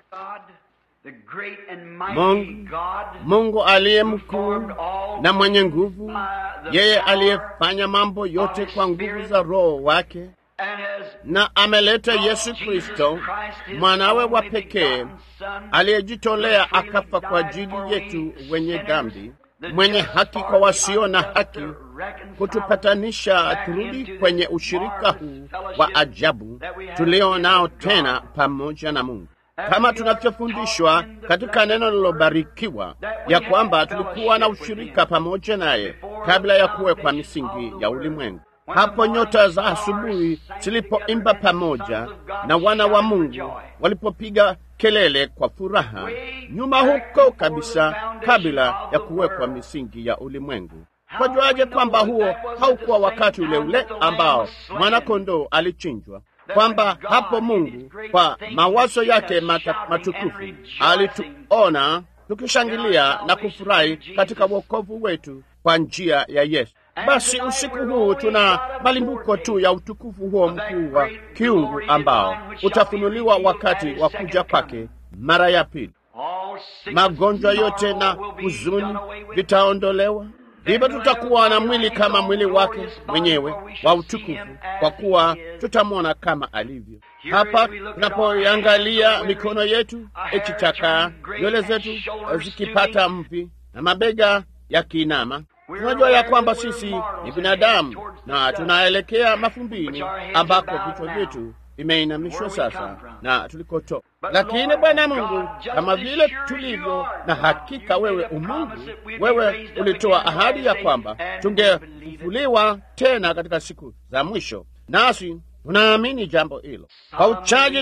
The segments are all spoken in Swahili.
Mungu, Mungu aliye mkuu na mwenye nguvu, yeye aliyefanya mambo yote kwa nguvu za Roho wake na ameleta Yesu Kristo mwanawe wa pekee aliyejitolea akafa kwa ajili yetu wenye dhambi, mwenye haki kwa wasio na haki, kutupatanisha turudi kwenye ushirika huu wa ajabu tulio nao tena pamoja na Mungu, kama tunavyofundishwa katika neno lilobarikiwa ya kwamba tulikuwa na ushirika pamoja naye kabla ya kuwekwa misingi ya ulimwengu. Hapo nyota za asubuhi zilipoimba pamoja na wana wa Mungu walipopiga kelele kwa furaha, nyuma huko kabisa, kabla ya kuwekwa misingi ya ulimwengu. Kwajuaje kwamba huo haukuwa wakati ule ule ambao mwana-kondoo alichinjwa? Kwamba hapo Mungu kwa mawazo yake mata, matukufu alituona tukishangilia na kufurahi katika wokovu wetu kwa njia ya Yesu. Basi usiku huu tuna malimbuko tu ya utukufu huo mkuu wa kiungu ambao utafunuliwa wakati wa kuja kwake mara ya pili. Magonjwa yote na huzuni vitaondolewa, ndipo tutakuwa na mwili kama mwili wake mwenyewe wa utukufu, kwa kuwa tutamwona kama alivyo. Hapa tunapoiangalia mikono yetu ikichakaa, nywele zetu zikipata mvi na mabega yakiinama tunajua ya kwamba sisi ni binadamu na tunaelekea mafumbini ambako vichwa vyetu vimeinamishwa sasa na tulikotoka. Lakini Bwana Mungu, kama vile tulivyo na hakika wewe umungu, wewe ulitoa ahadi ya kwamba tungefufuliwa tena katika siku za mwisho, nasi tunaamini jambo hilo. Kwa uchaji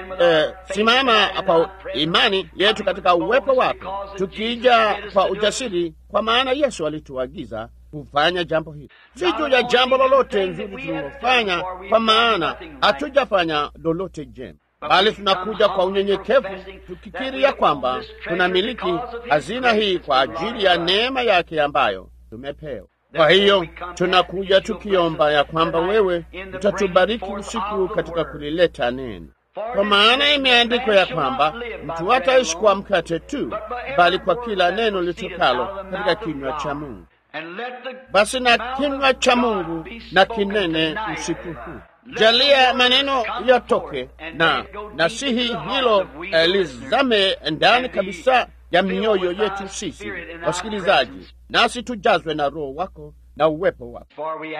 tunasimama eh, kwa imani yetu katika uwepo wako, tukija kwa ujasiri, kwa maana Yesu alituagiza kufanya jambo hili, si juu ya jambo lolote nzuri tulilofanya, kwa maana hatujafanya lolote jema, bali tunakuja kwa unyenyekevu, tukikiri ya kwamba tunamiliki hazina hii kwa ajili ya neema yake ambayo tumepewa. Kwa hiyo tunakuja tukiomba ya kwamba wewe utatubariki usiku katika kulileta neno, kwa maana imeandikwa ya kwamba mtu hataishi kwa mkate tu, bali kwa kila neno litokalo katika kinywa cha Mungu. Basi na kinywa cha Mungu na kinene usiku huu, jalia maneno yatoke na nasihi hilo eh, lizame ndani kabisa ya mioyo yetu sisi wasikilizaji, nasi tujazwe na Roho wako na uwepo wako,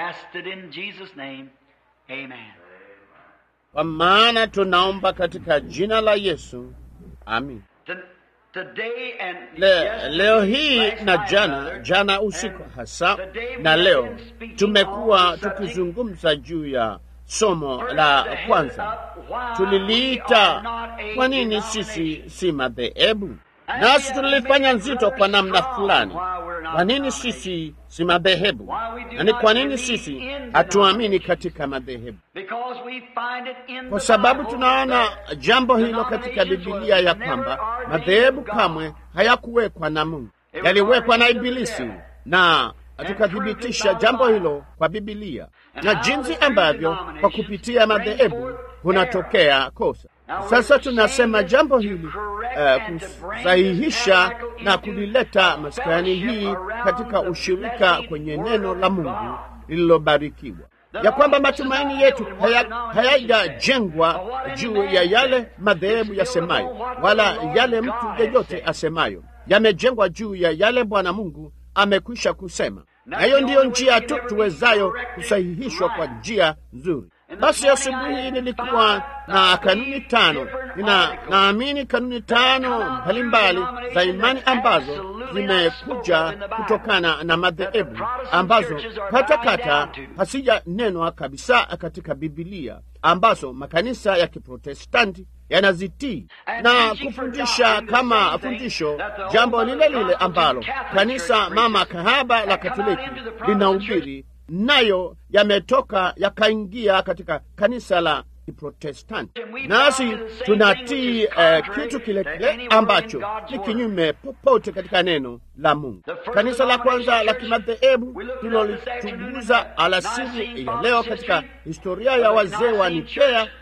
kwa maana tunaomba katika jina la Yesu, amin. Le, leo hii na jana jana usiku hasa na leo tumekuwa tukizungumza juu ya somo la kwanza, tuliliita kwa nini sisi si madhehebu nasi tulilifanya nzito kwa namna fulani. Kwa nini sisi si madhehebu, na ni kwa nini sisi hatuamini katika madhehebu? Kwa sababu tunaona jambo hilo katika Bibilia ya kwamba madhehebu kamwe hayakuwekwa na Mungu, yaliwekwa na Ibilisi, na tukathibitisha jambo hilo kwa Bibilia na jinsi ambavyo kwa kupitia madhehebu kunatokea kosa. Sasa tunasema jambo hili uh, kusahihisha na kulileta maskani hii katika ushirika kwenye neno la Mungu lililobarikiwa, ya kwamba matumaini yetu hayajajengwa haya juu ya yale madhehebu yasemayo wala yale mtu yeyote asemayo, yamejengwa juu ya yale Bwana Mungu amekwisha kusema, na hiyo ndiyo njia tu tuwezayo kusahihishwa kwa njia nzuri. Basi asubuhi nilikuwa na kanuni tano. Nina naamini kanuni tano mbalimbali za imani ambazo zimekuja kutokana na madhehebu ambazo katakata hasijanenwa kabisa katika Bibilia, ambazo makanisa ya Kiprotestanti yanazitii na kufundisha kama fundisho jambo lile lile ambalo kanisa mama kahaba la Katoliki linahubiri nayo yametoka yakaingia katika kanisa la Kiprotestanti, nasi tunatii uh, kitu kile kile ambacho ni kinyume popote katika neno la Mungu. Kanisa la kwanza la kimadhehebu tulilolichunguza alasiri ya leo katika historia ya wazee wa Nikea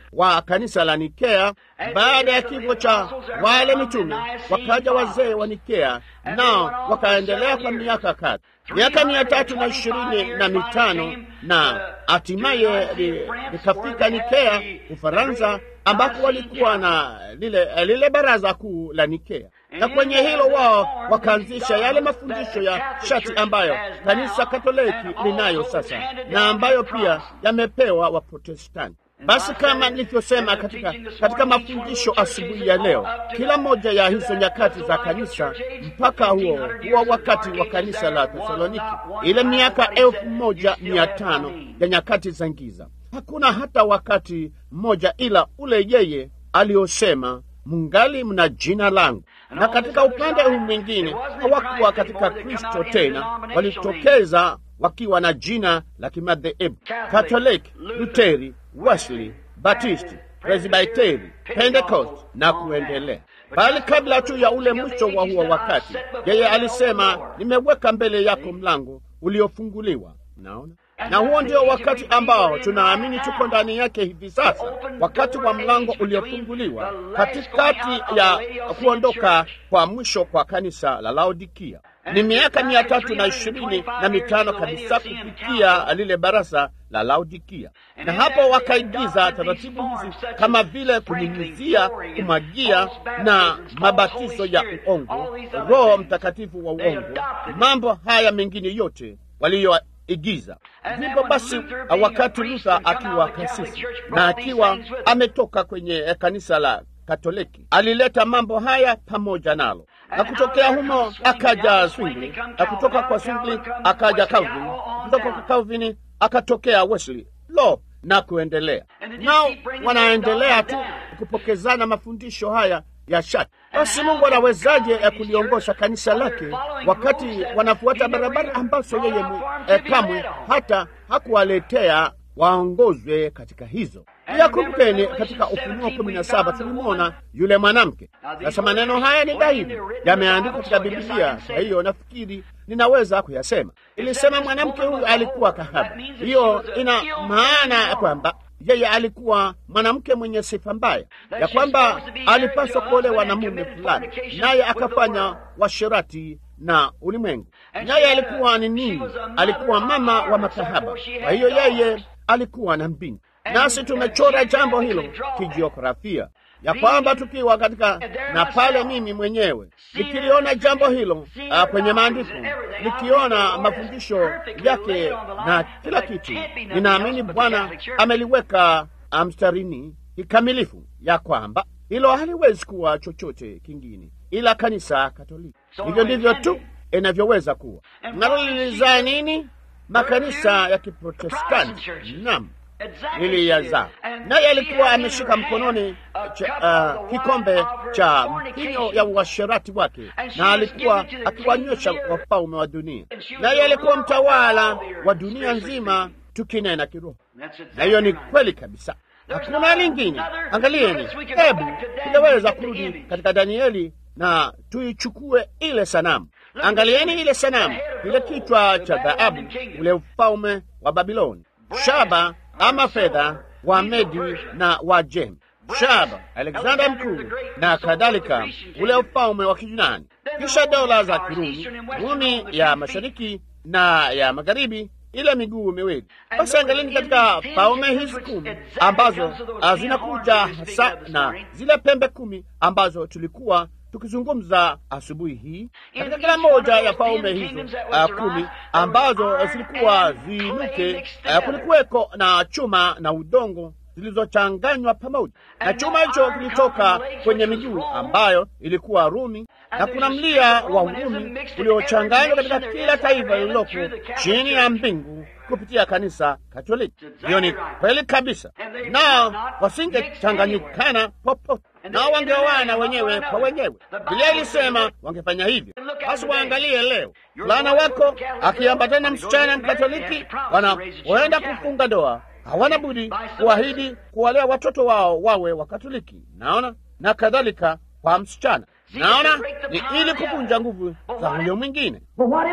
wa kanisa la Nikea. Baada ya kifo cha wale mitume, wakaja wazee wa Nikea, nao wakaendelea kwa miaka kadha, miaka mia tatu na ishirini na mitano na hatimaye likafika Nikea, Ufaransa, ambapo walikuwa na lile, lile baraza kuu la Nikea, na kwenye hilo wao wakaanzisha yale mafundisho ya shati ambayo kanisa Katoliki linayo sasa na ambayo pia yamepewa Waprotestanti. Basi kama nilivyosema katika, katika mafundisho asubuhi ya leo, kila moja ya hizo nyakati za kanisa mpaka huo huo wakati wa kanisa la Thesaloniki, ile miaka elfu moja mia tano ya nyakati za giza, hakuna hata wakati mmoja ila ule yeye aliyosema mungali mna jina langu. Na katika upande huu mwingine hawakuwa katika Kristo tena, walitokeza wakiwa na jina la kimadhehebu Katoliki, Luteri, Wesley, Batisti, Presbiteri, Pentecost na kuendelea. Bali kabla tu ya ule mwisho wa huo wakati, yeye alisema, nimeweka mbele yako mlango uliofunguliwa. Naona na huo ndio wakati ambao tunaamini tuko ndani yake hivi sasa, wakati wa mlango uliofunguliwa katikati ya kuondoka kwa mwisho kwa kanisa la Laodikia. Ni miaka mia tatu na ishirini na mitano kabisa kufikia lile barasa la Laodikia, na hapo wakaigiza taratibu hizi kama vile kunyunyizia, kumwagia na mabatizo ya uongo, Roho Mtakatifu wa uongo, mambo haya mengine yote waliyo igiza. Ndipo basi, wakati Luther akiwa kasisi na akiwa ametoka kwenye kanisa la Katoliki, alileta mambo haya pamoja nalo, na kutokea humo akaja Zwingli, na kutoka kwa Zwingli akaja Calvin, kutoka kwa Calvin akatokea Wesley, lo na kuendelea. Nao wanaendelea tu kupokezana mafundisho haya ya shati. Basi Mungu anawezaje ya kuliongoza kanisa lake wakati wanafuata barabara ambazo yeye eh, kamwe hata hakuwaletea waongozwe katika hizo? Pia kumbukeni, katika Ufunuo kumi na saba tulimwona yule mwanamke. Sasa maneno haya ni dhahiri, yameandikwa katika Biblia, kwa hiyo nafikiri ninaweza kuyasema. Ilisema mwanamke huyu alikuwa kahaba. Hiyo ina maana kwamba yeye alikuwa mwanamke mwenye sifa mbaya, ya kwamba alipaswa kuolewa na mume fulani, naye akafanya washirati na ulimwengu. Naye alikuwa ni nini? Alikuwa mama wa makahaba. Kwa hiyo yeye alikuwa na mbinti, nasi tumechora jambo hilo kijiografia ya kwamba tukiwa katika na pale, mimi mwenyewe nikiliona jambo hilo uh, kwenye maandiko, nikiona mafundisho yake na kila kitu, ninaamini Bwana ameliweka mstarini kikamilifu, ya kwamba hilo haliwezi kuwa chochote kingine ila kanisa Katoliki. Hivyo ndivyo tu inavyoweza kuwa. Nalolilizaa nini? Makanisa ya Kiprotestanti. Naam, liliyazaa naye alikuwa ameshika mkononi cha, uh, kikombe cha mvinyo ya uasherati wake, na alikuwa akiwanywesha wafalme wa dunia, naye alikuwa mtawala wa dunia nzima, tukinena kiroho. Na hiyo ni kweli kabisa, hakuna lingine. Angalieni, hebu tunaweza kurudi katika Danieli na tuichukue ile sanamu. Angalieni ile sanamu, ile kichwa cha dhahabu, ule ufalme wa Babiloni, shaba ama fedha wa Medi na wa Jem, shaba Alexander mkuu na kadhalika, ule ufalme wa Kijunani, kisha dola za Kirumi, Rumi ya mashariki na ya magharibi, ile miguu miwili. Basi angalini katika falme hizi kumi ambazo zinakuja hasa na zile pembe kumi ambazo tulikuwa tukizungumza asubuhi hii, katika kila moja ya falme hizo uh, kumi ambazo zilikuwa ziinuke, uh, kulikuweko na chuma na udongo zilizochanganywa pamoja, na chuma hicho kilitoka kwenye miguu ambayo ilikuwa Rumi, na kuna mlia wa Urumi uliochanganywa katika kila taifa lililoko chini ya mbingu kupitia kanisa Katoliki. Hiyo ni kweli kabisa, nao wasingechanganyikana popote, nao wangeoana wenyewe kwa wenyewe. Biblia ilisema wangefanya hivyo. Basi waangalie leo, fulana wako akiambatana msichana Mkatoliki, wanaoenda kufunga ndoa hawana budi kuahidi kuwalea watoto wao wawe Wakatoliki, naona na kadhalika kwa msichana naona ni ili kuvunja nguvu za huyo mwingine.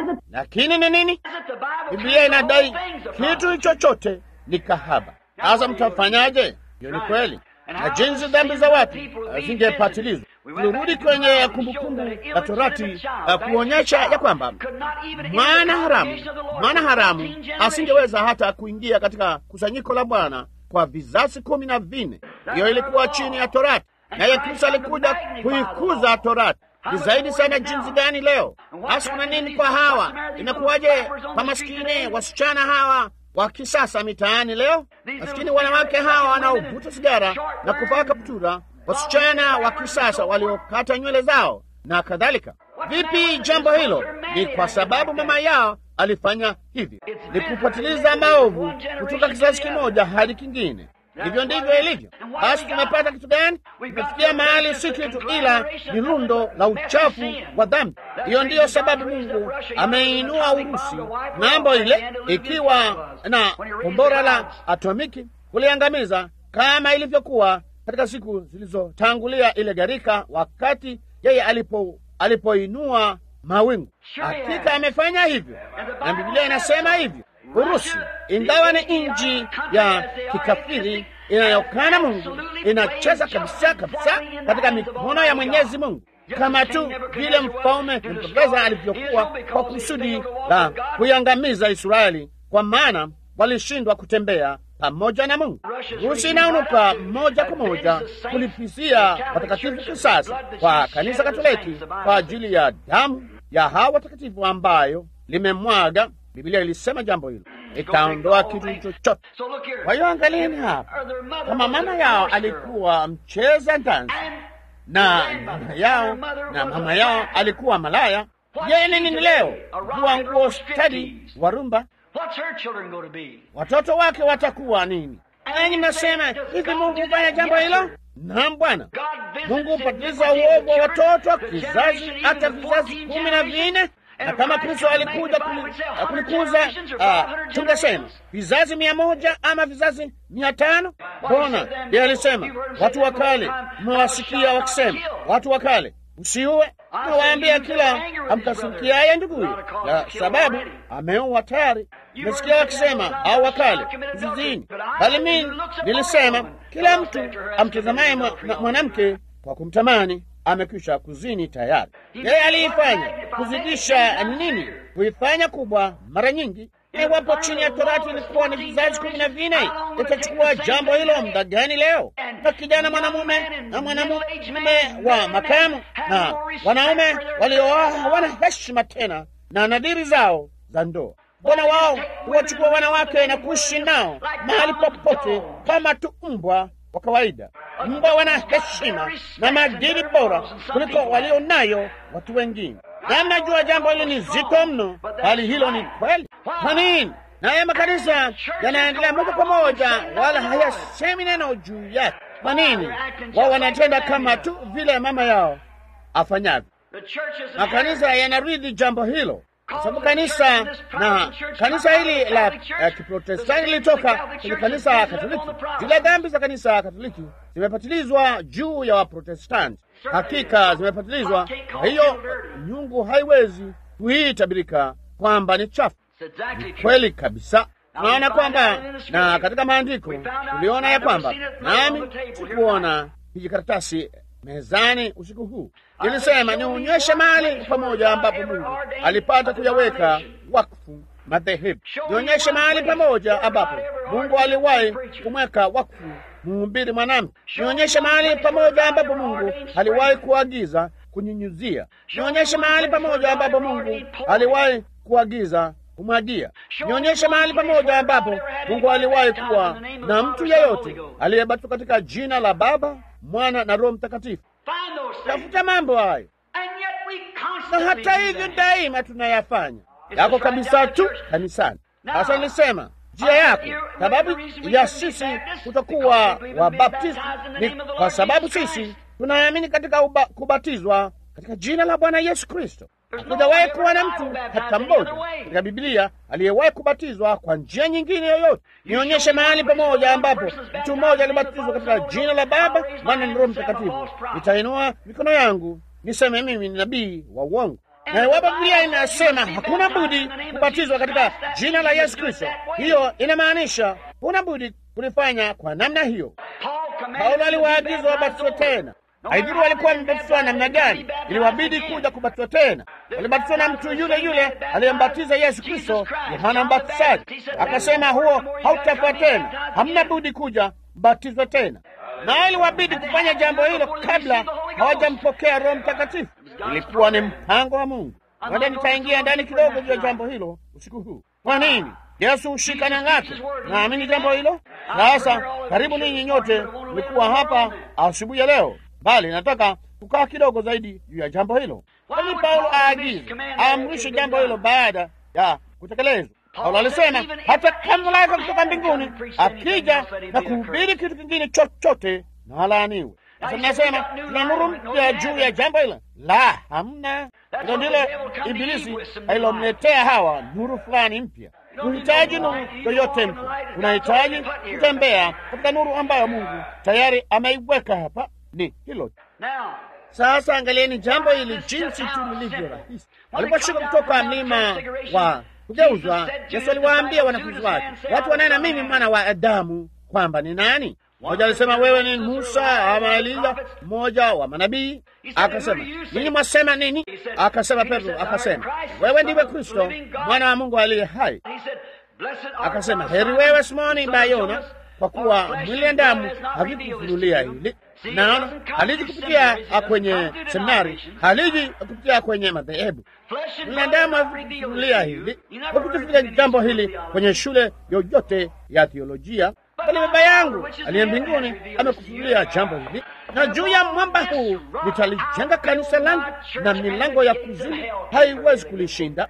Lakini ni nini? Biblia inadai kitu chochote ni kahaba. Sasa mtafanyaje? Hiyo ni kweli. na jinsi dhambi za watu zingepatilizwa. Tulirudi kwenye kumbukumbu la Torati kuonyesha ya kwamba mwana haramu, mwana haramu asingeweza hata kuingia katika kusanyiko la Bwana kwa vizazi kumi na vinne. Hiyo ilikuwa chini ya Torati, naye Kristo alikuja kuikuza Torati. Ni zaidi sana jinsi gani leo? Hasa kuna nini kwa hawa? Inakuwaje kwa maskini wasichana hawa wa kisasa mitaani leo? Maskini wanawake hawa wanaovuta sigara na kuvaa kaptura, wasichana wa kisasa waliokata nywele zao na kadhalika. Vipi jambo hilo? Ni kwa sababu mama yao alifanya hivi, ni kupatiliza maovu kutoka kizazi kimoja hadi kingine. Hivyo ndivyo ilivyo. Basi tumepata kitu gani? Tumefikia mahali si kitu ila ni lundo la uchafu wa dhambi. Hiyo ndiyo sababu Mungu ameinua Urusi ng'ambo ile, ikiwa na kombora la atomiki kuliangamiza, kama ilivyokuwa katika siku zilizotangulia ile gharika, wakati yeye alipo alipoinua mawingu. Hakika amefanya hivyo, na Biblia inasema hivyo. Urusi ingawa ni nchi ya kikafiri inayokana Mungu, inacheza kabisa kabisa katika mikono ya Mwenyezi Mungu, kama tu vile mfalme Nebukadneza alivyokuwa kwa kusudi la kuiangamiza Israeli, kwa maana walishindwa kutembea pamoja na Mungu. Urusi inaunuka moja kwa moja kulipizia watakatifu kisasi kwa kanisa Katoliki kwa ajili ya damu ya hawa watakatifu ambayo limemwaga. Biblia ilisema jambo hilo, itaondoa kitu chochote. Kwa hiyo angalieni hapa, kama mama yao alikuwa mcheza dansi na mama yao na mama yao alikuwa malaya, yeye ni nini leo? Kuwa nguo stadi wa rumba watoto wake watakuwa nini? Nanyi mnasema hivi, Mungu hufanya jambo hilo? Naam, Bwana Mungu hupatiliza uovu wa watoto kizazi hata vizazi kumi na vinne na kama Kristo alikuja kulikuza, uh, tungesema vizazi mia moja ama vizazi mia tano Mbona yeye alisema, watu wa kale mmewasikia wakisema, watu wa kale usiue. Nawaambia kila amkasirikiaye nduguye, kwa sababu ameua tayari. Mmesikia wakisema, au wakale usizini, bali mimi nilisema, kila mtu amtazamaye mwanamke kwa kumtamani amekwisha kuzini tayari. Yeye aliifanya kuzidisha nini? Kuifanya kubwa mara nyingi. Iwapo chini ya Torati ilikuwa ni vizazi kumi na vinne, itachukua jambo hilo muda gani leo? Na kijana mwanamume na mwanamume wa makamu na wanaume waliooa hawana heshima tena na nadhiri zao za ndoa. Mbona wao huwachukua wanawake na kuishi nao mahali popote kama tu mbwa wa kawaida. Mbwa wana heshima na maadili bora kuliko walio nayo watu wengine, na mnajua jambo hilo ni zito mno, bali hilo ni kweli. Kwa nini? Naye makanisa yanaendelea moja kwa moja, wala hayasemi neno juu yake. Kwa nini? Wao wanatenda kama tu vile mama yao afanyavyo. Makanisa yanaridhi jambo hilo kwa sababu kanisa na kanisa hili la uh, Kiprotestanti lilitoka kwenye kanisa Katoliki. Zile dhambi za kanisa Katoliki zimepatilizwa juu ya Waprotestanti, hakika zimepatilizwa. Kwa hiyo nyungu haiwezi kuitabirika kwamba ni chafu. Ni kweli kabisa. Tunaona kwamba na katika maandiko tuliona ya kwamba, nami sikuona kijikaratasi mezani usiku huu ilisema nionyeshe mahali pamoja ambapo Mungu alipata kuyaweka wakfu madhehebu. Nionyeshe mahali pamoja ambapo Mungu aliwahi kumweka wakfu mhubiri mwanamke. Nionyeshe mahali pamoja ambapo Mungu aliwahi kuagiza kunyunyuzia. Nionyeshe mahali pamoja ambapo Mungu aliwahi kuagiza kumwagia. Nionyeshe mahali pamoja ambapo Mungu aliwahi kuwa na mtu yeyote aliyebatizwa katika jina la Baba, Mwana na Roho Mtakatifu. Tafuta mambo hayo, na hata hivyo daima tunayafanya yako kabisa tu kanisani. Sasa nilisema njia yako, sababu ya sisi kutokuwa Wabaptisti ni kwa sababu sisi tunaamini katika uba, kubatizwa katika jina la Bwana Yesu Kristo. Hakujawahi kuwa na mtu hata mmoja katika Biblia aliyewahi kubatizwa kwa njia nyingine yoyote. Nionyeshe mahali pamoja ambapo mtu mmoja alibatizwa katika jina la Baba, Mwana na Roho Mtakatifu. Nitainua mikono yangu niseme mimi ni nabii wa uongo. Na iwapo Biblia inasema hakuna budi kubatizwa katika jina la Yesu Kristo, hiyo inamaanisha huna budi kulifanya kwa namna hiyo. Paulo aliwaagiza wabatizwe tena. Haidhuru walikuwa wamebatizwa namna gani, iliwabidi kuja kubatizwa tena. Walibatizwa na mtu yule yule aliyembatiza Yesu Kristo, Yohana Mbatizaji. Akasema huo hautafaa tena, hamna budi kuja batizwe tena, na iliwabidi kufanya jambo hilo kabla hawajampokea Roho Mtakatifu. Ilikuwa ni mpango wa Mungu. Wada, nitaingia ndani kidogo juu ya jambo hilo usiku huu. Kwa nini Yesu hushika na ng'ato? Naamini jambo hilo. Sasa karibu ninyi nyote mlikuwa hapa asubuhi ya leo, bali nataka kukaa kidogo zaidi juu ya jambo hilo. Kwani Paulo aagize aamrishe jambo hilo baada ya kutekelezwa. Paulo alisema hata kama malaika kutoka mbinguni akija na kuhubiri kitu kingine chochote na alaaniwe. Sasa mnasema tuna nuru mpya juu ya jambo hilo. La, hamna. Hilo ndilo Ibilisi alilomletea Hawa, nuru fulani mpya. Unahitaji nuru yoyote mpya, unahitaji kutembea katika nuru ambayo Mungu tayari ameiweka hapa. Ni hilo sasa. Angalieni jambo hili jinsi tu lilivyo rahisi. Waliposhuka kutoka mlima wa kugeuzwa, Yesu aliwaambia wanafunzi wake, watu wanena mimi mwana wa Adamu kwamba ni nani? Mmoja alisema wewe ni Musa ama Eliya, mmoja wa manabii. Akasema ninyi mwasema nini? Akasema Petro akasema wewe ndiwe Kristo mwana wa Mungu aliye hai. Akasema heri wewe Simoni Bayona, kwa kuwa mwili na damu havikufunulia hili. Naona haliji kupitia kwenye seminari, haliji kupitia kwenye madhehebu. Mwili na damu havikufunulia hili, hakutufikia jambo hili kwenye shule yoyote ya theolojia bali Baba yangu aliye mbinguni amekufunulia jambo hili, na juu ya mwamba huu nitalijenga kanisa langu, na milango ya kuzimu haiwezi kulishinda.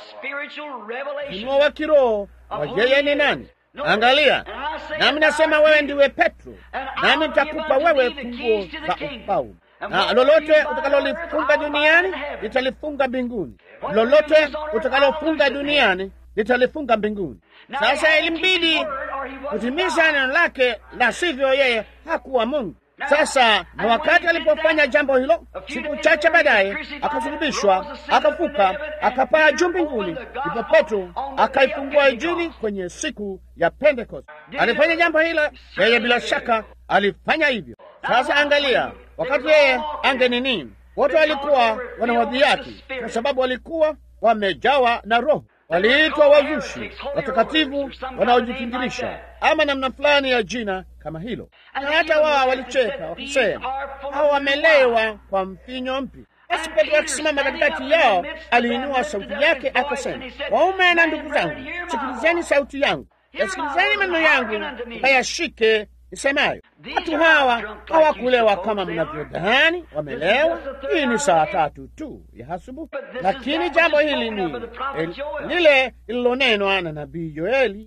Ufunuo wa kiroho wa yeye ni nani? Angalia, nami nasema wewe ndiwe Petro, nami nitakupa wewe funguo za ufalme, na lolote utakalolifunga duniani litalifunga mbinguni, lolote utakalofunga duniani litalifunga mbinguni. Sasa ilimbidi kutimiza neno lake, la sivyo yeye hakuwa Mungu. Sasa na wakati alipofanya jambo hilo, siku chache baadaye akasulubishwa, akafuka, akapaa juu mbinguni. Ndipo Petro akaifungua Injili kwenye siku ya Pentekoste. Alifanya jambo hilo, yeye bila shaka alifanya hivyo. Sasa angalia, wakati yeye ange nini, wote walikuwa wanawadhihaki kwa sababu walikuwa wamejawa na Roho waliitwa wazushi, watakatifu wanaojifingirisha, ama namna fulani ya jina kama hilo. Na hata wao walicheka wakisema, hao wamelewa kwa mvinyo mpya. Basi Petro akisimama katikati yao, aliinua sauti yake akasema, waume na ndugu zangu, sikilizeni sauti yangu, yasikilizeni maneno yangu, mkayashike isemayo. Watu hawa hawakulewa kama mnavyodhani wamelewa. Hii ni saa tatu tu ya asubuhi, lakini jambo hili ni lile lililonenwa na nabii Yoeli,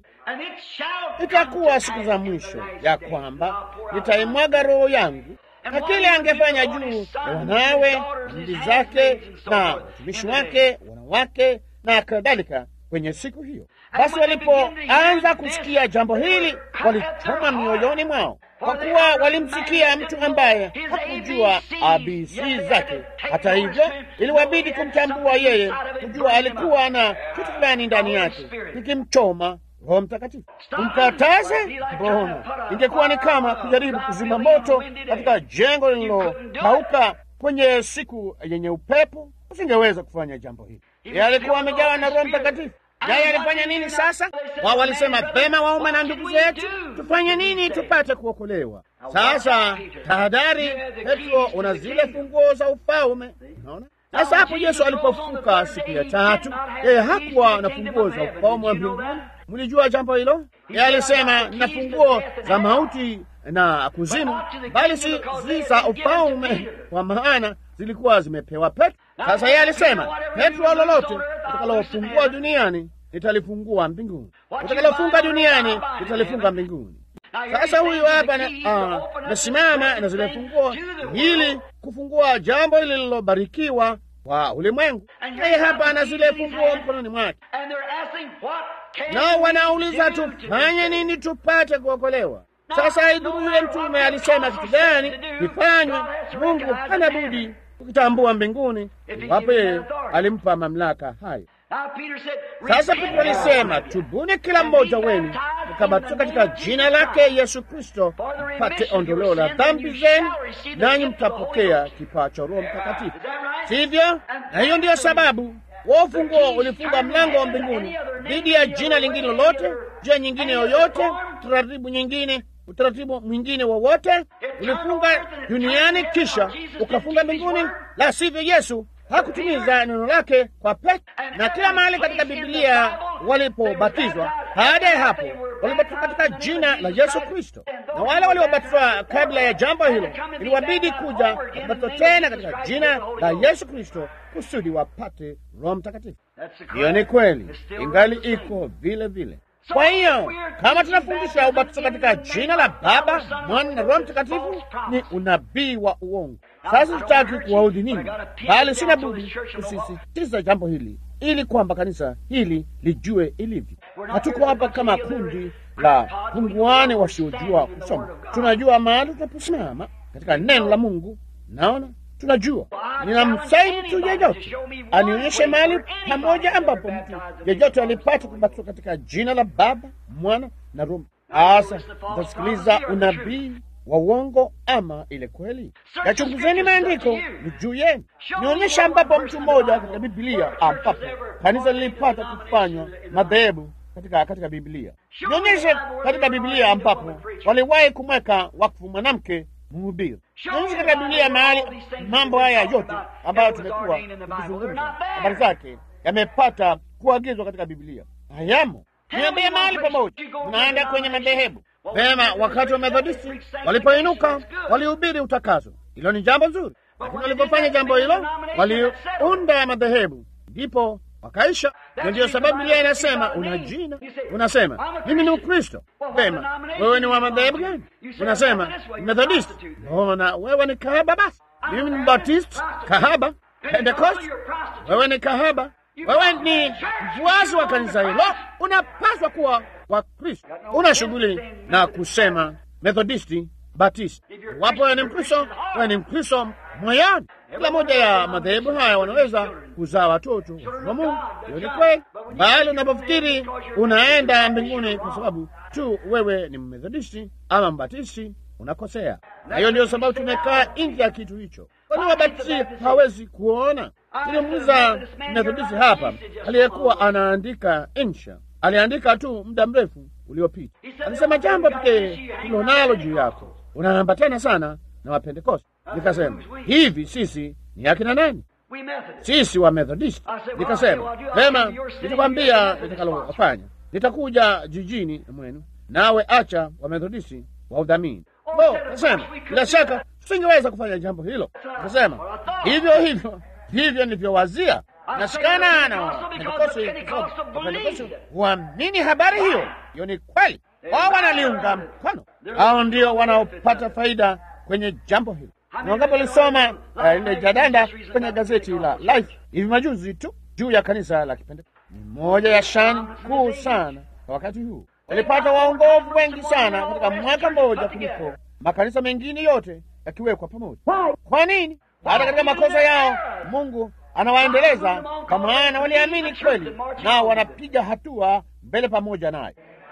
itakuwa siku za mwisho ya kwamba nitaimwaga roho yangu, na kile angefanya juu ya wanawe, bibi zake na watumishi wake, wanawake na kadhalika kwenye siku hiyo. Basi walipoanza kusikia jambo hili, walichoma mioyoni mwao, kwa kuwa walimsikia mtu ambaye hakujua ABC zake. Hata hivyo, iliwabidi kumtambua yeye, kujua alikuwa na kitu fulani ndani yake kikimchoma Roho Mtakatifu. Kumkataze? Mbona ingekuwa ni kama kujaribu kuzima moto katika jengo lililokauka kwenye siku yenye upepo. Usingeweza kufanya jambo hili. Yeye alikuwa amejawa na Roho Mtakatifu. Yeye alifanya nini sasa? Wao walisema pema, waume na ndugu zetu, tufanye nini tupate kuokolewa? Sasa tahadhari, Petro, una zile funguo za ufalme. Unaona? Sasa hapo Yesu alipofuka siku ya tatu, yeye hakuwa na funguo za ufalme wa mbinguni. Mlijua jambo hilo? Yeye alisema na funguo za mauti na kuzimu, bali si zi za ufalme, kwa maana zilikuwa zimepewa Petro. Sasa yeye alisema, Petro, lolote utakalofungua duniani nitalifungua mbinguni, utakalofunga duniani nitalifunga mbinguni. Sasa huyu hapa nasimama na zile funguo ili kufungua jambo hili lililobarikiwa kwa ulimwengu. Yeye hapa ana zile funguo mkononi mwake, nao wanauliza tufanye nini tupate kuokolewa? Sasa haidhuru yule mtume alisema kitu gani kifanywe, Mungu hana budi kukitambua mbinguni, iwapo yeye alimpa mamlaka hayo. Sasa Petro alisema, tubuni kila mmoja wenu mkabatizwe katika jina lake Yesu Kristo mpate ondoleo la dhambi zenu, nanyi mtapokea kipawa cha Roho Mtakatifu. Sivyo? Na hiyo ndiyo sababu wa ufunguo ulifunga mlango wa mbinguni dhidi ya jina lingine lolote, njia nyingine yoyote, taratibu nyingine, utaratibu mwingine wowote ulifunga duniani, kisha ukafunga mbinguni. La sivyo, Yesu hakutimiza neno lake kwa pekee. Na kila mahali katika Biblia walipobatizwa, baada ya hapo walibatizwa katika jina la Yesu Kristo, na wale waliobatizwa kabla ya jambo hilo iliwabidi kuja kubatizwa tena katika jina la Yesu Kristo kusudi wapate Roho Mtakatifu. Hiyo ni kweli, ingali iko vile vile. Kwa hiyo kama tunafundisha ubatizo katika jina la Baba, Mwana na Roho Mtakatifu, ni unabii wa uongo. Sasa sitaki kuwaudhi ninyi, bali sina budi kusisitiza jambo hili ili kwamba kanisa hili lijue ilivyo. Hatuko hapa kama kundi la punguane wasiojua kusoma. Tunajua mahali tunaposimama katika neno la Mungu. Naona tunajua. Ninamsai mtu yeyote anionyeshe mahali pamoja ambapo mtu yeyote alipata kubatizwa katika jina la Baba, Mwana na Roho. Sasa mtasikiliza unabii wa uongo ama ile kweli? Yachunguzeni maandiko, ni juu yenu. Nionyesha ambapo mtu mmoja katika Biblia ambapo kanisa lilipata kufanywa madhehebu katika katika Biblia. Nionyeshe katika Biblia ambapo waliwahi kumweka wakfu mwanamke mhubiri. Nionyeshe katika Biblia mahali mambo haya yote ambayo tumekuwa tukizungumza habari zake yamepata kuagizwa katika Biblia. Hayamo. Niambie mahali pamoja. Tunaenda kwenye madhehebu Vema, wakati wa Methodisti walipoinuka walihubiri utakaso. Hilo ni jambo nzuri, lakini walipofanya jambo hilo waliunda madhehebu, ndipo wakaisha. Na ndiyo sababu Biblia inasema una jina, unasema mimi ni Mkristo. Vema, wewe ni wa madhehebu gani? Unasema Methodisti. Mbona wewe ni kahaba? Basi mimi ni Baptist, kahaba. Pentecost, wewe ni kahaba. Wewe ni mfuasi wa kanisa hilo, unapaswa kuwa wa Kristo. Una shughuli na kusema Methodisti, Batisti. Wapo wewe ni Mkristo, wewe ni Mkristo moyani. Kila moja ya madhehebu haya wanaweza kuzaa watoto wa Mungu. Hiyo ni kweli, bali unapofikiri unaenda mbinguni kwa sababu tu wewe ni Methodisti ama Mbatisti, unakosea. Na hiyo ndio sababu tumekaa nje ya kitu hicho. Kwani Wabatisti hawezi kuona? Nilimuuliza Methodisti hapa aliyekuwa anaandika insha aliandika tu muda mrefu uliopita. Alisema jambo pekee tulionalo juu yako, unaambatana sana na Wapentekoste. Nikasema hivi, sisi ni akina nani? Sisi wa Methodist. Nikasema vema, nitakwambia nitakalofanya. Nitakuja jijini mwenu, nawe acha wa Methodisti wa udhamini. Bo, kasema bila shaka tusingeweza kufanya jambo hilo. Kasema hivyo hivyo hivyo nilivyowazia nashikana na Wapentekoste huamini habari hiyo. Hiyo ni kweli, wao wanaliunga mkono. Hao ndio wanaopata faida kwenye jambo hilo. Ni wangapi walisoma ile uh, jadanda kwenye gazeti la Life hivi majuzi tu juu ya kanisa la Kipentekoste? Ni moja ya shani kuu sana kwa wakati huu. Walipata waongovu wengi sana katika mwaka mmoja kuliko makanisa mengine yote yakiwekwa pamoja. Kwa nini? Hata katika makosa yao Mungu anawaendeleza kwa maana waliamini kweli, nao wanapiga hatua mbele pamoja naye.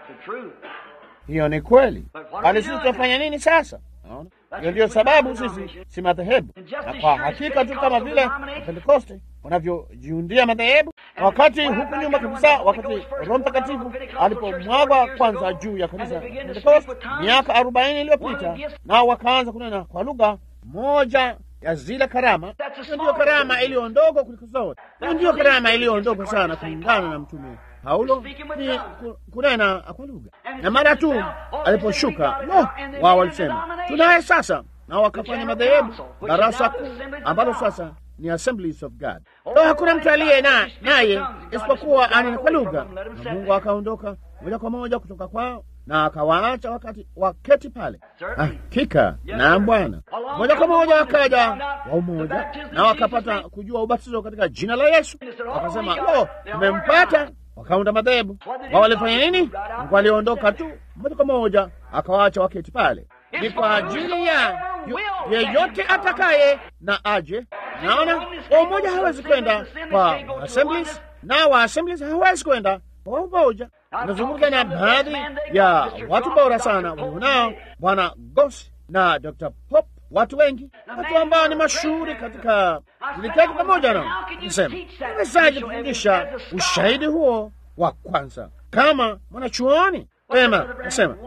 Hiyo ni kweli, bali sisi tutafanya nini sasa? Naona hiyo ndiyo sababu sisi si madhehebu, na kwa hakika tu kama vile Pentekoste wanavyojiundia madhehebu. Na wakati huku nyuma kabisa, wakati Roho Mtakatifu alipomwagwa kwanza juu ya kanisa Pentekoste miaka arobaini iliyopita, nao wakaanza kunena kwa lugha moja ya zile karama. Hiyo ndiyo karama iliyo ndogo kuliko zote. Hiyo ndiyo karama iliyo ndogo sana kulingana na mtume Paulo ni kunena kwa lugha, na mara tu aliposhuka no, wao walisema tunaye sasa, na wakafanya madhehebu, darasa kuu ambalo sasa ni Assemblies of God. No, hakuna mtu aliye na naye isipokuwa anena kwa lugha, na Mungu akaondoka moja kwa moja kutoka kwao na akawaacha wakati waketi pale. Hakika na Bwana moja kwa moja wakaja wa umoja na wakapata kujua ubatizo katika jina la Yesu, wakasema lo, tumempata. Wakaunda madhehebu. Wao walifanya nini? Mungu aliondoka tu moja kwa moja akawaacha waketi pale. Ni kwa ajili ya yeyote atakaye na aje. Naona umoja hawezi kwenda kwa assemblies na wa Assemblies hawezi kwenda kwa umoja. Nazungumza na baadhi ya watu bora sana walionao, Bwana Goss na Dr. Pop, watu wengi, watu ambao ni mashuhuri katika. Tuliketi pamoja nao, nisema nawezaje kufundisha ushahidi huo wa kwanza kama mwanachuoni? Pema nasema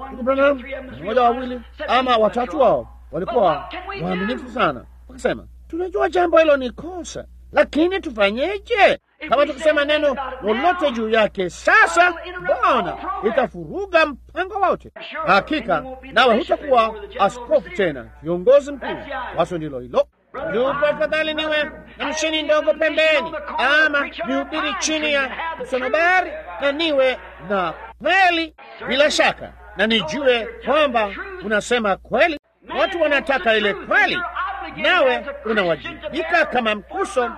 mmoja, wawili ama watatu wao walikuwa waaminifu sana, wakasema tunajua jambo hilo ni kosa, lakini tufanyeje? Kama tukisema neno lolote juu yake sasa, Bwana itafuruga mpango wote. Hakika nawe hutakuwa askofu tena, kiongozi mkuu. Waso ndilo hilo. Ndugu, afadhali niwe na mshini ndogo pembeni, ama nihubiri chini ya msonobari na niwe na kweli bila shaka, na nijue kwamba unasema kweli. Watu wanataka ile kweli, nawe unawajibika kama mkuso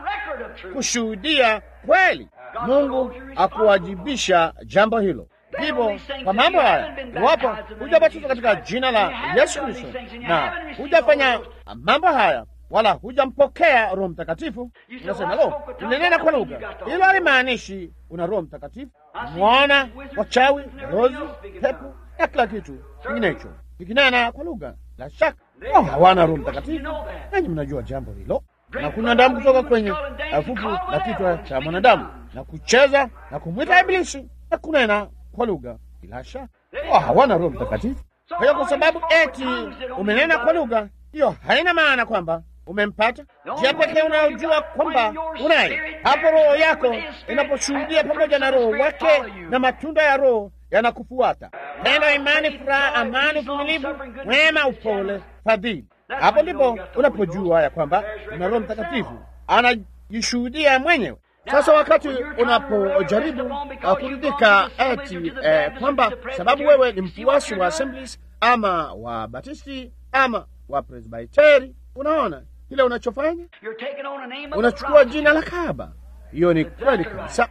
kushuhudia kweli. Mungu akuwajibisha jambo hilo. Hivyo kwa mambo haya, iwapo hujabatizwa katika jina la Yesu Kristo na hujafanya mambo haya wala hujampokea Roho Mtakatifu, unasema lo, unanena kwa lugha. Hilo halimaanishi una Roho Mtakatifu. Mwana, wachawi, rozi, pepo na kila kitu kinginecho kikinena kwa lugha, la shaka oh, hawana Roho Mtakatifu. Nanyi mnajua jambo hilo na kuna damu kutoka kwenye fufu la kichwa cha mwanadamu na kucheza na kumwita Ibilisi na kunena kwa lugha, bila shaka oh, hawana Roho Mtakatifu. Kwa hiyo kwa sababu eti umenena kwa lugha, hiyo haina maana kwamba umempata. Njia pekee unayojua kwamba unaye hapo, roho yako inaposhuhudia pamoja na roho wake, na matunda ya roho yanakufuata: pendo, imani, furaha, amani, uvumilivu, wema, upole, fadhili. Hapo ndipo unapojua ya kwamba una Roho Mtakatifu anajishuhudia mwenyewe. Sasa wakati unapojaribu kuridhika eti eh, kwamba sababu wewe ni mfuasi wa Assemblies ama wa Batisti ama wa Presbiteri, unaona kile unachofanya, unachukua jina la kahaba. Hiyo ni kweli kabisa.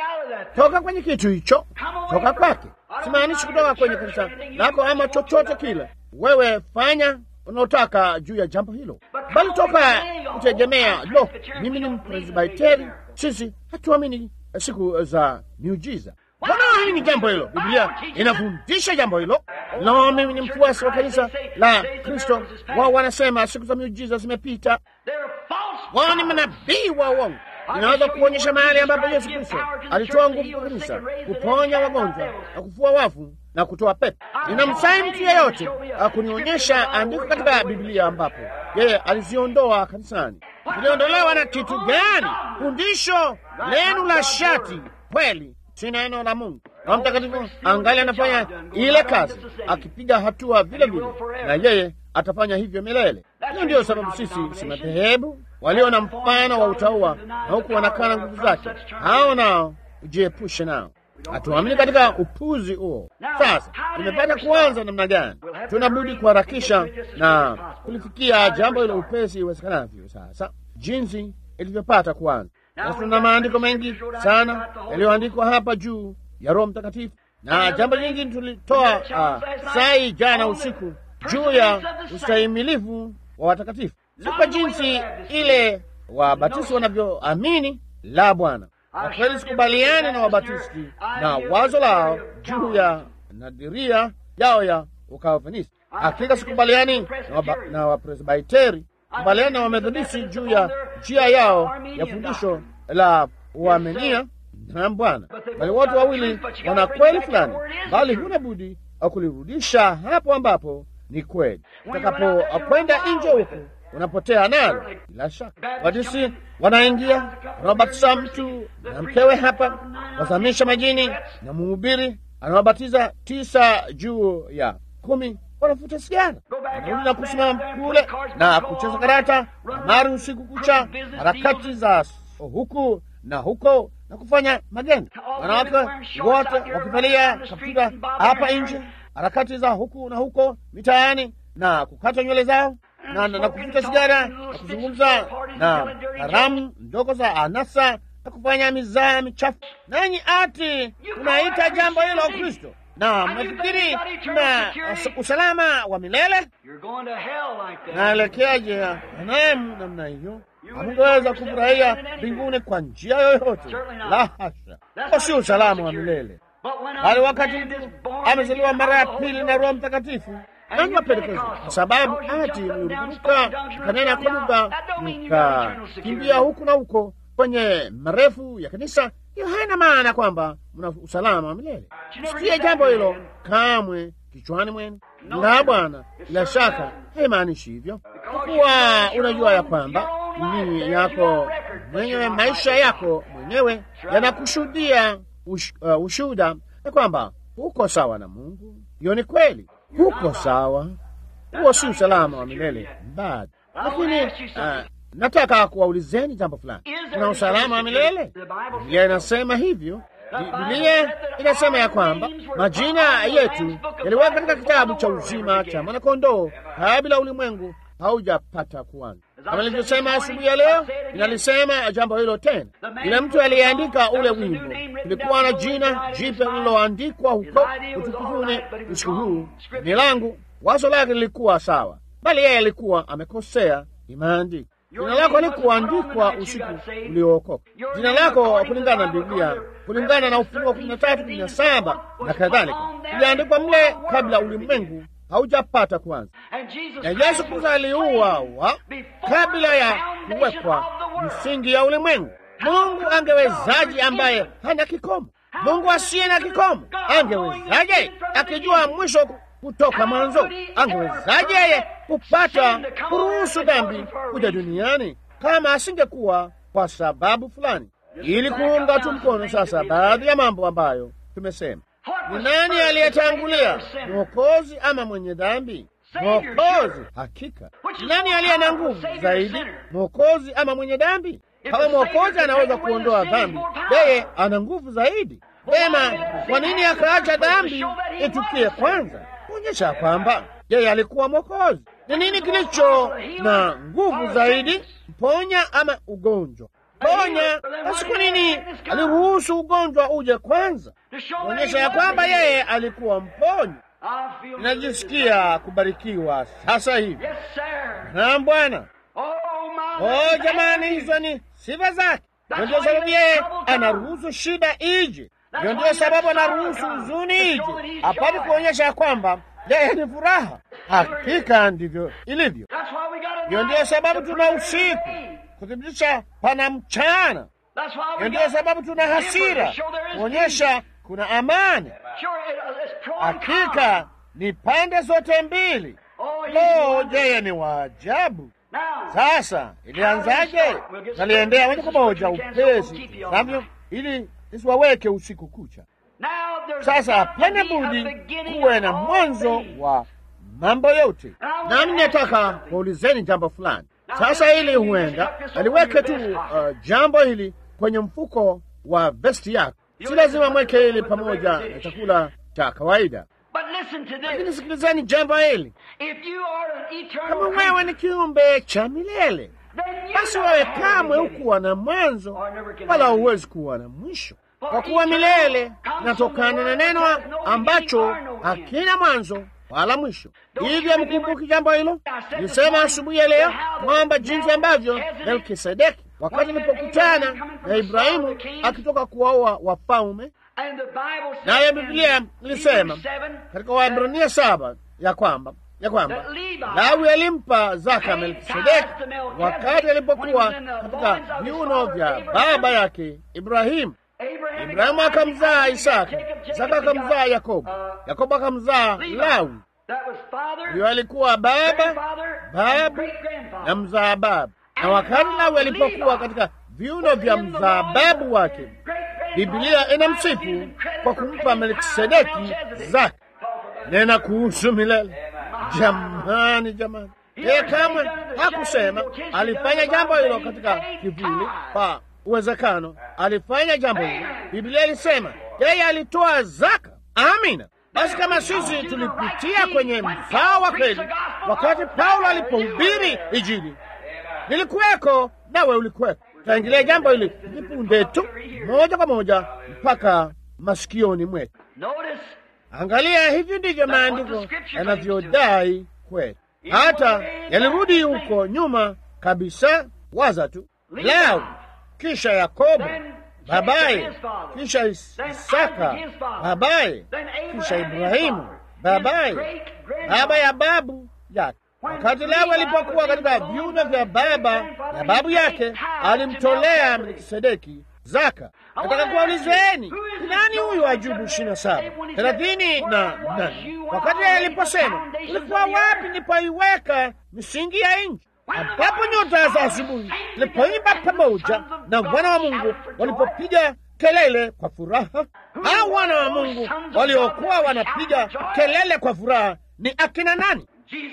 Toka kwenye kitu hicho, toka kwake. Simaanishi kutoka kwenye kanisa lako ama chochote kile. Wewe fanya unaotaka juu ya jambo hilo, bali toka kutegemea lo, mimi ni Mpresbiteri, sisi hatuamini siku za miujiza. Wanaamini jambo hilo, Biblia inafundisha jambo hilo. Lo, mimi ni mfuasi wa kanisa la Kristo, wao wanasema siku za miujiza zimepita. Wao ni manabii wa uongo. Inaweza kuonyesha mahali ambapo Yesu Kristo alitoa nguvu kwa kanisa kuponya wagonjwa na kufua wafu na kutoa pepo. Ninamsai mtu yeyote akunionyesha andiko katika Biblia ambapo yeye aliziondoa kanisani. Ziliondolewa na kitu gani? Fundisho lenu la shati kweli, si neno la Mungu. Roho Mtakatifu angali anafanya ile kazi, akipiga hatua vile vile, na yeye atafanya hivyo milele. Hiyo ndiyo sababu sisi si madhehebu walio na mfano wa utauwa na huku wanakana nguvu zake, hao nao ujiepushe nao. Hatuamini katika upuzi huo. Sasa tumepata kuanza namna gani? Tunabudi kuharakisha na kulifikia jambo hilo upesi iwezekanavyo. Sasa jinsi ilivyopata kuanza, na tuna maandiko mengi sana yaliyoandikwa hapa juu ya Roho Mtakatifu, na jambo lingine tulitoa uh, sai jana usiku juu ya ustahimilivu wa watakatifu, si kwa jinsi ile Wabatisti wanavyoamini la Bwana. Na kweli sikubaliani na Wabatisti na wazo lao juu ya nadiria yao ya Ukalvinisti. Hakika sikubaliani na Wapresbiteri, kubaliani na Wamethodisti juu ya njia yao ya fundisho la uamenia na Bwana, bali wote wawili wana kweli fulani, bali huna budi kulirudisha hapo ambapo ni kweli. Utakapokwenda nje huko unapotea nalo. Bila shaka Watisi wanaingia wanaobatiza mtu na mkewe hapa, wazamisha majini, na mhubiri anawabatiza tisa juu ya kumi wanafuta sigara, wanarudi na kusimama kule na kucheza karata, kamari usiku kucha, harakati za huku na huko na kufanya magendo, wanawake wote wakivalia kaptura hapa nje, harakati za huku na huko mitaani na kukata nywele zao na, na, na kuvuta sigara na kuzungumza na haramu ndogo za anasa na kufanya mizaa michafu. Nanyi ati unaita jambo hilo Kristo na mnafikiri na usalama wa milele? Naelekea jehanamu namna hiyo. hamungeweza kufurahia mbinguni kwa njia yoyote. La hasha, kwa si usalama wa milele, bali wakati mtu amezaliwa mara ya pili na Roho Mtakatifu nanapendekeza kwa sababu ati mliruka mkanena kwa lugha mkakimbia huku na huko kwenye marefu ya kanisa, hiyo haina maana kwamba mna usalama wa milele. Sikia jambo hilo kamwe kichwani mwenu. La, Bwana, bila shaka haimaanishi hivyo, kwa kuwa unajua ya kwamba nini yako mwenyewe, maisha yako mwenyewe yanakushuhudia ush, uh, ushuhuda ya kwamba uko sawa na Mungu. Hiyo ni kweli, uko sawa. Huo si usalama wa milele bado, lakini uh, nataka kuwaulizeni jambo fulani. Kuna usalama wa milele? Biblia inasema hivyo. Biblia inasema ya kwamba majina yetu yaliweka katika kitabu cha uzima cha mwanakondoo kabla ulimwengu haujapata kuanza. Kama nilivyosema asubuhi ya leo, inalisema jambo hilo tena. Yule mtu aliyeandika ule wimbo, kulikuwa na jina jipya lililoandikwa huko utukufuni usiku huu, ni langu. Wazo lake lilikuwa sawa, bali yeye alikuwa amekosea. Imeandikwa jina lako likuandikwa usiku uliookoka. Jina lako kulingana na Biblia, kulingana na Ufunuo kumi na tatu kumi na saba na kadhalika, iliandikwa mle kabla ulimwengu haujapata kwanza. Na Yesu Kristo aliuawa kabla ya kuwekwa msingi ya ulimwengu. Mungu angewezaje ambaye hana kikomo? Mungu asiye na kikomo angewezaje akijua mwisho kutoka mwanzo? Angewezaje yeye kupata kuruhusu dhambi kuja duniani kama asingekuwa kwa sababu fulani, ili kuunga tu mkono sasa baadhi ya mambo ambayo tumesema. Ni nani aliyetangulia, mwokozi ama mwenye dhambi? Mwokozi, hakika. Ni nani aliye na nguvu zaidi, mwokozi ama mwenye dhambi? Kama mwokozi anaweza kuondoa dhambi, yeye ana nguvu zaidi. Vema, kwa nini akaacha dhambi itukie kwanza? Kuonyesha kwamba yeye alikuwa mwokozi. Ni nini kilicho na nguvu zaidi, mponya ama ugonjwa? Ponya. Basi kwa nini aliruhusu ugonjwa uje kwanza? Kuonyesha ya kwamba yeye alikuwa mponyi. Ninajisikia kubarikiwa sasa hivi. Naam Bwana. Oh jamani, hizo ni sifa zake. Hiyo ndio sababu yeye anaruhusu shida ije. Hiyo ndio sababu anaruhusu huzuni ije, apate kuonyesha ya kwamba yeye ni furaha. Hakika ndivyo ilivyo. Hiyo ndio sababu tuna usiku kuthibitisha pana mchana. Hiyo ndio sababu tuna hasira kuonyesha kuna amani. Hakika ni pande zote mbili. Lo, yeye ni waajabu. Sasa ilianzaje? Naliendea moja kwa moja upesi navyo, ili isiwaweke usiku kucha. Sasa hapana budi kuwe na mwanzo wa mambo yote, nami nataka kuulizeni jambo fulani sasa. Ili huenda aliweke tu uh, jambo hili kwenye mfuko wa vesti yako, si lazima mweke hili pamoja na chakula cha kawaida. Lakini sikilizeni jambo hili, kama wewe ni kiumbe cha milele, basi wewe kamwe hukuwa na mwanzo wala huwezi kuwa na mwisho, kwa kuwa milele inatokana na neno ambacho hakina mwanzo wala mwisho. Hivyo mkumbuki jambo hilo. Nilisema asubuhi ya leo kwamba jinsi ambavyo Melkisedeki wakati alipokutana na Ibrahimu akitoka kuwaoa wafalme naye Biblia ilisema katika Waebrania saba ya kwamba ya kwamba Lawi alimpa zaka Melkisedeki wakati alipokuwa katika viuno vya baba yake Ibrahimu. Ibrahimu akamzaa Isaka, Isaka akamzaa Yakobo, Yakobo akamzaa Lawi. Huyo alikuwa baba, babu na mzaa babu. Na wakati Lawi alipokuwa katika viuno vya mzaa babu wake Biblia inamsifu kwa kumpa Melkisedeki zaka. Nena kuhusu milele. Jamani, jamani, yeye kamwe hakusema alifanya jambo hilo katika kivuli pa uwezekano. Alifanya jambo hilo, Biblia ilisema yeye alitoa zaka. Amina. Basi kama sisi tulipitia kwenye mzao wa kweli wakati Paulo alipohubiri Injili, nilikuweko nawe ulikuweko taingilia jambo hili vipunde tu moja kwa moja mpaka masikioni mwetu. Angalia, hivi ndivyo maandiko yanavyodai kweli, hata yalirudi huko nyuma kabisa Waza tu, Lawi, kisha Yakobo babaye, kisha Isaka babaye, kisha Ibrahimu babaye, baba ya babu yake. Wakati Lawi alipokuwa katika viuno vya baba ya babu yake, alimtolea Melkisedeki zaka. Nataka kuwaulizeni, ni nani huyu Ajubu ishirini na saba thelathini na nane wakati aliposema ulikuwa wapi nilipoiweka misingi ya nchi, ambapo nyota za asubuhi zilipoimba pamoja na wana wa Mungu walipopiga kelele kwa furaha? Hao wana wa Mungu waliokuwa wanapiga kelele kwa furaha ni akina nani?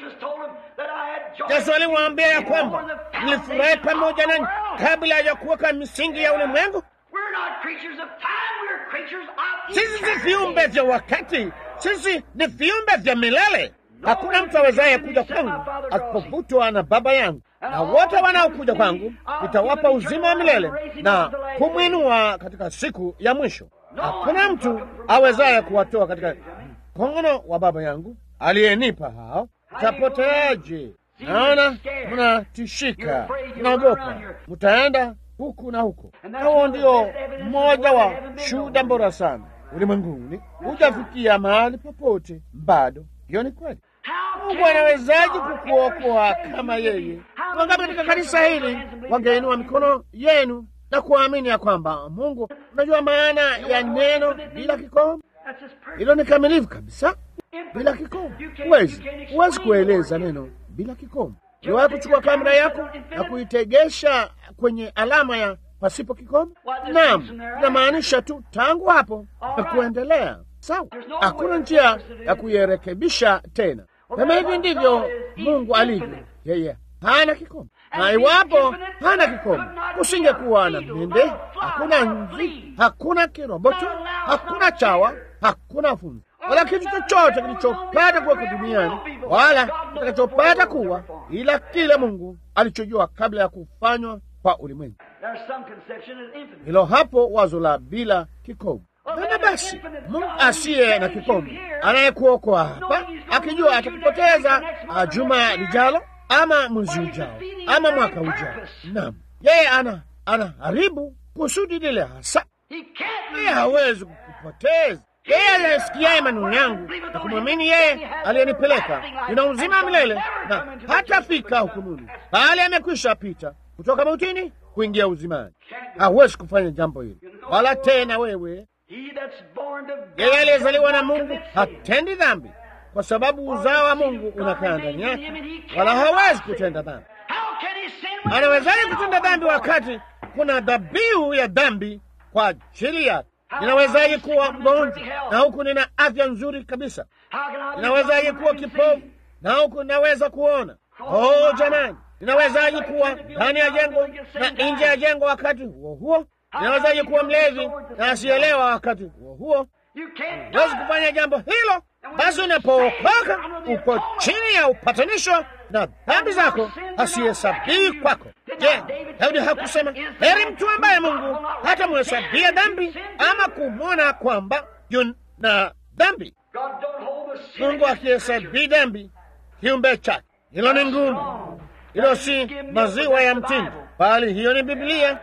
Yesu alimwambia ya kwamba nilifurahi pamoja nanyi kabla ya kuweka misingi ya ulimwengu. Sisi si viumbe vya wakati, sisi ni viumbe vya milele. Hakuna mtu awezaye kuja kwangu asipovutwa na Baba yangu, na wote wanaokuja kwangu nitawapa uzima wa milele na kumwinua katika siku ya mwisho. Hakuna mtu awezaye kuwatoa katika mkono wa Baba yangu aliyenipa hao. Tapoteaje? Naona mnatishika, mnaogopa, mtaenda huku na huko. Na huo ndio mmoja wa shuhuda bora sana ulimwenguni, hujafikia mahali popote bado. Hiyo ni kweli. Mungu anawezaje kukuokoa kama yeye? Wangapi katika kanisa hili wangeinua mikono yenu na kuamini ya kwamba Mungu, unajua maana ya neno bila kikomo? Hilo ni kamilifu kabisa, bila kikomo. Huwezi huwezi kueleza neno bila kikomo. Niwahi kuchukua kamera yako na kuitegesha kwenye alama ya pasipo kikomo? Naam, inamaanisha tu tangu hapo na kuendelea. Sawa, hakuna njia ya kuirekebisha tena. Kama hivi ndivyo Mungu alivyo, yeye hana kikomo, na iwapo hana kikomo, kusingekuwa na mende, hakuna nzi, hakuna kiroboto, hakuna chawa, hakuna funzi wala kitu chochote kilichopata kuweko duniani wala kitakachopata kuwa, ila kile Mungu alichojua kabla ya kufanywa kwa ulimwengu. Hilo hapo wazo la bila kikomo. Nana basi, Mungu asiye na kikomo anayekuokoa hapa, akijua atakupoteza juma lijalo ama mwezi ujao ama mwaka ujao. Naam, yeye ana anaharibu kusudi lile hasa. Yeye hawezi kukupoteza. Yeye aliyesikiaye maneno yangu na kumwamini yeye aliyenipeleka ina uzima milele, na hatafika hukumuni, bali amekwisha pita kutoka mautini kuingia uzimani. Hawezi kufanya jambo hili wala tena. Wewe yeye aliyezaliwa na Mungu hatendi dhambi, kwa sababu uzao wa Mungu unakaa ndani yake, wala hawezi kutenda dhambi. Anawezaje kutenda dhambi wakati kuna dhabihu ya dhambi kwa ajili yake? Ninawezaje kuwa mgonjwa na huku nina afya nzuri kabisa? Ninawezaje kuwa kipofu na huku ninaweza kuona? Oh jamani, ninawezaje kuwa ndani ya jengo na nje ya jengo wakati huo huo? Ninawezaje kuwa mlevi na asielewa wakati huo huo? Huwezi kufanya jambo hilo. Basi unapookoka uko chini ya upatanisho na dhambi zako hasihesabii kwako. Je, Daudi hakusema heri mtu ambaye Mungu hata muhesabia dhambi ama kumwona kwamba yuna dhambi? Mungu akihesabii dhambi kiumbe chake. Hilo ni ngumu, hilo si maziwa ya mtindi, bali hiyo ni Biblia.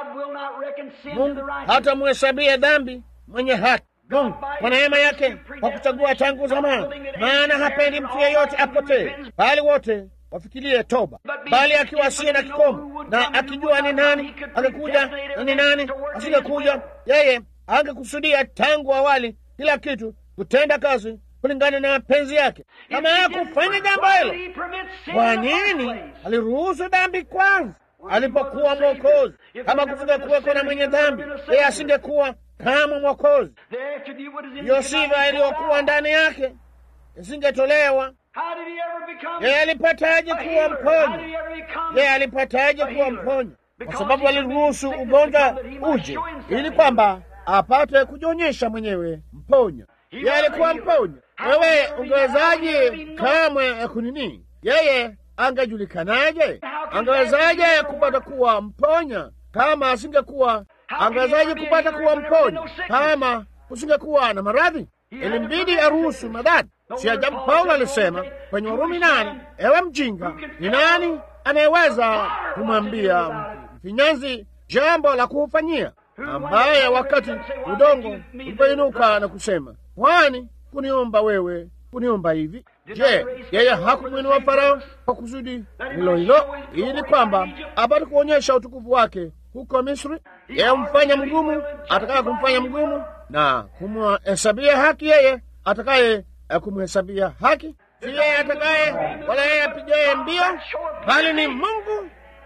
Mungu hata muhesabia dhambi mwenye haki. Mungu kwa neema yake kwa kuchagua tangu zamani, maana hapendi mtu yeyote apotee, bali wote wafikirie toba, bali akiwa asiye na kikomo na akijua ni nani angekuja na ni nani asingekuja, yeye angekusudia tangu awali kila kitu kutenda kazi kulingana na mapenzi yake. Kama hakufanya jambo hilo, kwa nini aliruhusu dhambi kwanza alipokuwa Mwokozi? Kama kufunga kuweko na mwenye dhambi, yeye asingekuwa kama Mwokozi. Hiyo sifa iliyokuwa ndani yake isingetolewa. Yeye alipataje kuwa mponya? Yeye alipataje kuwa mponya? Kwa sababu aliruhusu ugonjwa uje, ili kwamba apate kujionyesha mwenyewe mponya. Yeye alikuwa mponya. Wewe ungewezaje kamwe kunini? Yeye angejulikanaje? Angewezaje kupata kuwa mponya kama asingekuwa? Angewezaje kupata kuwa mponya kama kusingekuwa na maradhi? Ilimbidi aruhusu madhara. Si ajabu Paulo alisema kwenye Warumi nane, ewe mjinga, ni nani anayeweza kumwambia mfinyanzi jambo la kuufanyia, ambaye wakati udongo ulipoinuka na kusema, kwani kuniomba wewe kuniomba hivi? Je, yeye hakumwinua Farao kwa kusudi hilo hilo, ili kwamba apate kuonyesha utukufu wake huko Misri? Yeye humfanya mgumu atakaye kumfanya mgumu na kumhesabia haki yeye atakaye kumhesabia haki, si yeye atakaye wala yeye apigaye mbio, bali ni Mungu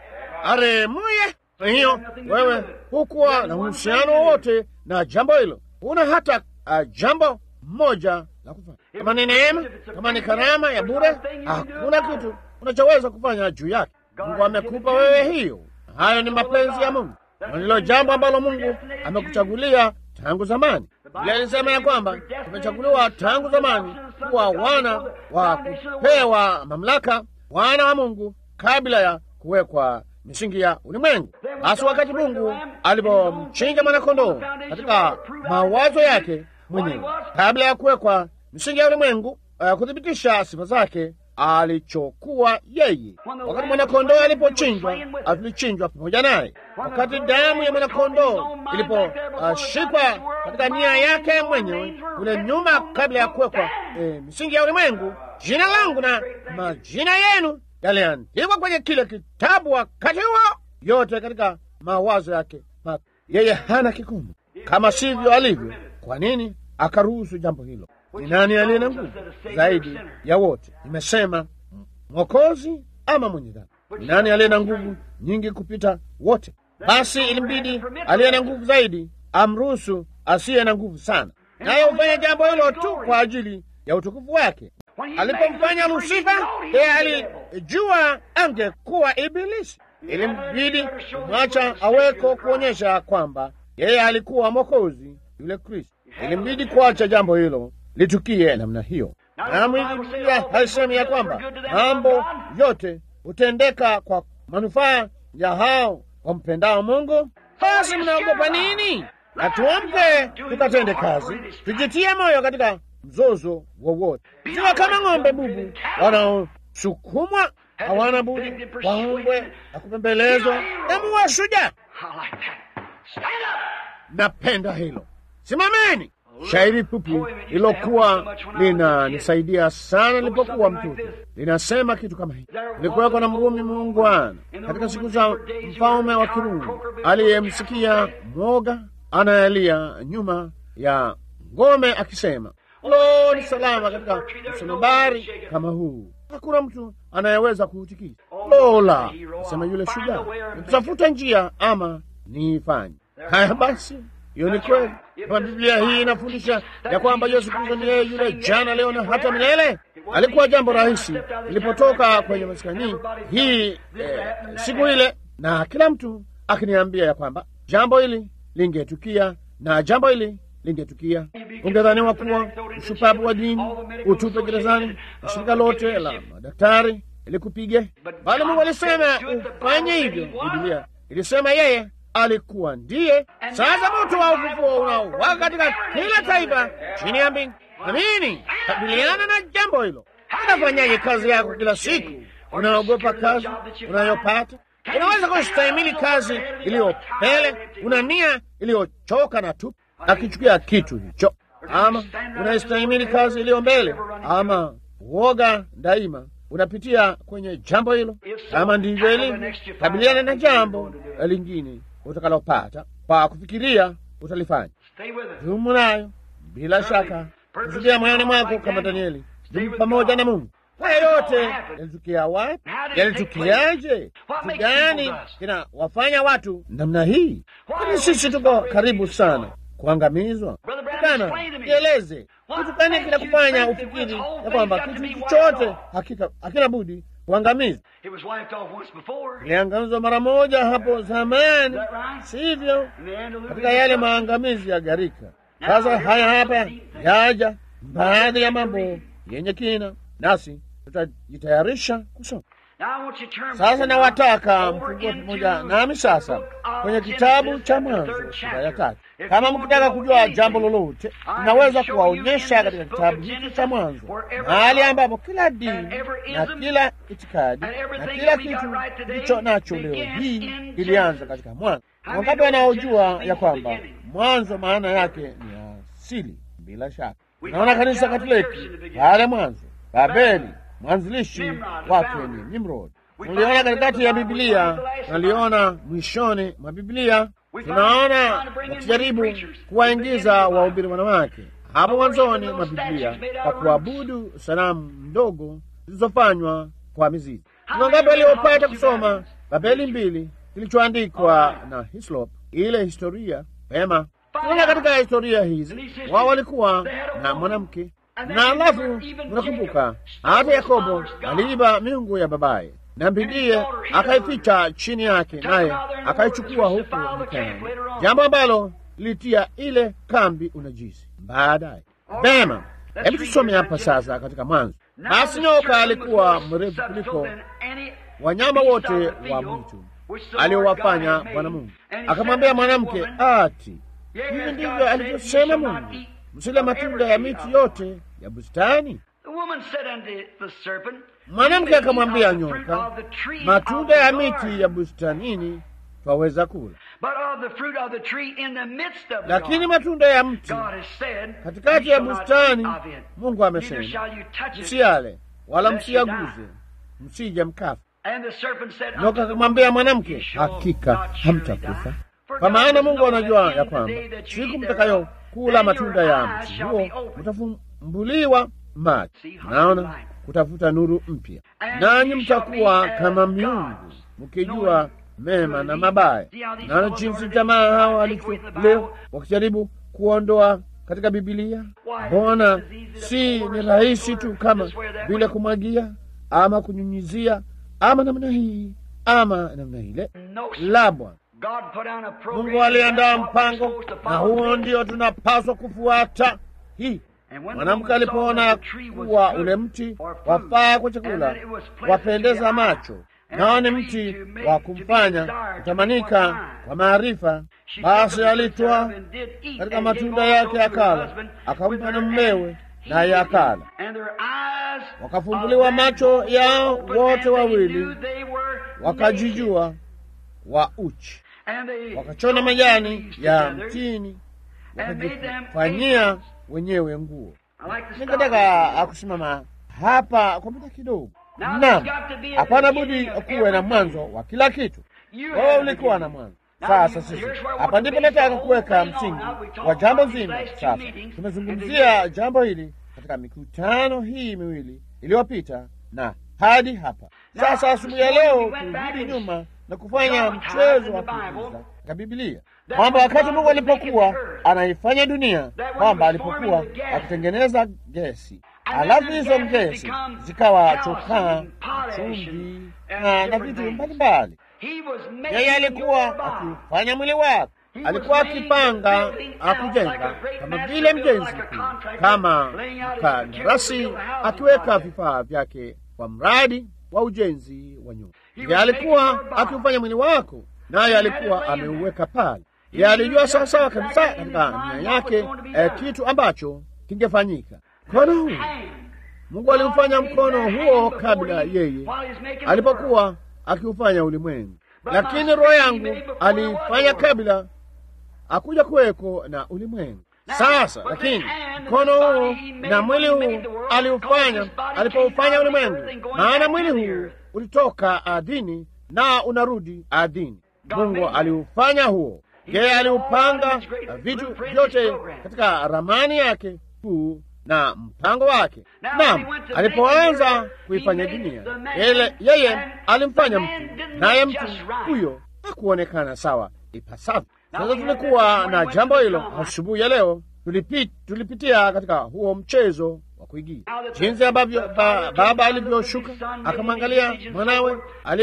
aremuye. Kwa hiyo wewe hukuwa na uhusiano wowote na jambo hilo, huna hata uh, jambo moja la kufanya. Kama ni neema, kama ni karama ya bure, hakuna kitu unachoweza kufanya juu yake. Mungu amekupa wewe hiyo. Hayo ni mapenzi ya Mungu, na ndilo jambo ambalo Mungu amekuchagulia tangu zamani. Biblia alisema ya kwamba tumechaguliwa tangu zamani kuwa wana wa kupewa mamlaka, wana wa Mungu kabla ya kuwekwa misingi ya ulimwengu. Basi wakati Mungu alipomchinja mwanakondoo katika mawazo yake mwenyewe kabla ya kuwekwa misingi ya ulimwengu, uh, kuthibitisha sifa zake alichokuwa yeye. Wakati mwanakondoo alipochinjwa, tulichinjwa pamoja naye. Wakati damu ya mwanakondoo iliposhikwa uh, katika nia yake mwenyewe kule nyuma, kabla ya kuwekwa eh, misingi ya ulimwengu, jina langu na majina yenu yaliandikwa kwenye kile kitabu wakati huo, yote katika mawazo yake. Yeye hana kikomo, kama sivyo alivyo. Kwa nini akaruhusu jambo hilo? Ni nani aliye na nguvu zaidi ya wote? Nimesema Mwokozi ama mwenye dhambi? Ni nani aliye na nguvu nyingi kupita wote? Basi ilimbidi aliye na nguvu zaidi amruhusu asiye na nguvu sana, naye hufanya jambo hilo tu kwa ajili ya utukufu wake. Alipomfanya Lusifa, yeye alijua angekuwa Ibilisi. Ilimbidi kumwacha aweko kuonyesha kwamba yeye alikuwa Mwokozi yule Kristo. Ilimbidi kuacha jambo hilo litukie namna hiyo. Naam, hivi Biblia haisemi ya kwamba mambo yote hutendeka kwa manufaa ya hao wampendao Mungu? Basi mnaogopa nini? Na tuamke tukatende kazi, tujitie moyo katika mzozo wowote. Ikiwa kama ng'ombe bubu wanaosukumwa hawana budi waombwe na kupembelezwa na muwe shujaa. Napenda hilo. Simameni. Shairi fupi lilokuwa linanisaidia sana nilipokuwa mtoto linasema kitu kama hiki: kulikuweko na Mrumi muungwana katika siku za mfalme wa Kirumi aliyemsikia mwoga anayelia nyuma ya ngome akisema, lo, ni salama katika msunobari kama huu, hakuna mtu anayeweza kuutikisa. Lola, asema yule shujaa, nitafuta njia ama niifanye haya. Basi hiyo ni kweli. Kama Biblia hii inafundisha ya kwamba Yesu Kristo ni yeye yule jana, leo na hata milele, alikuwa jambo rahisi ilipotoka kwenye maskani hii eh, siku ile, na kila mtu akiniambia ya kwamba jambo hili lingetukia na jambo hili lingetukia, ungedhaniwa kuwa ushupavu wa dini, utupe gerezani na shirika lote la madaktari ilikupige, bali Mungu alisema ufanye hivyo. Biblia ilisema yeye alikuwa ndiye. Sasa moto wa ufufuo unaowaka katika kila taifa chini ya mbingu. Amini, kabiliana na jambo hilo. Unafanyaje kazi yako kila siku? Unaogopa kazi unayopata? Unaweza kustahimili kazi iliyopele? Una nia iliyochoka na tupu, akichukia kitu hicho? Ama unaistahimili kazi iliyo mbele? Ama uoga daima unapitia kwenye jambo hilo? Kama ndivyo ilivyo, kabiliana na jambo lingine utakalopata kwa kufikiria utalifanya. Dumu nayo bila shaka, kusudia moyoni mwako kama Danieli. Dumu pamoja na Mungu. Haya yote yalitukia wapi? Yalitukiaje? Kitu gani kinawafanya watu namna hii? Kwani sisi tuko karibu sana kuangamizwa? Kana nieleze kitu gani kinakufanya ufikiri ya kwamba kitu chochote hakika hakina budi kuangamizwa? Iliangamizwa mara moja hapo zamani, sivyo? Katika yale maangamizi ya gharika. Sasa haya hapa yaja baadhi ya mambo yenye kina, nasi tutajitayarisha kusoma. Sasa nawataka mfungue pamoja nami sasa kwenye kitabu cha Mwanzo sura ya tatu. Kama mkitaka kujua jambo lolote, tunaweza kuwaonyesha katika kitabu hiki cha Mwanzo mahali ambapo kila dini na kila itikadi na kila kitu kilicho nacho leo hii kilianza katika Mwanzo. Wangapi wanaojua ya kwamba mwanzo maana yake ni asili? Bila shaka naona kanisa Katoliki pale mwanzo, Babeli mwanzilishi wake ni Nimrod. Tuliona katikati ya Biblia, tunaliona mwishoni mwa Biblia, tunaona wakijaribu kuwaingiza wahubiri wanawake hapo mwanzoni mwa Biblia kwa kuabudu sanamu ndogo zilizofanywa kwa mizizi. Kuna ngapi waliopata kusoma Babeli mbili kilichoandikwa na Hislop, ile historia pema. Tunaona katika historia hizi wao walikuwa na mwanamke na alafu, unakumbuka hata Yakobo aliiba miungu ya babaye na mbindie akaificha chini yake, naye akaichukua huku nyikani, jambo ambalo lilitia ile kambi unajisi baadaye. Vema, hebu tusome hapa sasa katika Mwanzo. Basi nyoka alikuwa mrefu kuliko wanyama wote wa mwitu aliowafanya Bwana Mungu. Akamwambia mwanamke, ati hivi ndivyo alivyosema Mungu, msile matunda ya miti yote ya bustani? Mwanamke akamwambia nyoka, matunda ya miti ya bustanini twaweza kula, lakini matunda ya mti katikati ya bustani, Mungu amesema msiale wala msiaguze, msije mkafa. Nyoka akamwambia mwanamke, hakika hamtakufa, kwa maana Mungu anajua ya kwamba siku mtakayo kula matunda ya mti huo mtafumbuliwa macho, naona kutafuta nuru mpya, nanyi mtakuwa kama miungu mkijua mema na mabaya. Naona jinsi jamaa hawa walivyo leo wakijaribu kuondoa katika Bibilia. Mbona si ni rahisi tu kama vile kumwagia ama kunyunyizia ama namna hii ama namna ile? La, Bwana Mungu aliandaa mpango, na huo ndio tunapaswa kufuata. Hii mwanamke alipoona kuwa ule mti wafaa kwa chakula, wapendeza macho, nao ni mti wa kumfanya kutamanika kwa maarifa, basi alitwaa katika matunda yake akala, akampa na mmewe, naye akala. Wakafumbuliwa macho yao wote wawili, wakajijua wa uchi, wakachona majani ya mtini, wakajifanyia wenyewe nguo. Ningetaka akusimama hapa kwa muda kidogo. Naam, hapana budi kuwe na mwanzo wa kila kitu. Wewe ulikuwa na mwanzo. Sasa sisi hapa ndipo nataka kuweka msingi wa jambo zima. Sasa tumezungumzia jambo hili katika mikutano hii miwili iliyopita na hadi hapa sasa. Asubuhi ya leo turudi nyuma na kufanya mchezo wa kuigiza katika Biblia kwamba wakati Mungu alipokuwa anaifanya dunia, kwamba alipokuwa akitengeneza gesi, alafu hizo gesi zikawa chokaa, chumvi na na vitu mbalimbali, yeye alikuwa akifanya mwili wake, alikuwa akipanga akujenga kama vile mjenzi mkuu, kama mkandarasi akiweka vifaa vyake kwa mradi wa ujenzi wa nyumba. Yeye alikuwa akiufanya mwili wako, naye alikuwa ameuweka pale. Yeye alijua sawasawa kabisa katika nia yake eh, kitu ambacho kingefanyika. Mkono huu Mungu aliufanya mkono huo kabla yeye alipokuwa akiufanya ulimwengu, lakini roho yangu aliifanya kabla akuja kuweko na ulimwengu. Sasa lakini mkono huu na mwili huu aliufanya alipoufanya ulimwengu, maana mwili huu ulitoka ardhini na unarudi ardhini. Mungu aliufanya huo, yeye aliupanga vitu vyote katika ramani yake kuu na mpango wake. Naam, alipoanza kuifanya dunia ele, yeye alimfanya mtu, naye mtu huyo hakuonekana sawa ipasavyo. Sasa tulikuwa na jambo hilo asubuhi ya leo, tulipit, tulipitia katika huo mchezo wa kuigia jinsi ambavyo ba, baba alivyoshuka akamwangalia mwanawe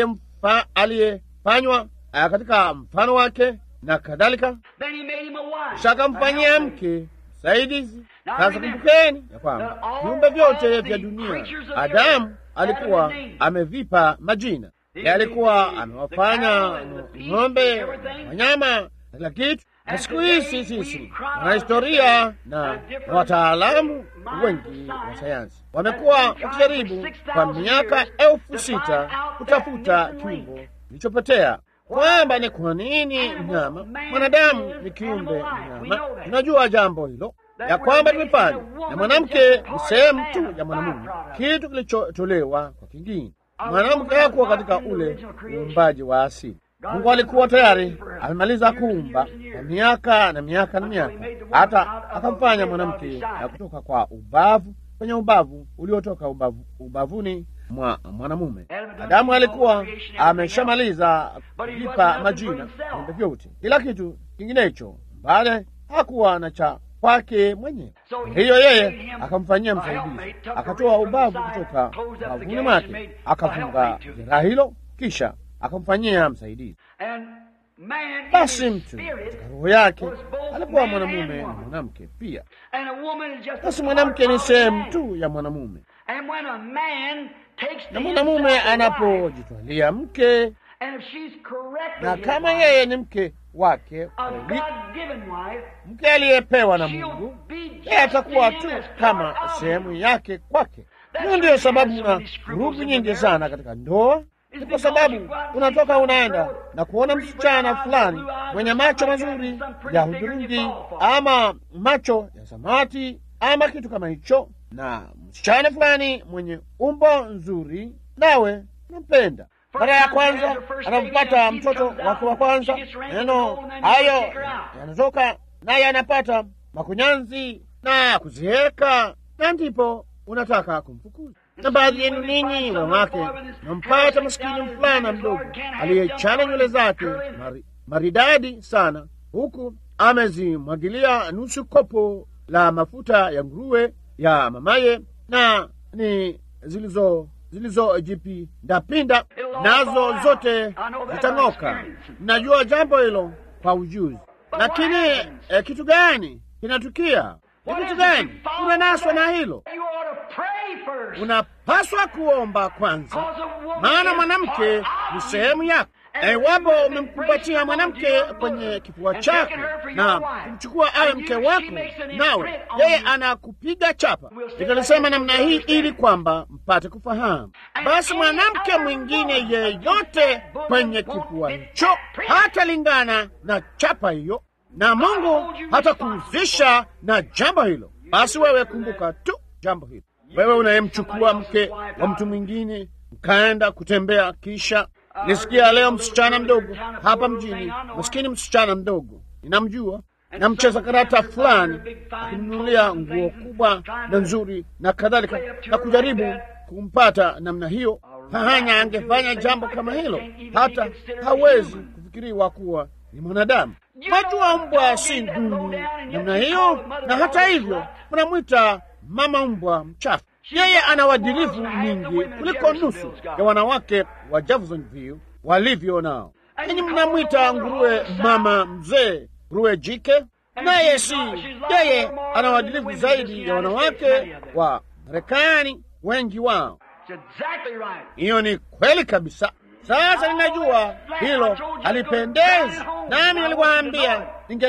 aliyefanywa katika mfano wake na kadhalika, kisha akamfanyia mke msaidizi. Sasa kumbukeni ya kwamba viumbe vyote vya dunia, Adamu alikuwa amevipa majina. Yeye alikuwa amewafanya ng'ombe, wanyama, kila kitu. Na siku hizi sisi na historia na wataalamu wengi wa sayansi wamekuwa wakijaribu kwa miaka elfu sita kutafuta kiumbo kilichopotea kwamba ni kwa nini mnyama mwanadamu ni kiumbe mnyama. Tunajua jambo hilo ya kwamba tumefanya na mwanamke ni sehemu tu ya mwanamume, kitu kilichotolewa kwa kingine. Mwanamke hakuwa katika ule uumbaji wa asili. Mungu alikuwa tayari amemaliza kuumba kwa miaka na miaka na miaka, hata akamfanya mwanamke ya kutoka kwa ubavu kwenye ubavu uliotoka ubavu, ubavuni mwa mwanamume. Adamu alikuwa ameshamaliza kuvipa majina viumbe vyote, kila kitu kinginecho, bali hakuwa na cha kwake mwenyewe. Hiyo yeye akamfanyia msaidizi, akatoa ubavu kutoka ubavuni mwake, akafunga jeraha hilo, kisha akamfanyia msaidizi. Basi mtu katika roho yake alikuwa mwanamume na mwanamke pia. Basi mwanamke ni sehemu tu ya mwanamume, na mwanamume anapojitwalia mke, na kama yeye ni mke wake kweli, mke aliyepewa na Mungu, yeye atakuwa tu kama sehemu yake kwake. Hiyo ndiyo sababu na vurugu nyingi sana katika ndoa ni kwa sababu unatoka unaenda na kuona msichana fulani mwenye macho mazuri ya hudhurungi ama macho ya samawati ama kitu kama hicho, na msichana fulani mwenye umbo nzuri, nawe nampenda. Mara ya kwanza anampata mtoto wake wa kwanza, neno hayo yanatoka naye anapata makunyanzi na kuzeeka, na ndipo unataka kumfukuza na baadhi yenu ninyi wanawake nampata maskini mfulana mdogo aliyechana nywele zake mari, maridadi sana, huku amezimwagilia nusu kopo la mafuta ya nguruwe ya mamaye, na ni zilizo zilizojipindapinda nazo zote zitang'oka. Najua jambo hilo kwa ujuzi, lakini eh, kitu gani kinatukia? Ni kitu gani unanaswa na hilo? Unapaswa kuomba kwanza, maana mwanamke ni sehemu yako. Iwapo umemkumbatia mwanamke kwenye kifua chako na kumchukua awe mke wako, nawe yeye anakupiga chapa. Nikalisema namna hii ili kwamba mpate kufahamu. Basi mwanamke mwingine yeyote kwenye kifua hicho hatalingana na chapa hiyo, na Mungu hatakuhusisha na jambo hilo. Basi wewe kumbuka tu jambo hilo wewe unayemchukua mke wa mtu mwingine mkaenda kutembea, kisha nisikia leo msichana mdogo hapa mjini, maskini msichana mdogo, ninamjua na mcheza karata fulani akimnunulia nguo kubwa na nzuri na kadhalika, na kujaribu kumpata namna hiyo. Hahanya angefanya jambo kama hilo, hata hawezi kufikiriwa kuwa ni mwanadamu. Wajua, mbwa si duni namna hiyo, na hata hivyo mnamwita mama mbwa mchafu. Yeye ana uadilifu mwingi kuliko nusu ya wanawake wa Jeffersonville walivyo nao. Ninyi mnamwita nguruwe mama mzee, nguruwe jike, naye si yeye. Ana uadilifu zaidi ya wanawake wa Marekani wengi wao. Hiyo ni kweli kabisa. Sasa ninajua hilo halipendezi, nami niliwaambia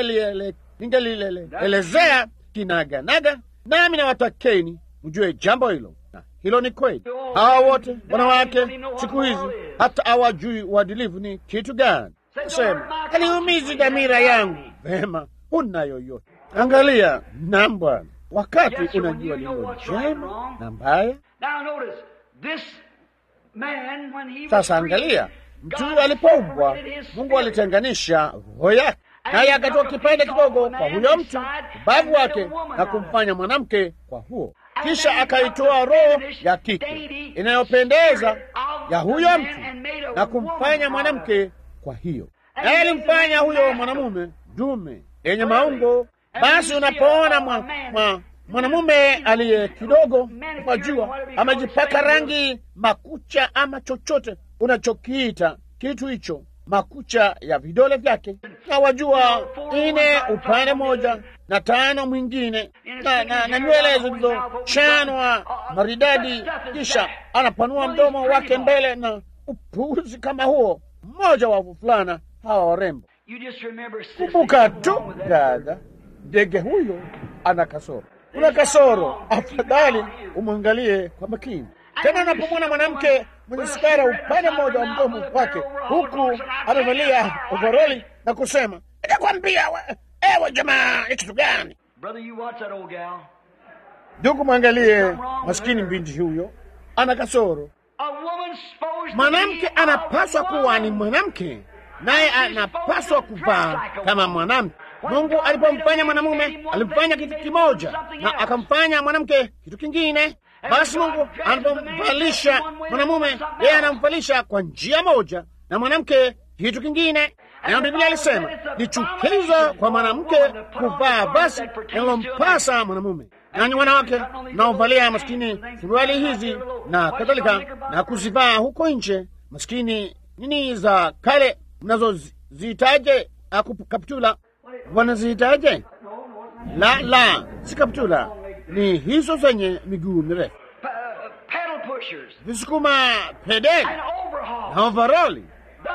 ningelielezea kinaganaga nami nawatakeni mjue jambo hilo, na hilo ni kweli. Hawa wote wanawake siku hizi hata hawajui uadilifu ni kitu gani. Sema haliumizi dhamira yangu. Vema, huna yoyote. Angalia nam Bwana, wakati unajua lilo jema na mbaya. Sasa angalia, mtu huyo alipoumbwa, Mungu alitenganisha roho yake naye akatoa kipande kidogo kwa huyo mtu ubavu wake na kumfanya mwanamke kwa huo, kisha akaitoa roho ya kike inayopendeza ya huyo mtu na kumfanya mwanamke kwa hiyo, naye alimfanya huyo mwanamume dume yenye maungo. Basi unapoona mwa, mwa, mwanamume aliye kidogo kwa jua amejipaka rangi makucha ama chochote unachokiita kitu hicho makucha ya vidole vyake, na wajua ine upande moja na tano mwingine, na, na, na nywele zilizochanwa maridadi, kisha anapanua mdomo wake mbele na upuuzi kama huo. Mmoja wa wavulana hawa warembo. Kumbuka tu dada, ndege huyo ana kasoro, kuna kasoro. Afadhali umwangalie kwa makini. Tena unapomwona mwanamke mwenye sigara upande mmoja wa mdomo wake, huku amevalia ovaroli na kusema, nikakwambia ewe jamaa, ni kitu gani? Ndugu, mwangalie maskini binti huyo, ana kasoro. Mwanamke anapaswa kuwa ni mwanamke, naye anapaswa kuvaa kama mwanamke. Mungu alipomfanya mwanamume alimfanya kitu kimoja, na akamfanya mwanamke kitu kingine. Basi Mungu anapomvalisha mwanamume, yeye anamvalisha kwa njia moja, na mwanamke kitu kingine. Na Biblia alisema ni chukizo kwa mwanamke kuvaa basi linalompasa mwanamume. Nanyi wanawake mnaovalia maskini suruali hizi na kadhalika na kuzivaa huko nje, maskini nini za kale mnazoziitaje? Kaptula wanaziitaje? La, la, si kaptula, ni hizo zenye miguu mirefu, visukuma pedeli na ovaroli,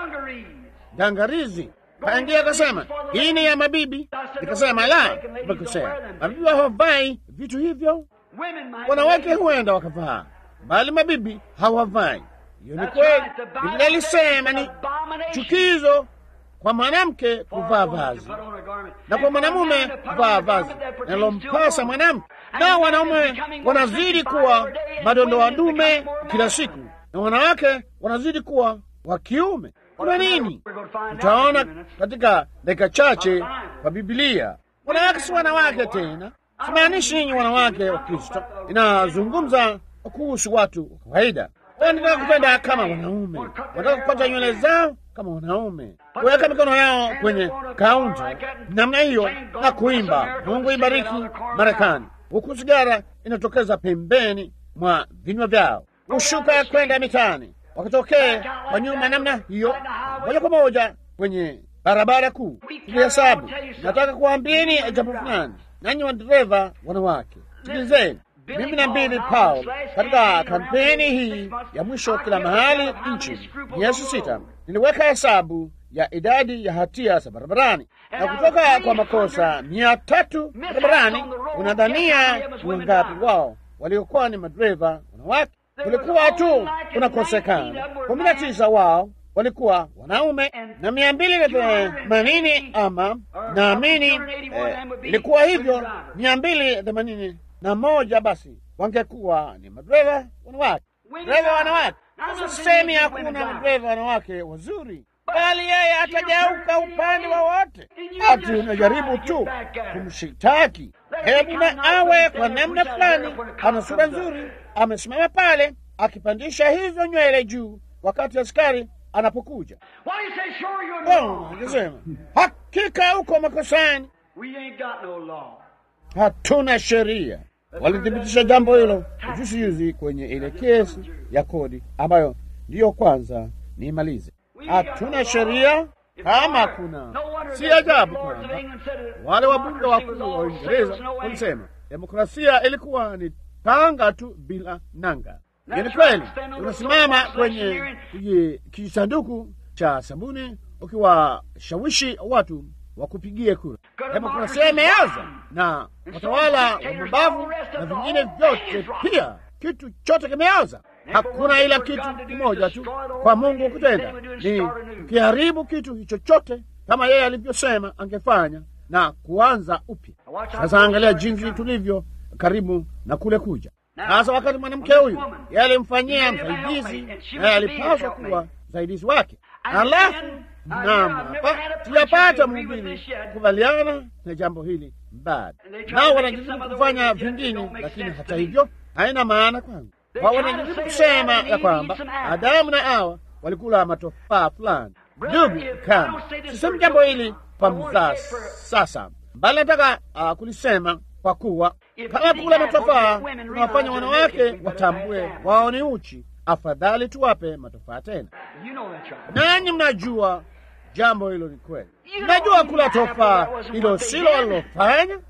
dangarizi. Kaingia akasema hii ni ya mabibi. Nikasema la, umekosea. Mabibi hawavai vitu hivyo. Wanawake huenda wakavaa, bali mabibi hawavai. Hiyo ni kweli. Biblia ilisema ni chukizo kwa mwanamke kuvaa vazi na kwa mwanamume kuvaa vazi nalompasa mwanamke. Na wanaume wanazidi kuwa madondoa dume kila siku, na wanawake wanazidi kuwa wa kiume. Kuna nini? Utaona katika dakika chache kwa Biblia. Wanawake si wanawake tena. Simaanishi ninyi wanawake wa Kristo, inazungumza kuhusu watu wa kawaida. Wanataka kupenda kama wanaume, wanataka kupata nywele zao kama wanaume, kuweka mikono yao kwenye kaunta namna hiyo na kuimba Mungu ibariki Marekani, huku sigara inatokeza pembeni mwa vinywa vyao, hushuka kwenda mitaani wakitokee kwa nyuma namna hiyo, moja kwa moja kwenye barabara kuu. Tulihesabu. Nataka kuambieni jambo fulani, nanyi wadereva wanawake, sikilizeni. Mimi na Billy Paul katika kampeni hii ya mwisho kila mahali nchini, miezi sita, niliweka hesabu ya idadi ya hatia za barabarani, na kutoka kwa makosa mia tatu barabarani, unadhania ni wangapi wao waliokuwa ni madereva wanawake? Kulikuwa tu kunakosekana kumi na tisa wao walikuwa wanaume na mia mbili na themanini ama naamini eh, ilikuwa hivyo mia mbili themanini na moja basi wangekuwa ni madereva wanawake. Dereva wanawake, sasa sisemi hakuna madereva wanawake wazuri, bali yeye atageuka upande wowote. Ati unajaribu tu kumshitaki, hebu na awe kwa namna fulani, ana sura nzuri, amesimama pale akipandisha hizo nywele juu wakati askari anapokuja. Angesema hakika uko makosani, hatuna sheria. Walithibitisha jambo hilo juzi juzi kwenye ile kesi ya kodi ambayo ndiyo kwanza niimalize. Hatuna sheria kama kuna, si ajabu kwamba wale wabunge wakuu wa Uingereza walisema demokrasia ilikuwa ni tanga tu bila nanga. Ni kweli, unasimama kwenye kisanduku cha sabuni ukiwashawishi watu wakupigie kura. Demokrasia imeanza na watawala wa mabavu na vingine vyote pia, kitu chote kimeanza. Hakuna ila kitu kimoja tu kwa Mungu kutenda, ni ukiharibu kitu hicho chote kama yeye alivyosema angefanya na kuanza upya. Sasa angalia jinsi tulivyo karibu na kule kuja sasa wakati mwanamke huyu yeye alimfanyia msaidizi, naye alipaswa kuwa msaidizi wake. Alafu naam, sijapata mhubiri kukubaliana na jambo hili bado, nao wanajaribu kufanya vingine, lakini hata hivyo haina maana kwangu. Wao wanajaribu kusema ya kwamba Adamu na Hawa walikula matofaa fulani. Ndugu, kama sisemi jambo hili kwa mzaa sasa, bali nataka uh, kulisema kwa kuwa kama kula matofaa tunawafanya wanawake watambue wao ni uchi, afadhali tuwape matofaa tena. Nanyi mnajua jambo hilo ni kweli. Mnajua kula tofaa hilo silo walilofanya,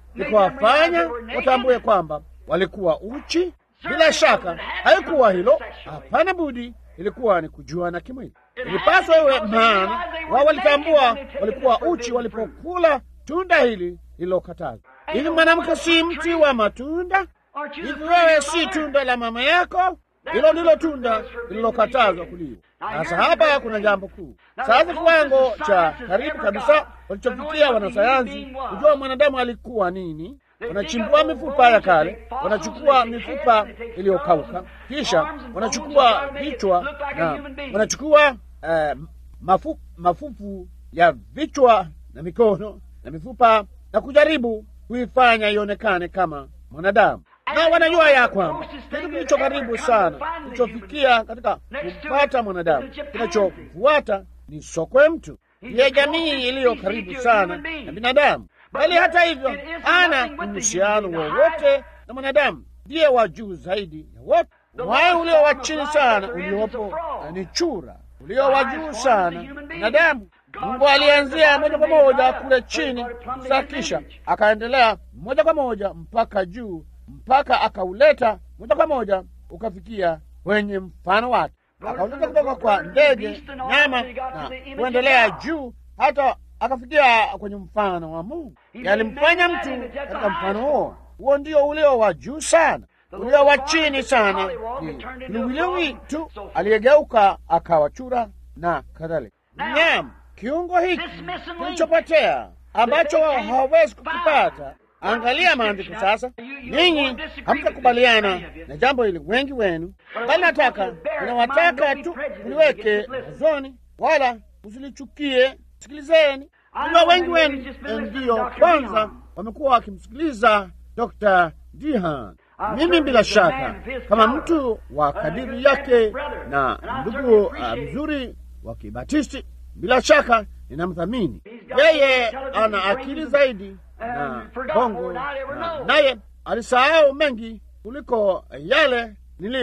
ni kuwafanya watambue kwamba walikuwa uchi. Bila shaka haikuwa hilo, hapana budi, ilikuwa ni kujuana kimwili. Ilipaswa iwe, maana wao walitambua walikuwa uchi walipokula tunda hili lililokatazwa. Hivi mwanamke si mti wa matunda? Hivi wewe si tunda la mama yako? Hilo ndilo tunda lililokatazwa kuliwa. Sasa hapa kuna jambo kuu. Sasa kiwango cha karibu kabisa walichofikia wanasayansi kujua mwanadamu alikuwa nini, wanachimbua mifupa ya kale, wanachukua mifupa iliyokauka, kisha wanachukua vichwa na wanachukua uh, mafu, mafufu ya vichwa na mikono na mifupa na kujaribu kuifanya ionekane kama mwanadamu na wanajua ya kwamba kitu kilicho karibu sana kilichofikia katika kumpata mwanadamu, kinachofuata ni sokwe mtu, ndiye jamii iliyo karibu sana na binadamu, bali hata hivyo hana uhusiano wowote na mwanadamu. Ndiye wa juu zaidi ya wote. Uhai ulio wa chini sana uliopo ni chura, ulio wa juu sana binadamu. Mungu alianzia moja kwa moja kule chini sa, kisha akaendelea moja kwa moja mpaka juu mpaka akauleta moja kwa moja ukafikia kwenye mfano wake, akauleta kutoka kwa ndege, nyama na kuendelea juu hata akafikia kwenye mfano wa Mungu. Yalimfanya mtu katika mfano huo. Huo ndio ulio wa juu sana. Ulio wa chini sana ni liwiliwi tu aliyegeuka akawa chura na kadhalika. Nyama, kiungo hiki kilichopotea ambacho hawawezi kukipata Angalia maandiko sasa. Ninyi hamtakubaliana na jambo hili, wengi wenu, bali nataka ninawataka tu mliweke wazoni, wala msilichukie. Sikilizeni, najua wengi wenu ndiyo kwanza wamekuwa wakimsikiliza Dr. Dihan. Mimi bila shaka kama mtu wa kadiri yake na ndugu uh, mzuri wa Kibatisti, bila shaka ninamthamini yeye. Ana akili zaidi na bongo naye alisahau mengi kuliko yale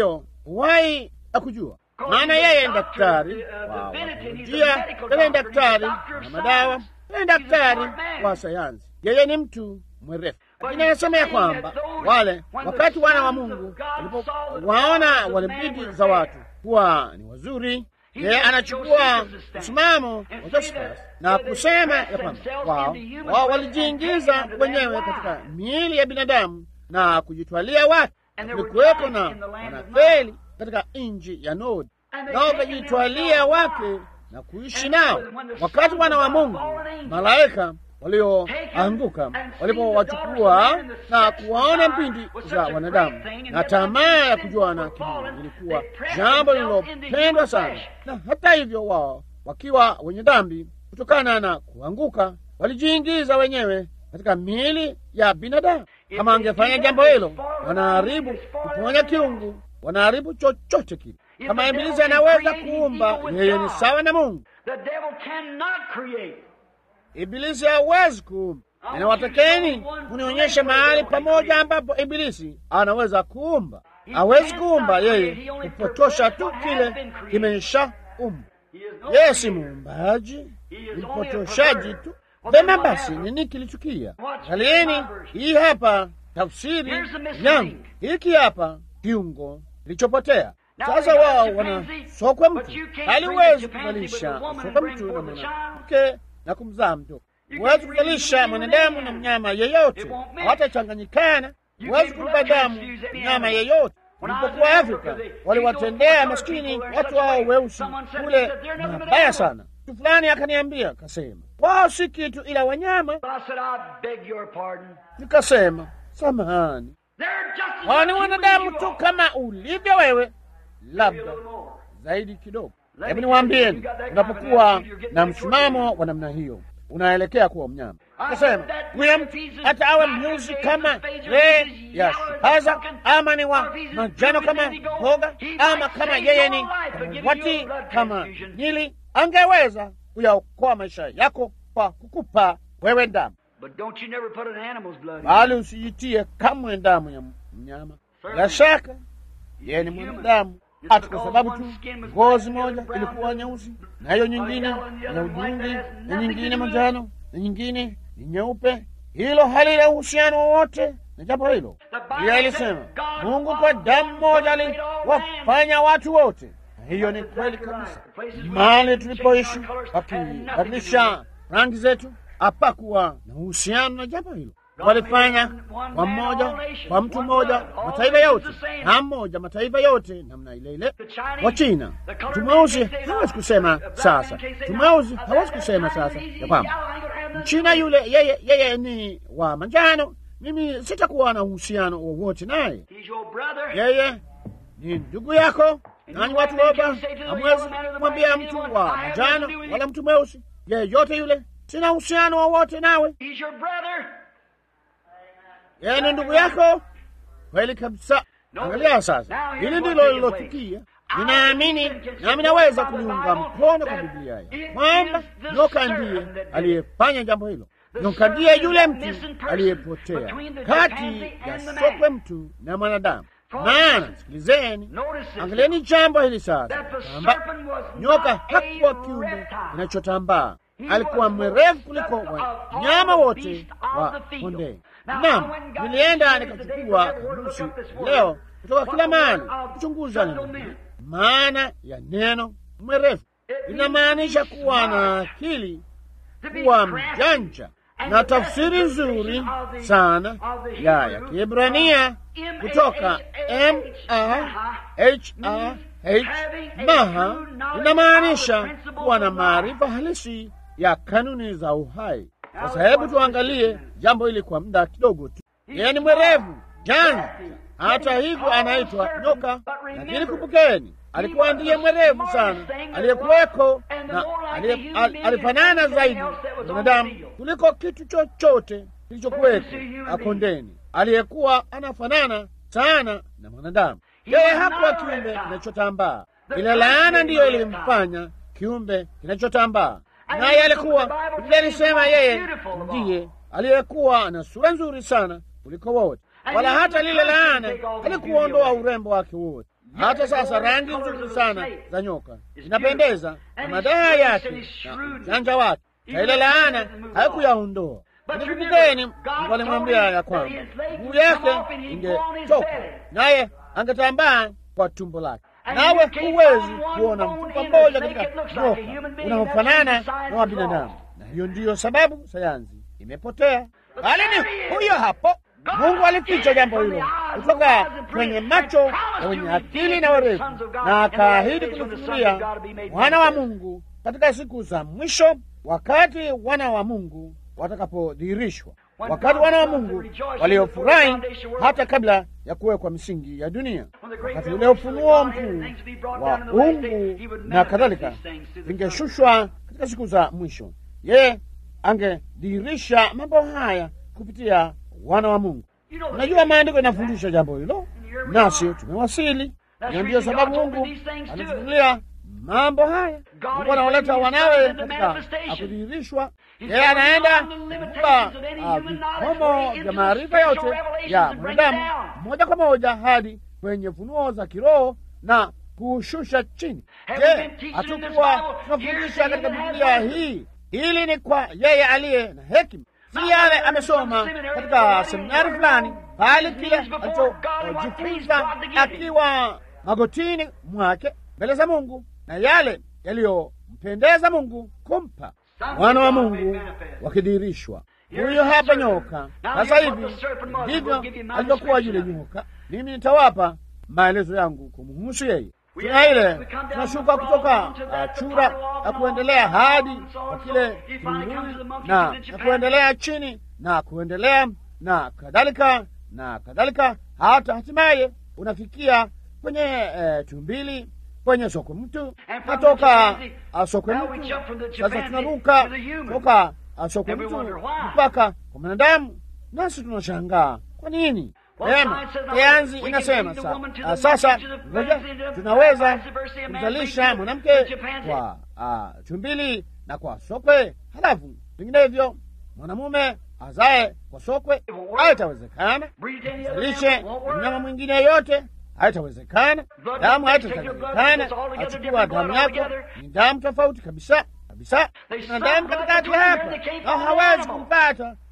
niliyowahi kujua, maana yeye ni daktari wa biolojia, yeye ni daktari wa madawa, yeye ni daktari wa sayansi, yeye ni mtu mwerefu. Lakini anasema ya kwamba wale wakati wana wa Mungu walipowaona wale binti za watu kuwa ni wazuri yeye anachukua msimamo wa Josephus na kusema ya kwamba wao wao walijiingiza wenyewe katika miili ya binadamu na kujitwalia watu. Kulikuweko na wanafeli katika nchi ya Nodi, nao wakajitwalia wake na kuishi nao. Wakati wana wa Mungu malaika walioanguka walipowachukua na kuwaona mpindi za wanadamu na tamaa ya kujuana kimwili, ilikuwa jambo lililopendwa sana. Na hata hivyo, wao wakiwa wenye dhambi, kutokana na kuanguka, walijiingiza wenyewe katika miili ya binadamu. Kama angefanya jambo hilo, wanaharibu kuponya kiungu, wanaharibu chochote kile. Kama Ibilisi anaweza kuumba, yeye ni sawa na Mungu. Ibilisi hawezi kuumba. Ninawatakeni munionyeshe mahali pamoja ambapo Ibilisi anaweza kuumba. Hawezi kuumba, yeye hupotosha tu kile kimesha umba. Yeye si muumbaji, ni mpotoshaji tu. Vema basi, nini kilitukia? Angalieni, hii hapa tafsiri yangu, hiki hapa kiungo kilichopotea. Sasa wao wana sokwe mtu, haliwezi kuzalisha sokwe mtu na mwanamke na kumzaa mtoto. Huwezi kuzalisha mwanadamu na mnyama yeyote, hawatachanganyikana. Huwezi kumpa damu mnyama yeyote. Walipokuwa Afrika waliwatendea maskini watu hao weusi kule mabaya sana. Mtu fulani akaniambia, kasema wao si kitu ila wanyama. Nikasema samahani, wao ni wanadamu tu kama ulivyo wewe, labda zaidi kidogo. Hebu niwaambieni, unapokuwa na msimamo wa namna hiyo unaelekea kuwa mnyama. Kasema huyo mtu hata awe mnyuzi kama lee ya shupaza, ama ni wa manjano kama mboga, ama kama yeye ni wati kama nili, angeweza kuyaokoa maisha yako kwa kukupa wewe damu, bali usijitie kamwe damu ya mnyama. Bila shaka yeye ni mwanadamu hata kwa sababu tu ngozi moja ilikuwa nyeusi na hiyo nyingine ya udhurungi na nyingine manjano na nyingine ni nyeupe. hilo halina uhusiano wowote na jambo hilo. Biblia ilisema Mungu kwa damu moja aliwafanya watu wote. Hiyo ni kweli kabisa. Mahali tulipoishi wakibadilisha rangi zetu, hapakuwa na uhusiano na jambo hilo. Walifanya kwa mmoja, kwa mtu mmoja, mataifa yote na mmoja, mataifa yote namna ile ile. Wa China, mtu mweusi hawezi kusema sasa, mtu mweusi hawezi kusema sasa ya kwamba Mchina yule yeye, yeye ni wa manjano, mimi sitakuwa na uhusiano wowote naye. Yeye ni ndugu yako. Nanyi watu woba hamwezi kumwambia mtu wa manjano wala mtu mweusi yeyote yule, sina uhusiano wowote nawe. Yeye ni ndugu yako kweli kabisa. Angalia sasa, hili ndilo lilotukia. Ninaamini nami naweza kuliunga mkono kwa Biblia ya kwamba nyoka ndiye aliyefanya jambo hilo. Nyoka ndiye yule mtu aliyepotea kati ya sokwe mtu na mwanadamu. Maana sikilizeni, angalieni jambo hili sasa, kwamba nyoka hakuwa kiumbe kinachotambaa, alikuwa mwerevu kuliko wanyama wote wa kondeni. Naam, nilienda nikachukua kamusi leo kutoka kila mahali kuchunguza neno maana ya neno mwerevu. Inamaanisha kuwa na akili, kuwa mjanja, na tafsiri nzuri sana ya ya Kiebrania kutoka M A H A H maha, inamaanisha kuwa na maarifa halisi ya kanuni za uhai. Sasa hebu tuangalie jambo hili kwa muda kidogo tu. Yeye ni mwerevu janja, hata hivyo anaitwa nyoka. Lakini kumbukeni, alikuwa ndiye mwerevu sana aliyekuweko na alifanana zaidi na mwanadamu kuliko kitu chochote kilichokuweko akondeni. Aliyekuwa anafanana sana na mwanadamu. Yeye hakuwa kiumbe kinachotambaa. Ile laana ndiyo ilimfanya kiumbe kinachotambaa, naye alikuwa, Biblia ilisema yeye ndiye aliyekuwa na sura nzuri sana kuliko wote, wala hata lile laana alikuondoa urembo wake wote. Hata sasa rangi nzuri sana za nyoka zinapendeza na madaa yake na ujanja wake, na ile laana haikuyaondoa. Nikumbukeni, Mungu alimwambia ya kwamba mguu yake ingetoka naye angetambaa kwa tumbo lake. Nawe huwezi kuona mfupa mmoja katika nyoka unaofanana na wa binadamu, na hiyo ndiyo sababu sayansi imepotea. Bali ni huyo hapo Mungu alificha jambo hilo kutoka kwenye macho ya wenye akili na werevu, na akaahidi kulifunulia wana wa Mungu katika siku za mwisho, wakati wana wa Mungu watakapodhihirishwa, wakati wana wa Mungu waliofurahi hata kabla ya kuwekwa misingi ya dunia, wakati ule ufunuo mkuu wa uungu na kadhalika vingeshushwa katika siku za mwisho, yeye angedhihirisha mambo haya kupitia wana wa Mungu. Unajua, maandiko yanafundisha jambo hilo, nasi tumewasili, na ndiyo sababu Mungu anatufunulia mambo haya. Mungu anawaleta wanawe katika akudhihirishwa. Yeye anaenda kupa vikomo vya maarifa yote ya mwanadamu moja kwa moja hadi kwenye funuo za kiroho na kuushusha chini. Je, hatukuwa tunafundisha katika Biblia hii? Hili ni kwa yeye aliye na hekima si yale amesoma katika seminari fulani, bali kile alichojifunza akiwa magotini mwake mbele za Mungu na yale yaliyompendeza Mungu kumpa wana wa Mungu wakidhihirishwa. Huyo hapa nyoka. Sasa hivi ndivyo alivyokuwa yule nyoka. Mimi nitawapa maelezo yangu kumuhusu yeye. Tuna ile tunashuka kutoka uh, chura na kuendelea hadi kwa kile kilinduni na, na kuendelea chini na kuendelea na kadhalika na kadhalika, hata hatimaye unafikia kwenye uh, tumbili, kwenye sokwe mtu, natoka uh, sokwe mtu. Sasa tunaruka toka uh, sokwe mtu mpaka kwa mwanadamu, nasi tunashangaa kwa nini? Ema, sayansi inasema sa, uh, sasa ngoja tunaweza kumzalisha mwanamke kwa uh, tumbili na kwa sokwe, halafu vinginevyo mwanamume azae kwa sokwe. Haitawezekana. Zalishe mnyama mwingine yoyote, haitawezekana. Damu haitawezekana. Achukua damu yako, ni damu tofauti kabisa kabisa. Kuna damu katikati hapa, au hawezi kumpata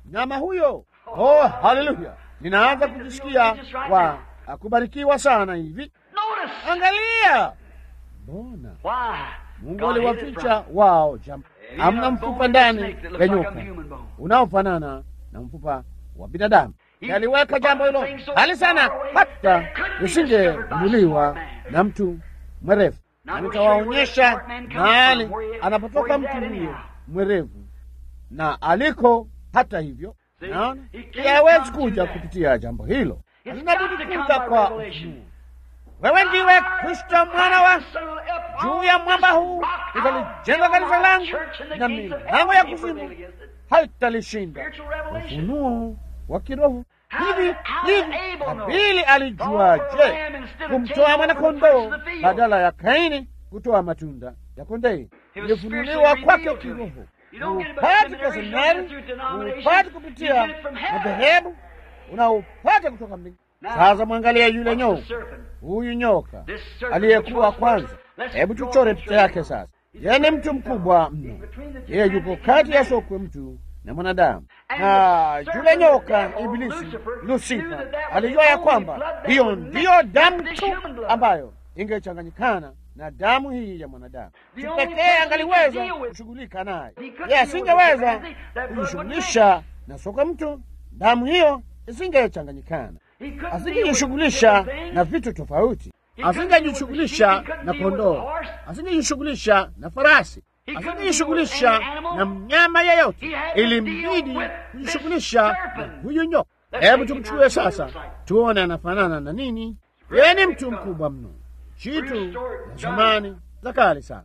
mnyama huyo. Oh, haleluya! Ninaanza kujisikia wa kubarikiwa sana hivi. Notice. Angalia, mbona Why? Mungu God hid it aliwaficha from- wao jambo. He Hamna had a mfupa bone in ndani the snake that ya looked like nyoka a human bone. unaofanana na mfupa wa binadamu. He- Aliweka jambo hilo things so hali sana far away hata that couldn't be lisingegunduliwa discovered by a smart man. na mtu mwerevu. Now Na we'll show you where that nitawaonyesha smart man comes mahali from, where he- anapotoka where he's mtu at huyo anyhow. mwerevu na aliko. Hata hivyo, See, naona he can't yeye hawezi come to kuja that. kupitia jambo hilo, It's linabidi got to come kuja by kwa revelation. ufunuo. Wewe ndiwe Kristo mwana wa juu ya mwamba huu utalijenga kanisa langu na milango ya kuzimu haitalishinda. Ufunuo wa kiroho. Hivi hivi Habili alijuaje kumtoa mwanakondoo badala ya Kaini kutoa matunda ya kondei? Ilifunuliwa kwake kiroho. Upati kwa seminari, upati kupitia madhehebu, unaupata kutoka mbinguni. Sasa mwangalia yule nyoka, huyu nyoka aliyekuwa kwanza. Hebu tuchore picha yake sasa. Yeye ni mtu mkubwa mno, yeye yuko kati ya sokwe mtu na mwanadamu. Na yule nyoka Ibilisi, Lusifa, alijua ya kwamba hiyo ndiyo damu tu ambayo ingechanganyikana na damu hii ya mwanadamu. Pekee angaliweza kushughulika naye, yeye asingeweza kujishughulisha na sokwe mtu. Damu hiyo isingechanganyikana, asingejishughulisha na vitu tofauti, asingejishughulisha na kondoo, asingejishughulisha na farasi, asingejishughulisha na mnyama yeyote. Ilimbidi kujishughulisha na huyu nyoka. Hebu tumchukue sasa, tuone anafanana na nini. Yeye ni mtu mkubwa mno, chitu na zamani za kale sana.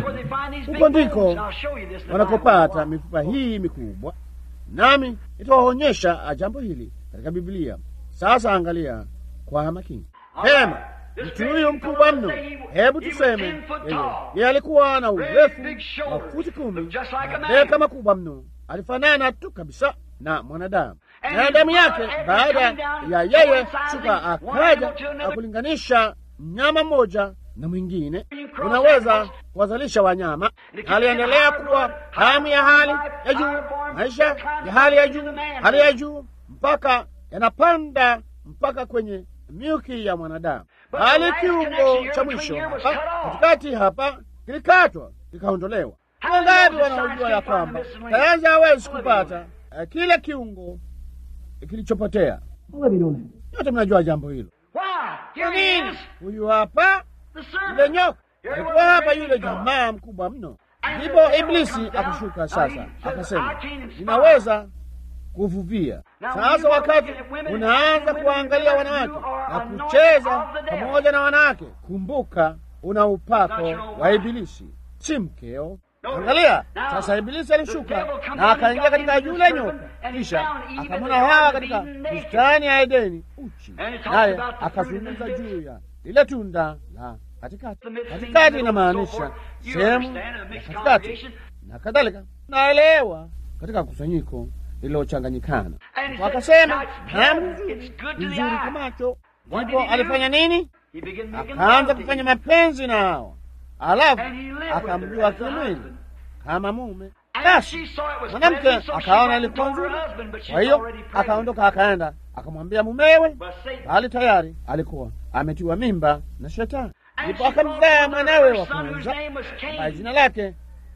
Huko ndiko wanakopata mifupa hii mikubwa, nami nitawaonyesha jambo hili katika Biblia. Sasa angalia kwa makini hema. Mtu huyu mkubwa mno, hebu tuseme yeye yeye alikuwa na urefu wa futi kumi, mabeka makubwa mno, alifanana tu kabisa na mwanadamu na damu yake. Baada ya yeye shuka akaja akulinganisha mnyama mmoja na mwingine, unaweza kuwazalisha wanyama. Aliendelea kuwa damu ya hali ya juu, maisha ya hali ya juu, hali ya juu, mpaka yanapanda mpaka kwenye miuki ya mwanadamu, bali kiungo cha mwisho hapa katikati hapa kilikatwa kikaondolewa. Wangapi wanaojua ya kwamba sayansi hawezi kupata uh, kile kiungo kilichopotea? Yote mnajua jambo hilo. Kwa nini? Huyu hapa yule nyoka alikuwa hapa, yule jamaa mkubwa mno. Ndipo Iblisi akashuka sasa, akasema ninaweza kuvuvia. Sasa wakati unaanza kuangalia wanawake na kucheza pamoja na wanawake, kumbuka una upako wa Ibilisi, si mkeo. Angalia sasa, Ibilisi alishuka na akaingia katika yule nyoka, kisha akamwona Hawa katika bustani ya Edeni uchi, naye akazungumza juu ya lile tunda la katikati. Katikati inamaanisha sehemu ya katikati na kadhalika, naelewa katika kusanyiko lililochanganyikana. Wakasema damu nzuri nzuri kwa macho. Ndipo alifanya nini? Akaanza kufanya mapenzi na Hawa, alafu akamjua kimwili kama mume. Basi mwanamke akaona ilikuwa nzuri, kwa hiyo akaondoka akaenda akamwambia mumewe, bali tayari alikuwa ametiwa mimba na Shetani. Ndipo akamzaa mwanawe wa kwanza ambaye jina lake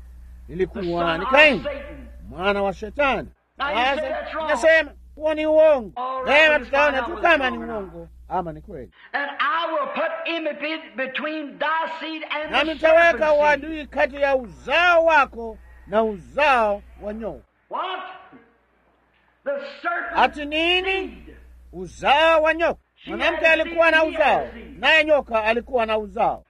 lilikuwa ni Kaini, mwana wa Shetani. Sasa inasema huo ni uongo. Leo tutaona tu kama ni uongo ama ni kweli. Nami nitaweka uadui kati ya uzao wako na uzao wa nyoka. Ati nini? Uzao wa nyoka. Mwanamke alikuwa na uzao, naye nyoka alikuwa na uzao.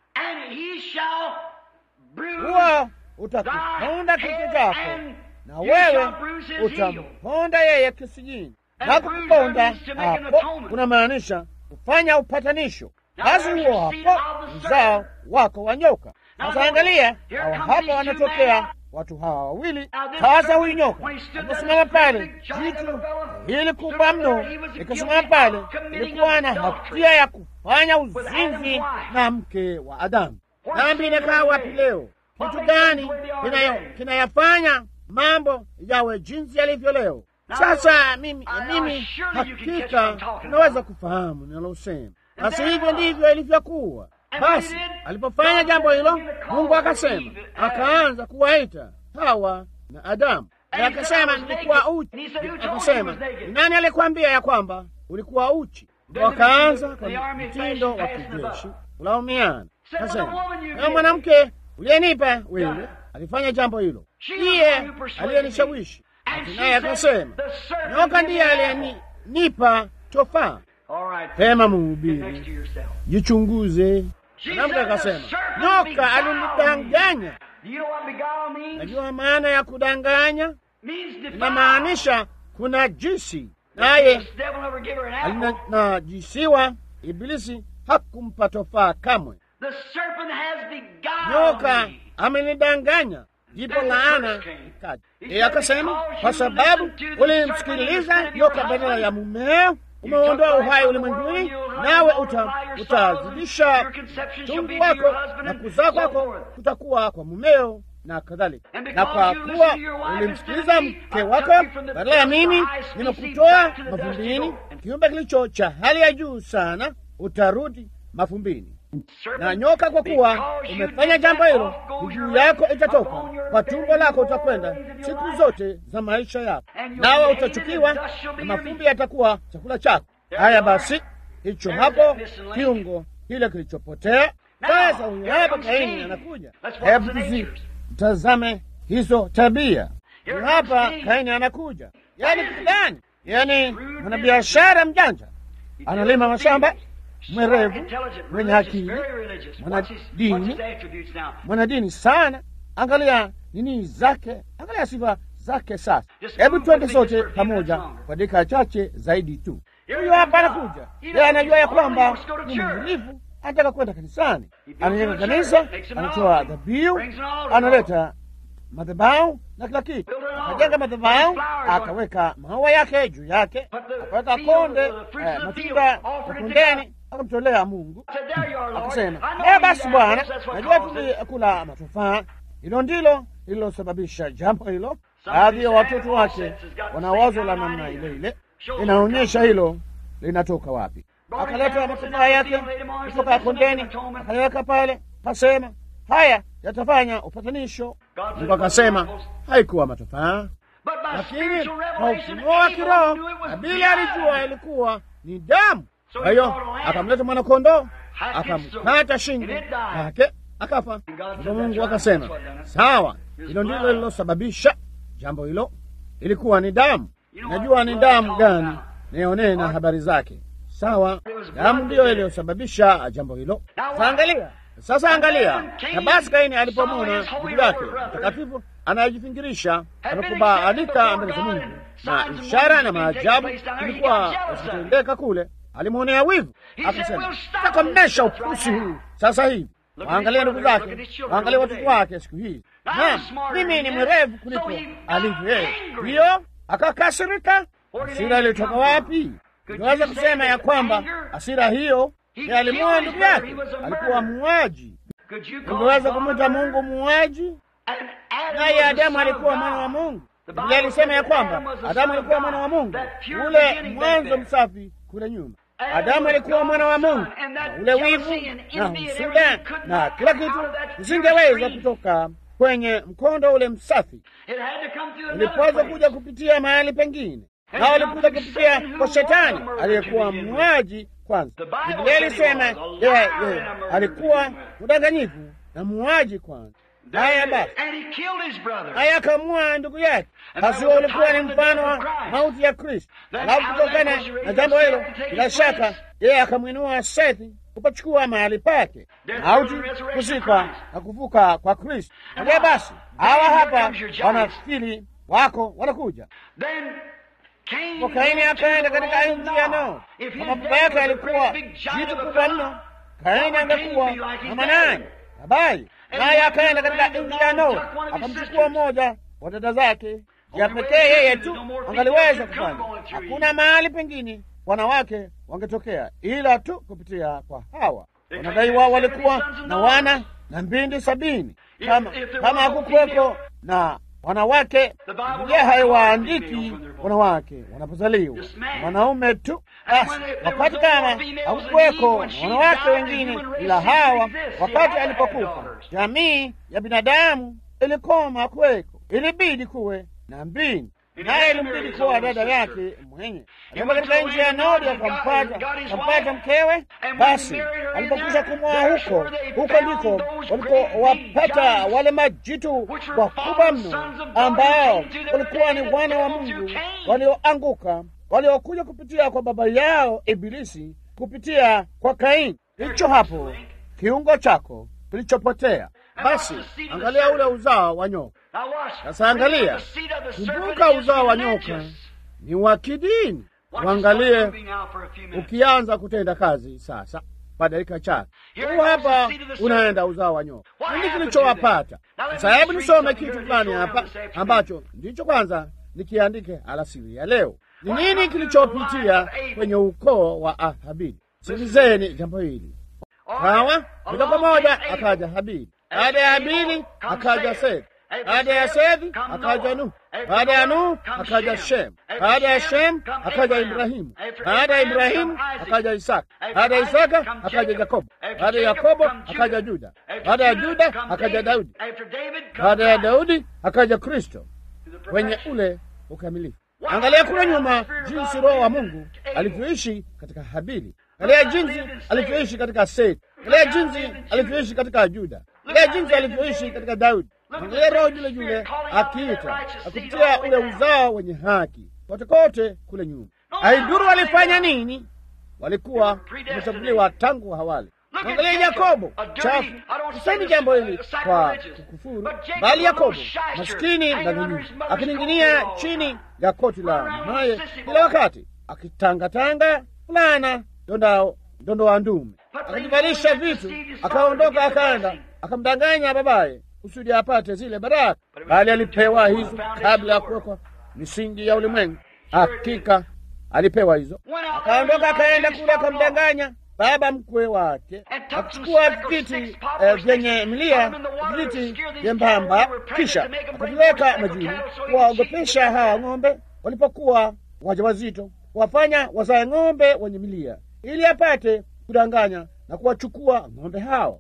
Huo utakiponda kichwa chako na wewe utamponda yeye kisigini. Na kukuponda hapo kunamaanisha kufanya upatanisho. Basi huo hapo uzao wako wa nyoka. Sasa angalia, hawa hapa wanatokea watu hawa wawili. Sasa huyu nyoka aliposimama pale, jitu hili kubwa mno likasimama pale, ilikuwa na hatia ya kufanya uzinzi na mke wa Adamu. Dhambi inakaa wapi leo? Kitu gani kinayafanya mambo yawe jinsi yalivyo leo? Sasa mimi mimi hakika unaweza kufahamu ninalosema. Basi hivyo ndivyo ilivyokuwa. Basi alipofanya jambo hilo, Mungu akasema, akaanza kuwaita Hawa na Adamu, na akasema nilikuwa uchi. Akasema nani alikwambia ya kwamba ulikuwa uchi? Wakaanza kwa mtindo wa kijeshi kulaumiana. Akasema na mwanamke uliyenipa wewe alifanya jambo hilo, ndiye aliyenishawishi. Naye akasema nyoka ndiye aliyenipa tofaa. Pema mhubiri, jichunguze. Mwanamke akasema nyoka alinidanganya. Najua maana ya kudanganya, inamaanisha kuna jisi, naye alinajisiwa. Ibilisi hakumpa tofaa kamwe. Nyoka amenidanganya, ndipo laana ikaja. Yeye akasema kwa sababu ulimsikiliza nyoka badala ya mumeo umeondoa uhai ulimwenguni, nawe utazidisha tungu wako na kuzaa kwako kutakuwa kwa mumeo na kadhalika. Na kwa kuwa ulimsikiliza mke wako badala ya mimi, nimekutoa mavumbini, kiumbe kilicho cha hali ya juu sana, utarudi mavumbini. Na nyoka, kwa kuwa umefanya jambo hilo, miguu yako itatoka kwa tumbo lako, utakwenda siku zote za maisha yako, nawe utachukiwa na mavumbi yatakuwa chakula chako. Haya basi, hicho hapo kiungo kile kilichopotea. Sasa huyu hapa Kaini anakuja. Hebu tuzitazame hizo tabia. Huyu hapa Kaini anakuja, yaani kitu gani? Yaani mwanabiashara mjanja, analima mashamba mwerevu mwenye akili, mwanadini, mwanadini sana. Angalia nini zake, angalia sifa zake. Sasa hebu twende sote pamoja kwa dakika chache zaidi tu. Huyo hapa anakuja, yeye anajua ya kwamba ni mvumilivu, anataka kwenda kanisani, anajenga kanisa, anatoa dhabihu, analeta madhabahu na kila kitu. Akajenga madhabahu, akaweka maua yake juu yake, akaweka konde eh, matunda ya kondeni akamtolea Mungu akasema, ee, basi Bwana, najua tulikula matofaa. Hilo ndilo lililosababisha jambo hilo. Baadhi ya watoto wake wana wazo la namna ile ile, inaonyesha hilo linatoka wapi. Akaleta matofaa yake kutoka kondeni, akayaweka pale, kasema haya yatafanya upatanisho. Mungu akasema haikuwa matofaa, lakini kwa ufunuo wa kiroho Habili alijua ilikuwa ni damu. Kwa hiyo akamleta mwanakondoo akamkata shingo yake akafa. Ndipo Mungu akasema sawa, hilo ndilo lililosababisha jambo hilo, ilikuwa ni damu. Najua ni damu gani, nionee na habari zake. Sawa, damu ndiyo iliyosababisha jambo hilo. Sasa angalia, sasa angalia. Na basi Kaini alipomwona ndugu yake mtakatifu anayejifingirisha amekubalika mbele za Mungu na ishara na maajabu ilikuwa zikitendeka kule alimwonea wivu, akasema takomesha upusi huu sasa hivi. Waangalia ndugu zake, waangalia watoto wake siku hii. Naam, mimi ni mwerevu kuliko alivyo yeye. Hiyo akakasirika. Hasira ilitoka wapi? Unaweza kusema ya kwamba hasira hiyo ni alimwoa ndugu yake, alikuwa muuaji. Ungeweza kumwita Mungu muuaji? Naye Adamu alikuwa mwana wa Mungu. Biblia alisema ya kwamba Adamu alikuwa mwana wa Mungu, ule mwanzo msafi kule nyuma. Adamu alikuwa mwana wa Mungu, na ule wivu na husuda na kila kitu zingeweza kutoka kwenye mkondo ule msafi, ulipaswa kuja kupitia mahali pengine, na ulikuja kupitia kwa Shetani aliyekuwa muuaji kwanza. Biblia ilisema yeye alikuwa mdanganyifu na muuaji kwanza. Haya basi, haya akamua ndugu yake. Basi huo ulikuwa ni mfano wa mauti ya Kristo. Alafu kutokana na jambo hilo, bila shaka yeye akamwinua Sethi kupachukua mahali pake, mauti, kuzikwa na kuvuka kwa Kristo. Haya basi, hawa hapa wanafikiri wako wanakuja kwa Kaini akaenda katika nchi ya Noo. Kama baba yake alikuwa jitu kubwa mno, Kaini angekuwa na manani habari naye akaenda katika nchi ya Noo akamchukua mmoja wa dada zake ya pekee, yeye tu angaliweza kufanya. Hakuna mahali pengine wanawake wangetokea ila tu kupitia kwa Hawa. Wanadai wao walikuwa na wana na mbindi sabini. Kama kama hakukuweko na wanawake, Biblia haiwaandiki wanawake wanapozaliwa, wanaume tu. Basi wakati kama hakukuweko na wanawake wengine ila Hawa, wakati alipokufa, jamii ya binadamu ilikoma kuweko, ilibidi kuwe na mbini naye ilimbidi kuwa dada yake mwenye alikuwa katika nchi ya Nodi, akampata akampata mkewe. Basi alipokwisha kumwoa huko, huko ndiko walikowapata wale majitu wakubwa mno ambao walikuwa ni wana wa Mungu walioanguka, waliokuja kupitia kwa baba yao Ibilisi, kupitia kwa Kaini. Hicho hapo kiungo chako kilichopotea. Basi angalia ule uzao wa nyoka. Sasa angalia, kumbuka, uzao wa nyoka ni wa kidini. Uangalie ukianza kutenda kazi sasa kwa dakika chache, huu hapa unaenda uzao wa nyoka. Nini kilichowapata sasa? Hebu nisome kitu fulani hapa ambacho ndicho kwanza nikiandike alasiri ya leo. Ni nini kilichopitia kwenye ukoo wa Habili? Sikilizeni jambo hili. Sawa, moja kwa moja akaja Habili. Baada ya Habili akaja Sethi. Baada ya Sethi akaja Nuhu. Baada ya Nuhu akaja Shem. Baada ya Shem akaja Ibrahimu. Baada ya Ibrahimu akaja Isaka. Baada ya Isaka akaja Yakobo. Baada ya Yakobo akaja Juda. Baada ya Juda akaja Daudi. Baada ya Daudi akaja Kristo kwenye ule ukamilifu. Angalia kule nyuma jinsi Roho wa Mungu alivyoishi katika Habili. Angalia jinsi alivyoishi katika Sethi. Angalia jinsi alivyoishi katika Juda. Angalia jinsi alivyoishi katika Daudi. Angalia Roho yule yule akiita akupitia ule uzao wenye haki kote kote kule nyuma. Haiduru walifanya nini, walikuwa wamechaguliwa tangu awali. Angalia Yakobo chafu. Sisemi jambo hili kwa kukufuru, bali Yakobo maskini na dhuluma, akining'inia chini ya koti la mamaye kila wakati, akitangatanga fulana ndondao ndondoa ndume, akajivalisha vitu, akaondoka akaenda akamdanganya babaye kusudi apate zile baraka, bali alipewa hizo kabla ya kuwekwa misingi ya ulimwengu. Hakika alipewa hizo, akaondoka akaenda kule akamdanganya baba mkwe wake, akichukua vijiti vyenye milia, vijiti vyembamba, kisha akapeleka majini kuwaogopesha hawa ng'ombe walipokuwa wajawazito, kuwafanya wazae ng'ombe wenye milia, ili apate kudanganya na kuwachukua ng'ombe hao.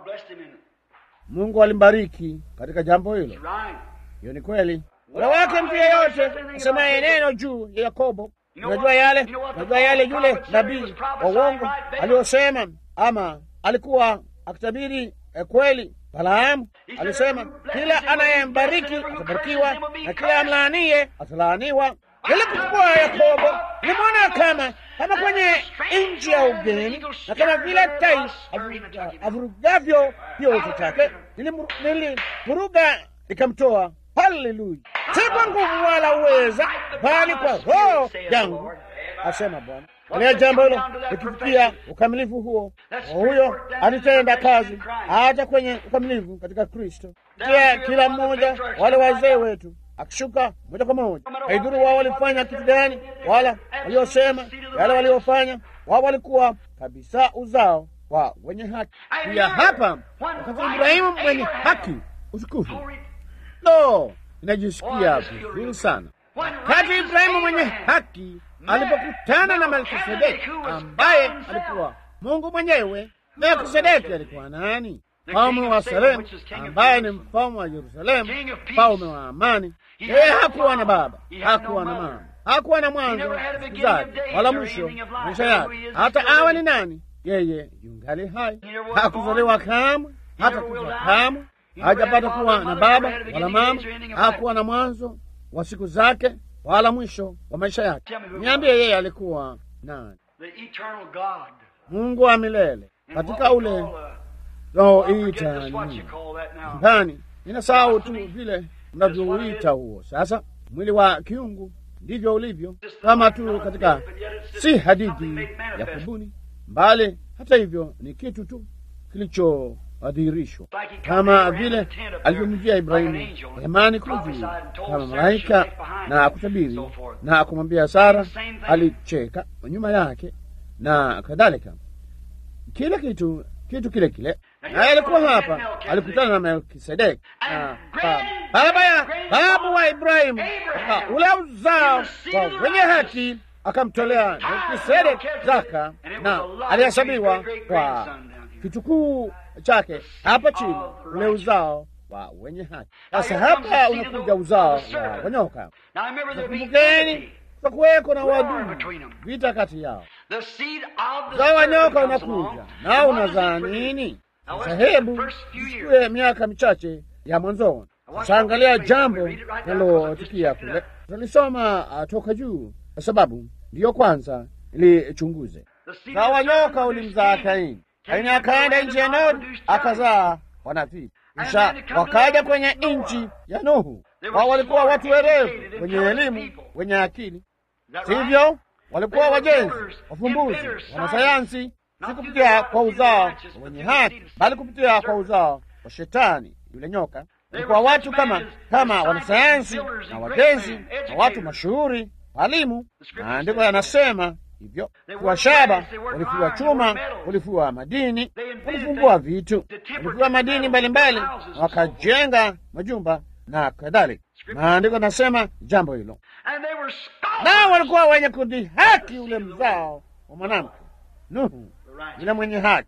Mungu alimbariki katika jambo hilo. Hiyo ni kweli. Wala wake mtu yeyote asemaye neno juu ya Yakobo, unajua yale, unajua yale yule nabii wa uongo aliyosema, ama alikuwa akitabiri eh, kweli. Balaamu alisema kila anayembariki atabarikiwa na kila amlaanie atalaaniwa. Ilipokuwa Yakobo nimeona kama kama kwenye nchi ya ugeni, na kama vile tai avurugavyo kioto chake, nilivuruga nikamtoa. Haleluya! si kwa nguvu wala uweza, bali kwa Roho yangu, asema Bwana. Kalia jambo hilo likifikia ukamilifu huo, huyo alitenda kazi hata kwenye ukamilifu katika Kristo. Pia kila mmoja wale wazee wetu akishuka moja kwa moja, haidhuru wao walifanya kitu gani, wala waliosema yale waliofanya, wao walikuwa kabisa uzao wa wenye haki. Pia hapa wakati Ibrahimu mwenye haki utukufu, no, inajisikia vizuri sana wakati Ibrahimu mwenye haki alipokutana na Melkisedeki ambaye alikuwa Mungu mwenyewe. Melkisedeki alikuwa nani? Mfalme wa Salemu, ambaye ni mfalme wa Yerusalemu, mfalme wa amani. Yeye hakuwa na baba, hakuwa na mama, hakuwa na mwanzo siku zake wala mwisho maisha yake. Hata awe ni nani, yeye yungali hai, hakuzaliwa kamwe, hata kufa kamwe, hajapata kuwa na baba wala mama, hakuwa na mwanzo wa siku zake wala mwisho wa maisha yake. Niambie, yeye alikuwa nani? Mungu wa milele katika ule naoita ndani, ninasahau tu vile mnavyouita huo. Sasa mwili wa kiungu ndivyo ulivyo, kama tu katika, si hadithi ya kubuni, mbali hata hivyo ni kitu tu kilichodhihirishwa, kama vile alivyomjia Ibrahimu hemani kule juu kama malaika na kutabiri na kumwambia Sara, alicheka nyuma yake na kadhalika, kila kitu kitu kile kile. naye alikuwa hapa, alikutana na Melkisedeki baba ya babu wa Ibrahimu, katika ule uzao wa wenye haki akamtolea Melkisedeki zaka, na alihesabiwa kwa kitukuu chake hapa chini, ule uzao wa wenye haki. Sasa hapa unakuja uzao wa wanyoka. Nakumbukeni, kutakuweko na wadudu, vita kati yao. Uzao wa nyoka unakuja na unazaa nini? Sasa hebu tuchukue miaka michache ya mwanzoni. Sasa angalia jambo linalotukia kule, tutalisoma uh, toka juu, kwa sababu ndiyo kwanza ilichunguze. Uzao wa nyoka ulimzaa Kaini. Kaini akaenda nchi ya Nodi akazaa wanafiki, kisha wakaja kwenye nchi ya Nuhu. Wao walikuwa watu werevu, wenye elimu, wenye akili, sivyo? Walikuwa wajenzi, wafumbuzi, wanasayansi, si kupitia kwa uzao wenye haki, bali kupitia kwa uzao wa Shetani, yule nyoka. Walikuwa watu kama kama wanasayansi na wajenzi na watu mashuhuri, walimu. Maandiko yanasema hivyo kuwa shaba, walifua chuma, walifua madini, walifumbua vitu, walifua madini mbalimbali na wakajenga majumba na kadhalika. Maandiko nasema jambo hilo, nao walikuwa wenye kudhihaki ule mzao wa mwanamke Nuhu, yule mwenye haki,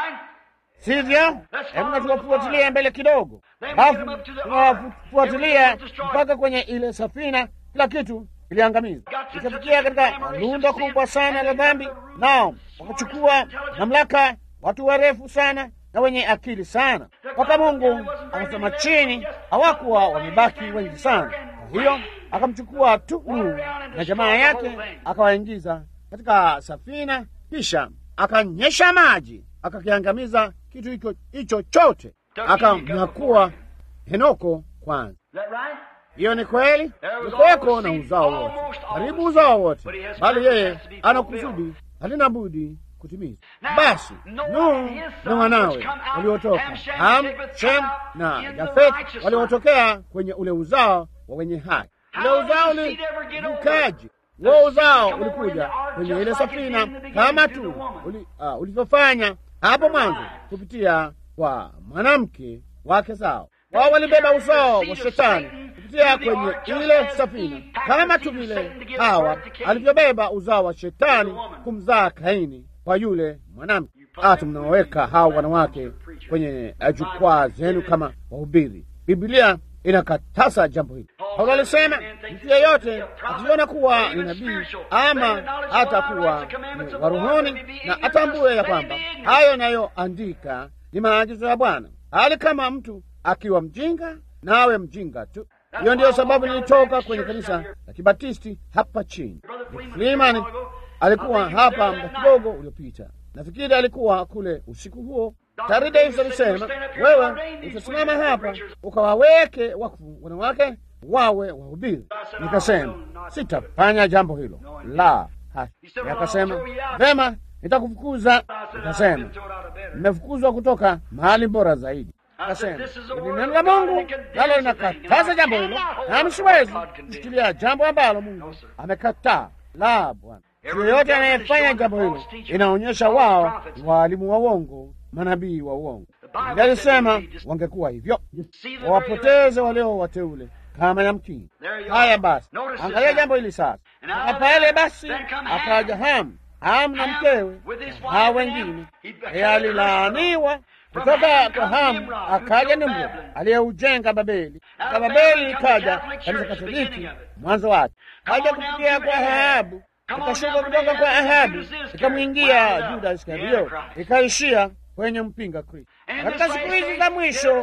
sivyo? Hebu na tuwafuatilia mbele kidogo, alafu tunawafuatilia mpaka kwenye ile safina, kila kitu iliangamizwa ikafikia katika lundo kubwa sana la dhambi, nao wakachukua mamlaka, watu warefu sana na wenye akili sana, mpaka Mungu akasema chini, hawakuwa wamebaki wengi sana. Kwa hiyo akamchukua tu Nuhu na jamaa yake akawaingiza katika safina, kisha akanyesha maji akakiangamiza kitu hicho hicho chote, akamnyakua Henoko kwanza. Hiyo ni kweli, ulikuweko na uzao wote, karibu uzao wote, bali yeye ana kusudi halina budi kutimizwa. Basi Nuhu na wanawe waliotoka Ham, Shem na Yafet waliotokea kwenye ule uzao wa wenye haki. Ule uzao ulivukaji, huo uzao ulikuja kwenye ile safina kama tu ulivyofanya hapo mwanzo kupitia kwa mwanamke wake zao. Wao walibeba uzao wa Shetani kupitia kwenye ile safina kama tu vile Hawa alivyobeba uzao wa Shetani kumzaa Kaini kwa yule mwanamke. Hata mnaweka hawa wanawake kwenye jukwaa zenu kama wahubiri. Biblia inakataza jambo hili. Paulo alisema mtu yeyote akiona kuwa ni nabii ama hata kuwa wa rohoni, na atambue ya kwamba hayo inayoandika ni maagizo ya Bwana, hali kama mtu akiwa mjinga na awe mjinga tu. Hiyo ndiyo sababu nilitoka kwenye kanisa la Kibatisti hapa chini. Freeman alikuwa hapa muda kidogo uliopita, nafikiri alikuwa kule usiku huo. Tari Davis alisema, wewe utasimama hapa ukawaweke wakfu wanawake wawe wahubiri. Nikasema sitafanya jambo hilo, la hasha. Akasema vema, nitakufukuza. Nikasema nimefukuzwa kutoka mahali bora zaidi. Akasema ili neno la Mungu nalo linakataza jambo hilo, nami siwezi kushikilia jambo ambalo Mungu amekataa. La, Bwana, yoyote anayefanya jambo hilo inaonyesha wao ni waalimu wa uongo, manabii wa uongo. Biblia alisema wangekuwa hivyo, wawapoteze walio wateule kama yamkini. Haya basi, angalia jambo hili sasa. Aka pale basi akaja Hamu, Hamu na mkewe na hao wengine, yeye alilaaniwa kutoka kwa Hamu akaja Nimrodi aliyeujenga Babeli, na Babeli ikaja kanisa Katoliki mwanzo wake, kaja kupitia kwa Ahabu, ikashuka kutoka kwa Ahabu ikamwingia Juda Iskario, ikaishia kwenye mpinga Kristo. Katika siku hizi za mwisho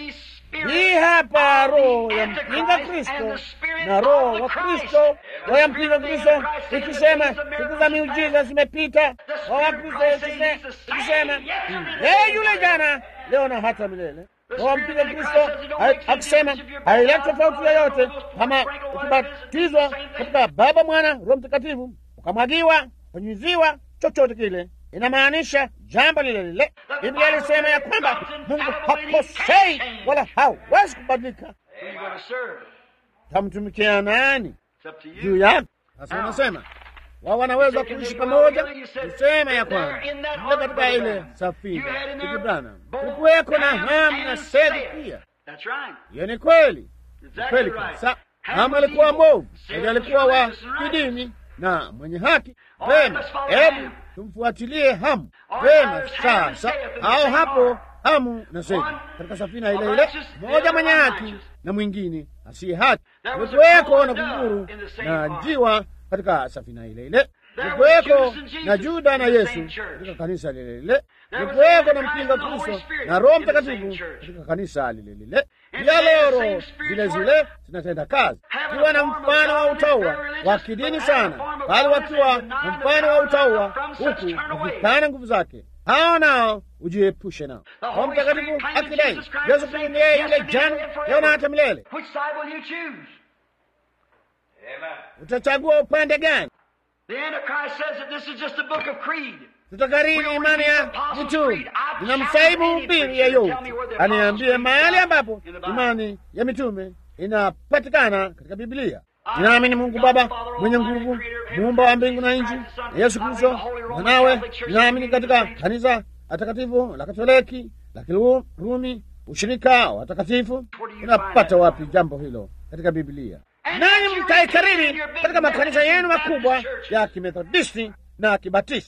hii hapa roho ya mpinga Kristo na roho wa Kristo. Roho ya mpinga Kristo ikisema siku za miujiza zimepita, roho wa Kristo ikisema yeye yule jana, leo na hata milele. Roho wa mpinga Kristo akisema haileti tofauti yoyote kama ukibatizwa katika Baba, Mwana, Roho Mtakatifu, ukamwagiwa, kunyuziwa, chochote kile inamaanisha jambo lile lile. Biblia alisema ya kwamba Mungu hakosei wala hawezi kubadilika. Tamtumikia nani? Juu yake. Sasa unasema wao wanaweza kuishi pamoja. Kusema ya kwamba mle katika ile safina Branham kulikuweko na Hamu na Sethi pia. Hiyo ni kweli, kweli kabisa. Hamu alikuwa mwovu, Sethi alikuwa wa kidini na mwenye haki. Vema, hebu tumfuatilie Hamu. Vema, sasa au hapo Hamu na Sethi katika safina ile ile, mmoja mwenye haki na mwingine asiye haki. Kulikuweko na kunguru na njiwa katika safina ile ile. Kulikuweko na Juda na Yesu katika kanisa lile lile. Kulikuweko na mpinga Kristo na Roho Mtakatifu katika kanisa lile lile. Pia leo roho zile zile zinatenda kazi, kiwa na mfano wa utaua wa kidini sana, bali wakiwa na mfano wa utaua huku wakikana nguvu zake hao nao ujiepushe nao. Roho Mtakatifu akidai Yesu Kristo ni yeye yule jana, leo na hata milele. Utachagua upande gani? Tutakariri imani ya mitume. Ninamsaibu mbili yeyote aniambie mahali ambapo imani ya mitume inapatikana katika Biblia. Ninaamini Mungu Baba mwenye nguvu, muumba wa mbingu na nchi, na Yesu Kristo mwanawe. Ninaamini katika kanisa atakatifu la Katoliki la Kirumi, ushirika wa watakatifu. Unapata wapi jambo hilo katika Biblia? Nanyi mtaikariri katika makanisa yenu makubwa ya Kimethodisti na Kibatisti.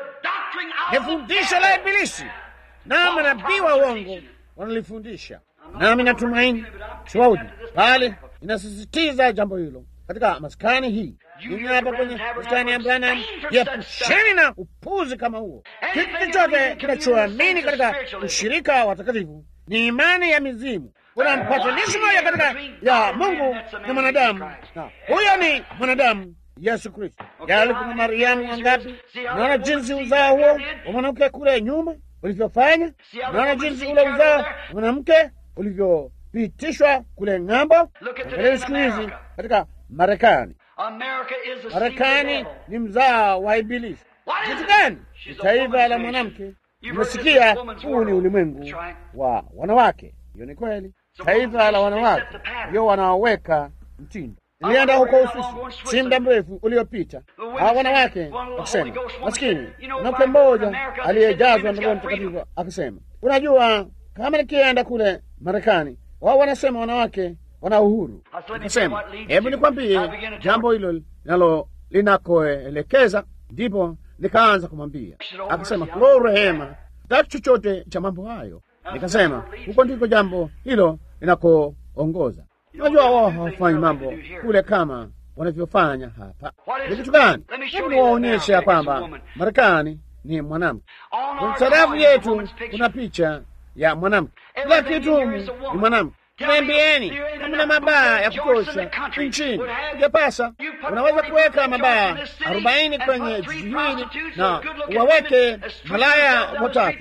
Ni fundisho la Ibilisi na manabii wa uongo wanalifundisha, nami natumaini siwaudi, bali inasisitiza jambo hilo katika maskani hii. Mimi hapa kwenye maskani ya Branham, jiepusheni na upuzi kama huo. Kitu chochote kinachoamini katika ushirika wa watakatifu ni imani ya mizimu. Kuna mpatanishi moja katika ya Mungu na mwanadamu, na huyo ni mwanadamu Yesu Kristo. Yali kuna Mariamu wangapi? Naona jinsi uzao huo wa mwanamke kule nyuma ulivyofanya. Naona jinsi ule uzao wa mwanamke ulivyopitishwa kule ng'ambo. Angalia siku hizi katika Marekani. Marekani ni mzao wa Ibilisi. Kitu gani? Ni taifa la mwanamke. Nimesikia huu ni ulimwengu wa wanawake. Hiyo ni kweli, taifa la wanawake ndio wanaoweka mtindo. Nilienda huko Uswisi si muda mrefu uliopita, hawa wanawake wakisema, maskini mwanamke mmoja aliyejazwa na Roho Mtakatifu akisema, unajua, kama nikienda kule Marekani, wao wanasema wanawake wana uhuru. Akasema, hebu nikwambie jambo hilo linalo linakoelekeza. Ndipo nikaanza kumwambia, akasema, lo, rehema, taki chochote cha mambo hayo. Nikasema, huko ndiko jambo hilo linakoongoza. Unajua wao hawafanyi mambo kule kama wanavyofanya hapa. Ni kitu gani? Hebu niwaonyeshe ya kwamba Marekani ni mwanamke. Kwenye sarafu yetu kuna picha ya mwanamke, kila kitu humu ni mwanamke. Niambieni, hamna mabaa ya kutosha nchini, ijapasa unaweza kuweka mabaa arobaini kwenye jiji hili na waweke malaya watatu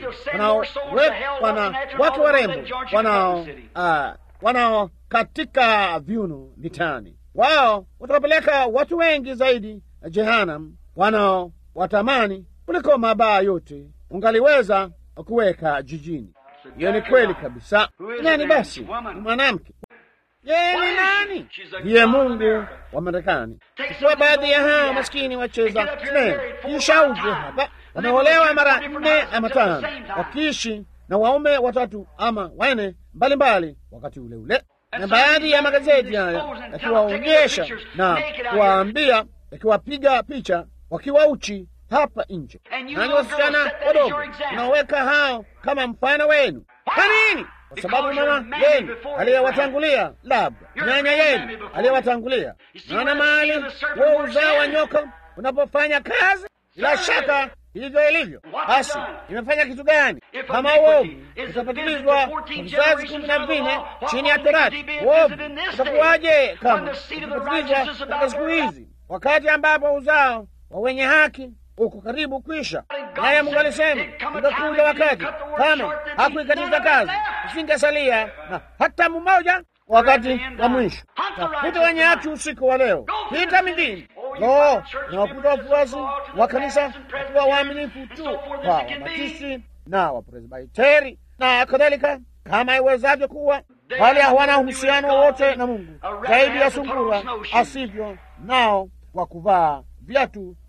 wanawake warembo wanao uh, wanao katika viuno vitani. Wao watawapeleka watu wengi zaidi Jehanam wanao watamani kuliko mabaa yote ungaliweza kuweka jijini. Hiyo ni kweli kabisa. Nani basi? Ni mwanamke. Yeye ni nani? Ndiye Mungu wa Marekani. Ikiwa baadhi ya hao maskini wacheza sinema kishauje hapa wameolewa mara nne ama tano, wakiishi na waume watatu ama wanne mbalimbali wakati ule ule, na baadhi ya magazeti haya yakiwaonyesha na kuwaambia, yakiwapiga picha wakiwa uchi hapa nje. Nani wasichana wadogo unaweka hao kama mfano wenu? Kwa nini? Kwa sababu mama yenu aliyewatangulia, labda nyanya yenu aliyewatangulia. Naona mahali huo uzao wa nyoka unapofanya kazi, bila shaka hivyo ilivyo. Basi imefanya kitu gani? Kama uovu utapatilizwa kwa vizazi kumi na vinne chini ya Torati, uovu utakuwaje kama utapatilizwa katika siku hizi, wakati ambapo uzao wa wenye haki uko karibu kwisha. Naye Mungu alisema utakuja wakati kama hakuikatiza kazi, usingesalia na hata mmoja wakati wa mwisho. Tafuta wenye haki usiku wa leo, pita mijini lo na wakuta wafuasi wa kanisa wakiwa waaminifu tu kwa wabatisi na wapresbiteri na kadhalika, kama iwezavyo kuwa, bali hawana uhusiano wowote na Mungu zaidi ya sungura asivyo nao kwa kuvaa viatu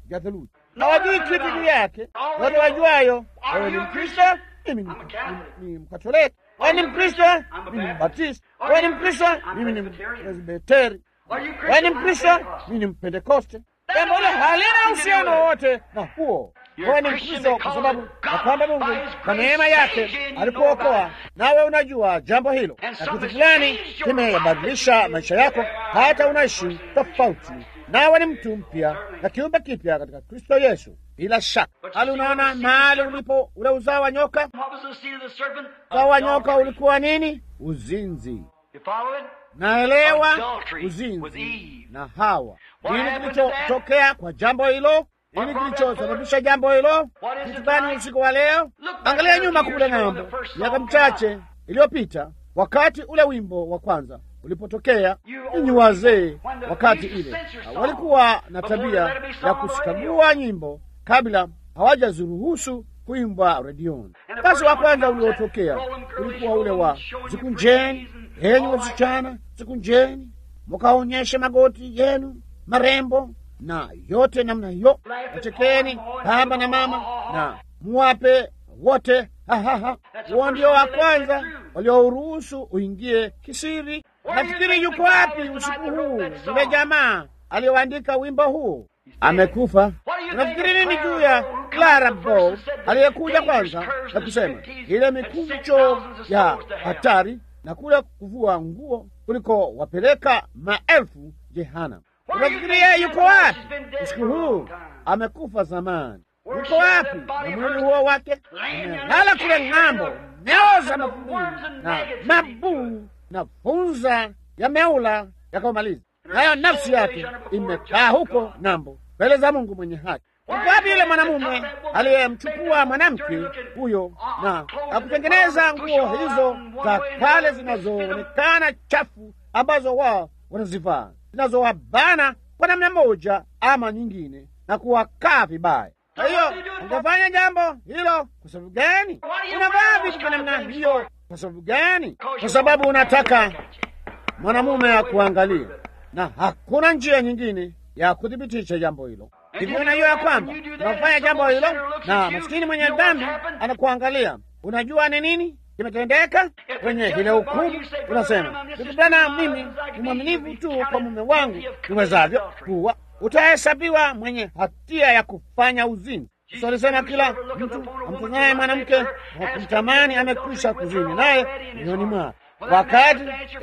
vya theluji, hawajui kitu juu yake. Wote wajuayo, wewe ni Mkristo, mimi ni- ni- ni Mkatoliki. Wewe ni Mkristo, mimi ni Mbatisti. Wewe ni Mkristo, mimi ni Presbiteri. Wewe ni Mkristo, mimi ni Mpentekoste. Jambo hilo halina uhusiano wowote na huo. Wewe ni Mkristo kwa sababu ya kwamba Mungu kwa neema yake alikuokoa, nawe unajua jambo hilo, na kitu fulani kimebadilisha maisha yako, hata unaishi tofauti, nawe ni mtu mpya na kiumbe kipya katika Kristo Yesu. Bila shaka, hali unaona mahali ulipo ule uzao wa nyoka. What was the seed of the serpent? Uzao wa nyoka Adultery. ulikuwa nini? Uzinzi. You follow it? Naelewa Adultery with uzinzi Eve. na Hawa. What Nini happened to that? kilichotokea kwa jambo hilo? Nini brought that kilichosababisha jambo hilo? What is Kitu it gani like? usiku wa leo? Look back Angalia there a nyuma few kule years ago ng'ambo, when the first miaka song michache came iliyopita, wakati ule wimbo wa kwanza ulipotokea. You Ninyi old wazee, people, when the wakati used to ile censor songs walikuwa na before tabia they let it be sung ya on the kusikagua nyimbo kabla hawajaziruhusu kuimbwa redioni. And the Basi first wa one kwanza comes that uliotokea rolling curly ulikuwa ule wa showing your zikunjeni, praise and enyi all wasichana, zikunjeni mukaonyeshe magoti yenu marembo na yote namna hiyo, wachekeni baba na mama na muwape wote hahaha. Huo ndio wa kwanza waliouruhusu uingie kisiri. Nafikiri yuko wapi usiku huu yule jamaa aliyoandika wimbo huu? Amekufa. Unafikiri nini juu ya Clara Bow aliyekuja kwanza na kusema ile mikunjo ya hatari na kule kuvua nguo kuliko wapeleka maelfu jehanamu? Unafikiri yeye yuko wapi usiku huu? Amekufa zamani. Yuko wapi na mwili huo wake? Amelala kule ng'ambo, meoza mavumbini na mabuu na funza ya meula yakamaliza, nayo nafsi yake imekaa huko ng'ambo mbele za Mungu mwenye haki. Yuko wapi yule mwanamume aliyemchukua mwanamke huyo na akutengeneza nguo hizo za kale zinazoonekana chafu ambazo wao wanazivaa zinazowabana kwa namna moja ama nyingine na kuwakaa vibaya. Kwa hiyo ungefanya jambo hilo kwa sababu gani? Unavaa vitu vya namna hiyo kwa sababu gani? Kwa sababu unataka mwanamume akuangalie, na hakuna njia nyingine ya kuthibitisha jambo hilo. Hivyo unajua ya kwamba unafanya jambo hilo na maskini mwenye dhambi anakuangalia. Unajua ni nini kimetendeka kwenye ile hukumu? Unasema ndugu bwana, mimi ni mwaminifu tu kwa mume wangu niwezavyo kuwa, utahesabiwa mwenye hatia ya kufanya uzinzi. Yesu alisema kila mtu amtazamaye mwanamke wa kumtamani amekwisha kuzini naye moyoni mwake. Wakati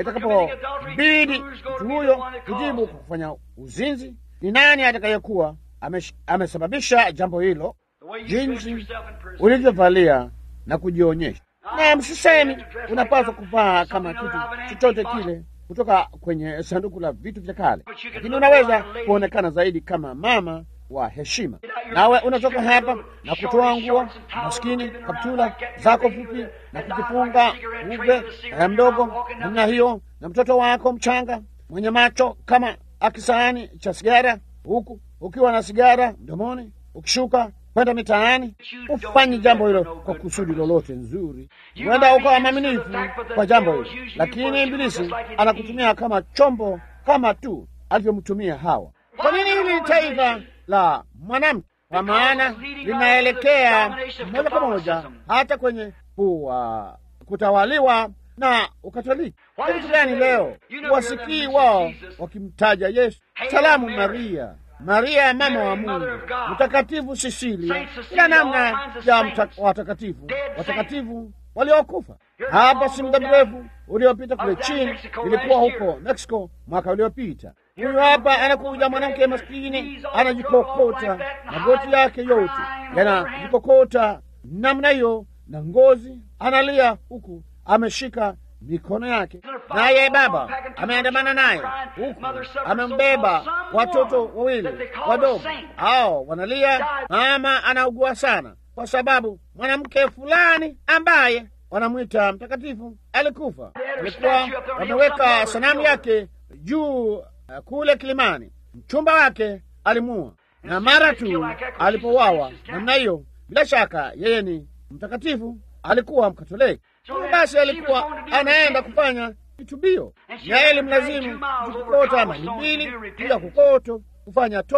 itakapobidi mtu huyo kujibu kwa kufanya uzinzi, ni nani atakayekuwa amesh- amesababisha jambo hilo? Jinsi ulivyovalia na kujionyesha. Na msisemi unapaswa kuvaa kama kitu chochote kile kutoka kwenye sanduku la vitu vya kale, lakini unaweza kuonekana zaidi kama mama wa heshima. Nawe unatoka hapa na kutoa nguo maskini, kaptula zako fupi na kujifunga ube eh, mdogo namna hiyo, na mtoto wako mchanga mwenye macho kama akisahani cha sigara, huku ukiwa na sigara mdomoni, ukishuka kwenda mitaani, ufanye jambo hilo kwa kusudi lolote nzuri. Huenda ukawa mwaminifu kwa jambo hilo, lakini Ibilisi anakutumia kama chombo, kama tu alivyomtumia Hawa. Kwa nini hili taifa la mwanamke? Kwa maana linaelekea moja kwa moja hata kwenye kuwa kutawaliwa na Ukatoliki. Kitu gani leo wasikii wao wakimtaja Yesu? Salamu Maria, Maria mama wa Mungu, mtakatifu Sisilia, kila namna ya mta- watakatifu, watakatifu waliokufa. Hapa si muda mrefu uliopita kule chini, ilikuwa huko Mexico mwaka uliopita. Huyu hapa anakuja mwanamke maskini, anajikokota, magoti yake yote yanajikokota namna hiyo, na ngozi analia, huku ameshika mikono yake, naye baba ameandamana naye huku amembeba watoto wawili wadogo, hao wanalia. Mama anaugua sana kwa sababu mwanamke fulani ambaye wanamwita mtakatifu alikufa. Walikuwa wameweka sanamu yake juu uh, kule kilimani. Mchumba wake alimuua, na mara tu alipowawa namna hiyo, bila shaka yeye ni mtakatifu, alikuwa Mkatoliki. Huyo basi alikuwa anaenda kufanya kitubio, naye ilimlazimu kukokota mali mbili juu ya kukoto kufanya toba.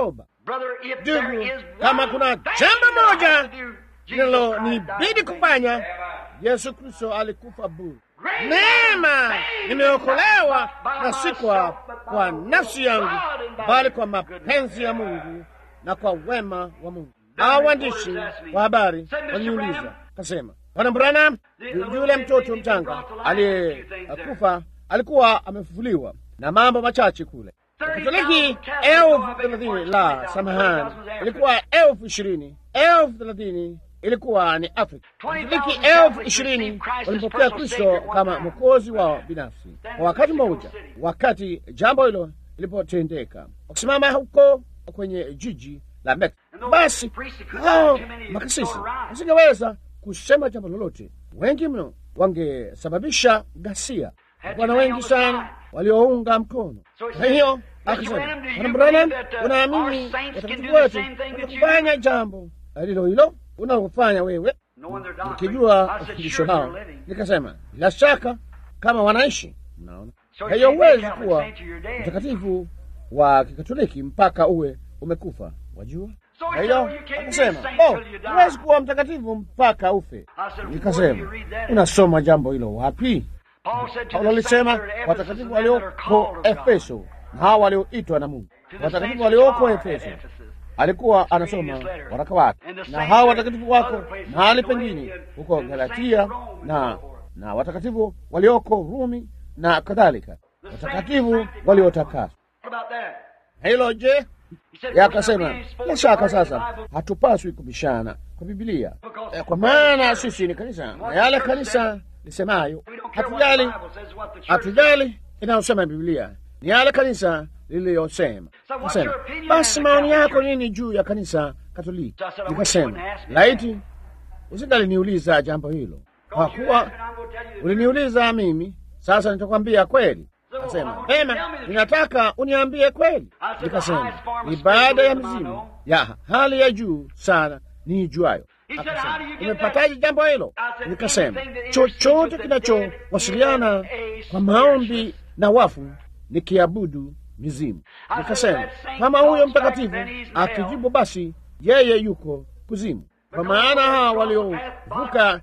Brother, if there Ndugu, is kama one kuna thing jambo that I moja have to do, Jesus linalo Christ nibidi died for me. kufanya, Yesu Kristo alikufa bure. Great Neema thing nimeokolewa not by na si kwa, myself, but by kwa the will nafsi of yangu, God and by bali the kwa goodness mapenzi ya of God. Mungu na kwa wema wa Mungu. Then Hao the waandishi reporters asked me, wa habari said, "Mr. waliniuliza, Branham, kasema, Bwana Branham, the- the yu- little yule baby mtoto been mchanga brought to life, a few things there." aliyekufa alikuwa amefufuliwa na mambo machache kule. 30,000 Katoliki Catholics, elfu oh, I beg your thelathini pardon, la 20,000 samahani, was Africa. ilikuwa elfu ishirini elfu thelathini ilikuwa ni Afrika. 20,000 Katoliki Catholics elfu ishirini received Christ as walimpokea personal Kristo Savior one kama time. mwokozi wao binafsi kwa wakati mmoja, wakati jambo hilo lilipotendeka, wakisimama huko kwenye jiji la Mexico. Basi hao makasisi wasingeweza kusema jambo lolote, wengi mno wangesababisha ghasia. Bwana wengi sana waliounga mkono. Kwa hiyo akasema, Bwana Branham, unaamini watakatifu wetu watakufanya jambo lilo hilo unalofanya wewe? Knowing their doctrine, Nikijua I said, ufundisho sure, lao, they're living. nikasema bila shaka kama wanaishi. Mnaona, So kwa hiyo you can't be huwezi Catholic kuwa saint till you're dead. mtakatifu wa Kikatoliki mpaka uwe umekufa, wajua. So Kwa he hiyo said, "Oh, you can't be a akasema, saint oh, till you die." huwezi kuwa mtakatifu mpaka ufe. I said, "Where do Nikasema, you read that?" unasoma jambo hilo wapi? Paul said to Paulo the alisema saints that are at Ephesus, watakatifu the men that are walioko called of God. Efeso na hao walioitwa na Mungu. To the Watakatifu saints walioko which are at Efeso Ephesus. alikuwa anasoma waraka wake, na hao watakatifu wako mahali pengine huko Galatia na na watakatifu walioko Rumi na kadhalika, watakatifu waliotakaswa. What about that? Hilo je? He said, Yakasema "We're not bila shaka being sasa spoken by the hatupaswi kubishana kwa Biblia, Eh, kwa maana sisi ni kanisa na yale kanisa lisemayo, We don't care what the hatujali Bible says, what the church hatujali inayosema Biblia ni yale kanisa liliyosema. So what's Kasema your opinion basi on the maoni Catholic yako Church? nini juu ya kanisa Katoliki? So I said, I wish you Nikasema wouldn't ask me laiti usingaliniuliza jambo hilo, kwa Because you kuwa asked and I'm gonna tell you the truth. uliniuliza mimi, sasa nitakwambia kweli. So, Kasema I want you to pema, tell me the truth. ninataka uniambie kweli. I said, the Nikasema highest form of ibada ya spiritualism I mzimu know. ya hali ya juu sana niijuayo. He said, Akasema, "How do you get umepataje jambo hilo? I said, Nikasema anything that chochote intercedes with the kinachowasiliana dead in a kwa maombi spiritualist. na wafu ni kiabudu mizimu. I said, Nikasema that saint kama huyo talks back, mtakatifu then he's hell. akijibu, basi yeye yuko kuzimu, kwa maana hawa waliovuka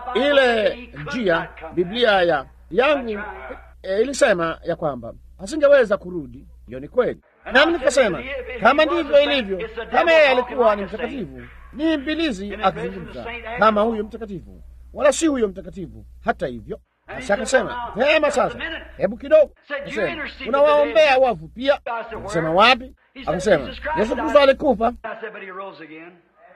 ile njia, Biblia ya yangu e, ilisema ya kwamba asingeweza kurudi. Hiyo ni kweli, nami nikasema kama ndivyo ilivyo, kama yeye alikuwa ni mtakatifu, ni Ibilisi akizungumza kama huyo mtakatifu, wala si huyo mtakatifu. Hata hivyo basi akasema vema, sasa hebu kidogo, akasema unawaombea wafu pia. Akasema wapi? Akasema Yesu Kristo alikufa. I said, but he rose again.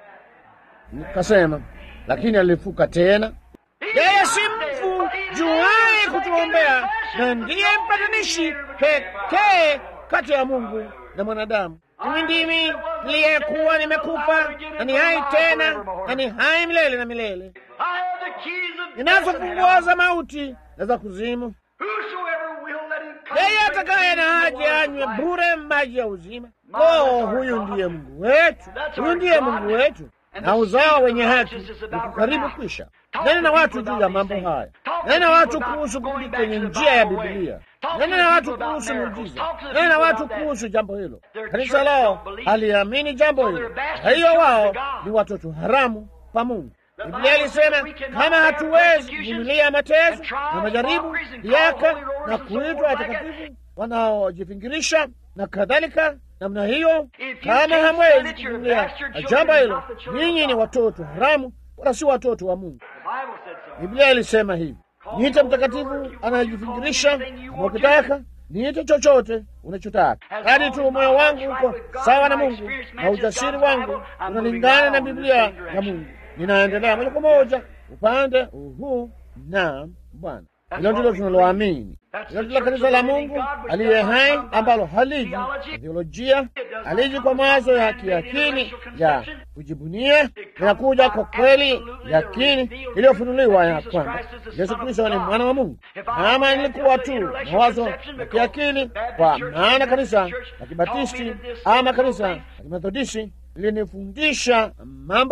Nikasema lakini alifuka tena. Yeye si mfu juaye kutuombea, na ndiye mpatanishi pekee kati ya Mungu na mwanadamu. Mimi ndimi niliyekuwa nimekufa na ni hai tena na ni hai milele na milele, I have the keys of ninazo death and funguo hell. za mauti na za kuzimu. Whosoever will let him come Yeye drink atakaye na the haja waters of anywe life. bure maji ya uzima. Oh, huyu ndiye Mungu wetu, huyu ndiye Mungu wetu, na uzao wenye haki uko karibu kwisha. Nena na watu juu ya mambo haya, nena na watu kuhusu kurudi kwenye njia ya Biblia, nena na watu kuhusu muujiza, nena na watu kuhusu jambo hilo. Kanisa lao haliamini jambo hilo, kwa hiyo wao ni watoto haramu pa Mungu. Biblia ilisema kama hatuwezi kuvumilia mateso na majaribu, dhiaka na kuitwa watakatifu wanaojifingirisha na kadhalika namna hiyo, kama hamwezi kuvumilia jambo hilo, ninyi ni watoto haramu, wala si watoto wa Mungu. The Bible said so. Biblia ilisema hivi, niite mtakatifu anayejifingirisha, kama ukitaka niite chochote unachotaka, hadi tu moyo wangu uko sawa na Mungu na ujasiri wangu unalingana na Biblia ya Mungu. Ninaendelea moja kwa moja upande huu na Bwana. Hilo ndilo tunaloamini. Hilo ndilo kanisa la Mungu aliye hai ambalo haliji kwa theolojia, haliji kwa mawazo ya kiakili ya kujibunia, linakuja kwa kweli yakini iliyofunuliwa ya kwamba Yesu Kristo ni mwana wa Mungu. Kama nilikuwa tu mawazo ya kiakili, kwa maana kanisa la Kibatisti ama kanisa la Kimethodisti lilinifundisha mambo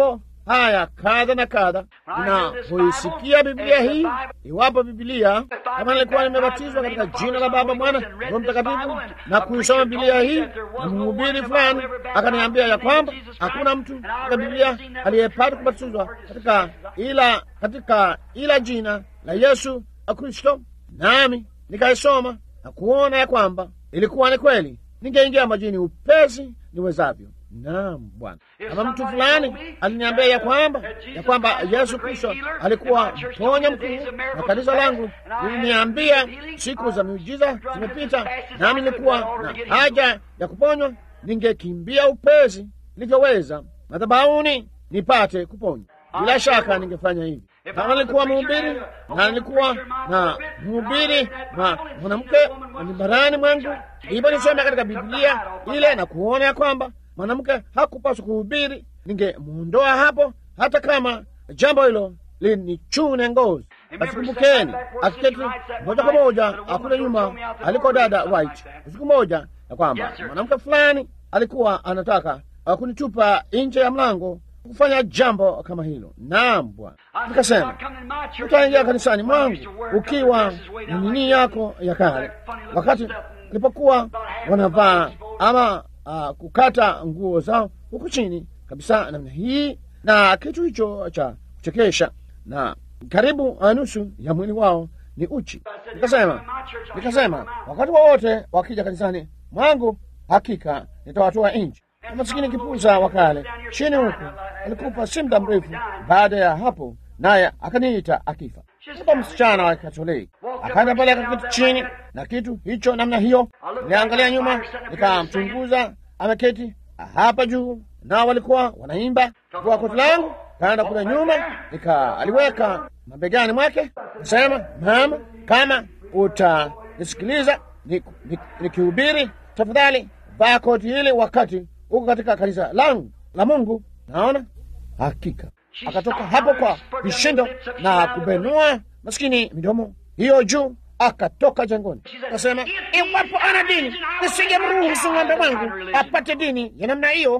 haya kadha na kadha. Ninapoisikia Biblia hii, iwapo Biblia kama nilikuwa nimebatizwa katika jina la Baba, Mwana, Roho Mtakatifu na kuisoma Biblia hii, na mhubiri fulani akaniambia ya kwamba hakuna mtu katika Biblia aliyepata kubatizwa katika ila katika ila jina la Yesu Kristo, nami nikaisoma na kuona ya kwamba ilikuwa ni kweli, ningeingia majini upesi niwezavyo. Naam, Bwana. Kama mtu fulani aliniambia ya kwamba ya kwamba Yesu Kristo alikuwa mponya mkuu, na kanisa langu liliniambia siku za miujiza zimepita, nami nilikuwa na haja ya kuponywa, ningekimbia upesi nilivyoweza madhabahuni nipate kuponywa. Bila shaka ningefanya hivi kama nilikuwa mhubiri na nilikuwa na mhubiri na mwanamke barani mwangu, hivyo nisome katika Biblia ile na kuona ya kwamba mwanamke hakupaswa kuhubiri, ningemwondoa hapo, hata kama jambo hilo linichune ngozi. Basi kumbukeni, akiketi moja kwa moja akule nyuma aliko dada White siku moja, ya kwamba mwanamke fulani alikuwa anataka kunitupa nje ya mlango kufanya jambo kama hilo. Naam Bwana, nikasema utaingia kanisani mwangu ukiwa na nini yako ya kale, wakati nilipokuwa wanavaa ama uh, kukata nguo zao huku chini kabisa namna hii na kitu hicho cha kuchekesha, na karibu nusu ya mwili wao ni uchi. Nikasema nikasema wakati wowote wa wakija kanisani mwangu, hakika nitawatoa nje. Masikini kipuza wakale chini huku alikufa si muda mrefu baada ya hapo, naye akaniita akifa. Kupa msichana wa Katoliki akaja pale akaketi chini na kitu hicho namna hiyo. Niliangalia nyuma, nikamchunguza ameketi hapa juu, nao walikuwa wanaimba kwa koti langu, kaenda kule nyuma, nika aliweka mabegani mwake, nasema mama, kama utanisikiliza nikihubiri, ni, ni tafadhali vaa koti hili wakati huko katika kanisa langu la Mungu. Naona hakika akatoka hapo kwa vishindo na kubenua maskini midomo hiyo juu, akatoka jangoni. Akasema, iwapo ana dini nisije mruhusu ng'ombe wangu apate dini ya namna hiyo.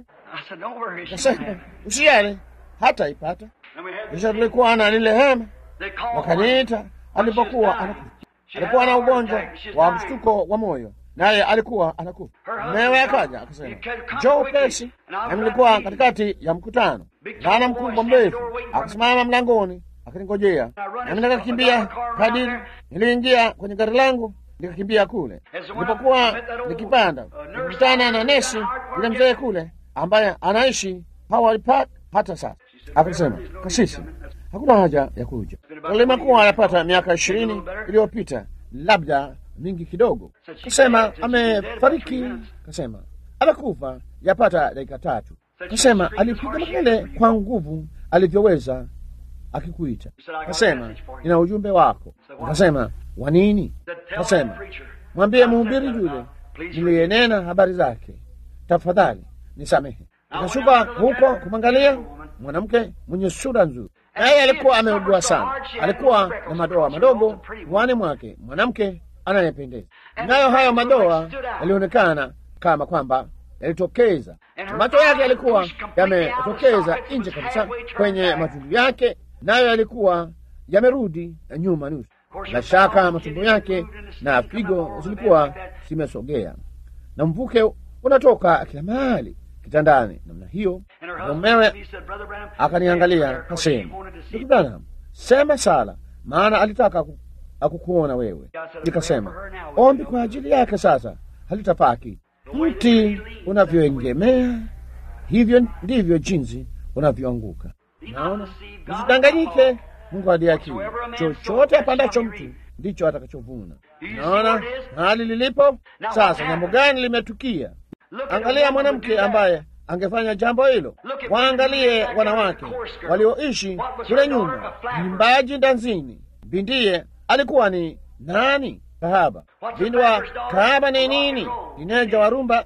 Akasema, usijali, hata ipata. Kisha tulikuwa na lile hema, wakaniita alipokuwa anakufa. Alikuwa na ugonjwa wa mshtuko wa moyo naye alikuwa anakufa. Mumewe akaja akasema, njoo upesi. Nami nilikuwa katikati ya mkutano, bwana mkubwa mrefu akasimama mlangoni akaningojea, nami nikakimbia kadiri niliingia kwenye gari langu nikakimbia kule. Nilipokuwa nikipanda nikutana na nesi yule mzee kule ambaye anaishi Howard Park hata sasa. Akasema, kasisi, hakuna haja ya kuja. Limekuwa yapata miaka ishirini iliyopita labda mingi kidogo. Kasema amefariki, kasema amekufa yapata dakika tatu. Kasema alipiga makelele kwa nguvu alivyoweza akikuita. Kasema nina ujumbe wako. Kasema wa nini? Kasema mwambie mhubiri yule niliyenena habari zake, tafadhali nisamehe. Nikashuka huko kumwangalia mwanamke mwenye sura nzuri, naye alikuwa ameugua sana, alikuwa na madoa madogo puani mwake, mwanamke anayependeza nayo hayo madoa yalionekana kama kwamba yalitokeza. Macho yake yalikuwa yametokeza nje kabisa kwenye matundu yake, nayo yalikuwa yamerudi nyuma nusu. Bila shaka matumbo yake na figo zilikuwa zimesogea, na mvuke unatoka kila mahali kitandani namna hiyo. Mumewe akaniangalia kasema, ndugu Branham, sema sala, maana alitaka akukuona wewe. Nikasema ombi kwa ajili yake sasa halitafaa kitu. Mti unavyoengemea hivyo ndivyo jinsi unavyoanguka. Naona, usidanganyike. Mungu adiakili, chochote apandacho mtu ndicho atakachovuna. Naona hali lilipo sasa. Jambo gani limetukia? Angalia mwanamke ambaye angefanya jambo hilo. Waangalie wanawake walioishi kule nyuma, mwimbaji ndanzini, bindiye alikuwa ni nani? Kahaba. Binti wa kahaba ni nini? Dineja wa rumba.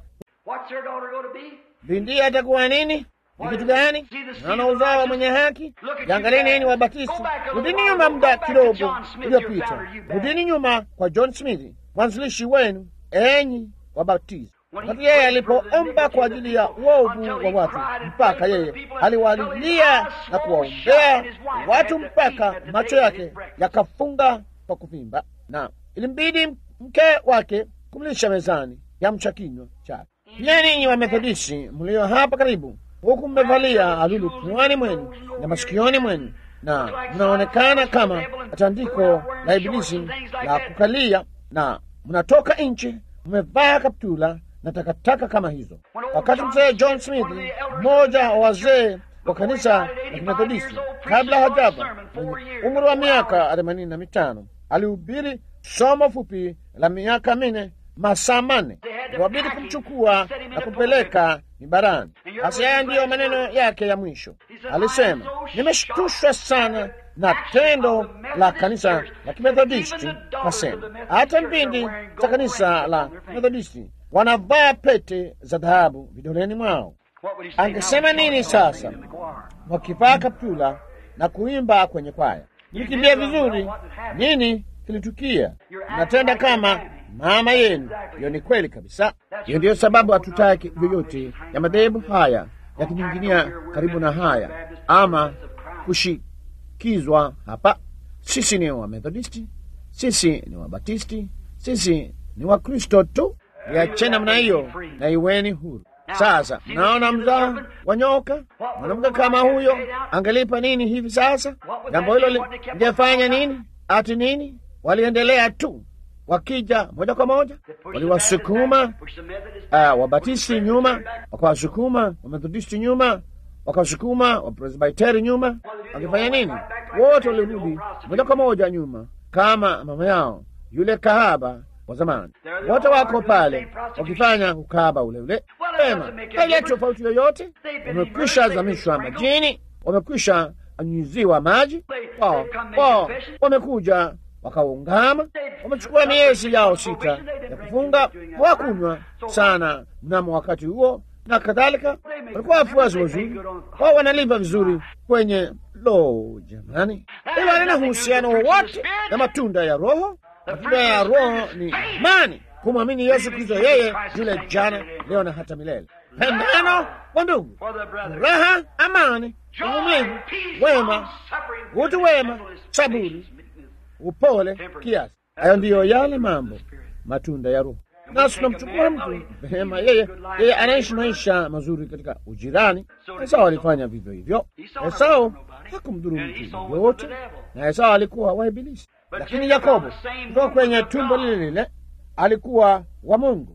Binti atakuwa nini? Ni kitu gani? Naona uzao wa mwenye haki. Jangalie nini Wabatisti. Rudini nyuma muda kidogo uliopita, rudini nyuma kwa John Smith, mwanzilishi wenu, enyi Wabatisti. wakati yeye alipoomba kwa ajili ya uovu wa watu, mpaka yeye aliwalilia na kuwaombea watu mpaka macho yake yakafunga kwa kuvimba, na ilimbidi mke wake kumlisha mezani yamcha kinywa chake. Pia ninyi Wamethodisti mlio hapa karibu, huku mmevalia alulu puani mwenu na masikioni mwenu na mnaonekana kama tandiko la Ibilisi la kukalia, na mnatoka nje mmevaa kaptula na takataka kama hizo. Wakati mzee John Smith, mmoja wa wazee wa kanisa la Kimethodisti, kabla hajafa mwenye umri wa miaka themanini na mitano, alihubiri somo fupi la miaka minne masaa manne. Wabidi kumchukua na kupeleka mibarani. Basi haya ndiyo maneno yake ya mwisho. Alisema, nimeshtushwa sana na tendo la kanisa la Kimethodisti. Kasema hata mbindi za kanisa la Methodisti wanavaa pete za dhahabu vidoleni mwao. Angesema nini sasa wakivaa kaptula na kuimba kwenye kwaya? Mlikimbia vizuri. Nini kilitukia? Mnatenda kama mama yenu. Hiyo ni kweli kabisa. Hiyo ndiyo sababu hatutaki vyovyote ya madhehebu haya yakinyinginia karibu na haya ama kushikizwa hapa. Sisi ni Wamethodisti, sisi ni Wabatisti, sisi ni Wakristo tu. Iacheni namna hiyo na iweni huru. Sasa mnaona mzao wa nyoka. Mwanamke kama huyo angelipa nini hivi sasa? Jambo hilo lingefanya nini? Ati nini? Waliendelea tu wakija moja kwa moja, waliwasukuma uh, Wabatisti nyuma, wakawasukuma Wamethodisti nyuma, wakawasukuma Wapresbiteri nyuma. Wakifanya nini? Wote walirudi moja kwa moja nyuma, kama mama yao yule kahaba wa zamani. Wote wako pale wakifanya ukahaba ule ule. Sema haileti tofauti yoyote. Wamekwisha zamishwa majini, wamekwisha anyunyiziwa maji wao, wao wamekuja wakaungama, wamechukua miezi yao sita ya kufunga, wakunywa sana mnamo wakati huo na kadhalika. Walikuwa wafuasi wazuri, wao wanaliva vizuri kwenye lo, jamani, hilo halina uhusiano wowote na matunda ya Roho. Matunda ya Roho ni imani, kumwamini Yesu Kristo, yeye yule jana, leo na hata milele, pendano kwa ndugu, furaha, amani, uvumilivu, wema, utu wema, saburi upole, kiasi. Hayo ndiyo yale mambo matunda ya Roho. Nasi tunamchukua mtu vema, yeye yeye anaishi maisha mazuri katika ujirani. Esau alifanya vivyo hivyo. Esau hakumdhuru mtu yoyote, na Esau alikuwa wa Ibilisi, lakini Yakobo kutoka kwenye tumbo lile lile alikuwa wa Mungu.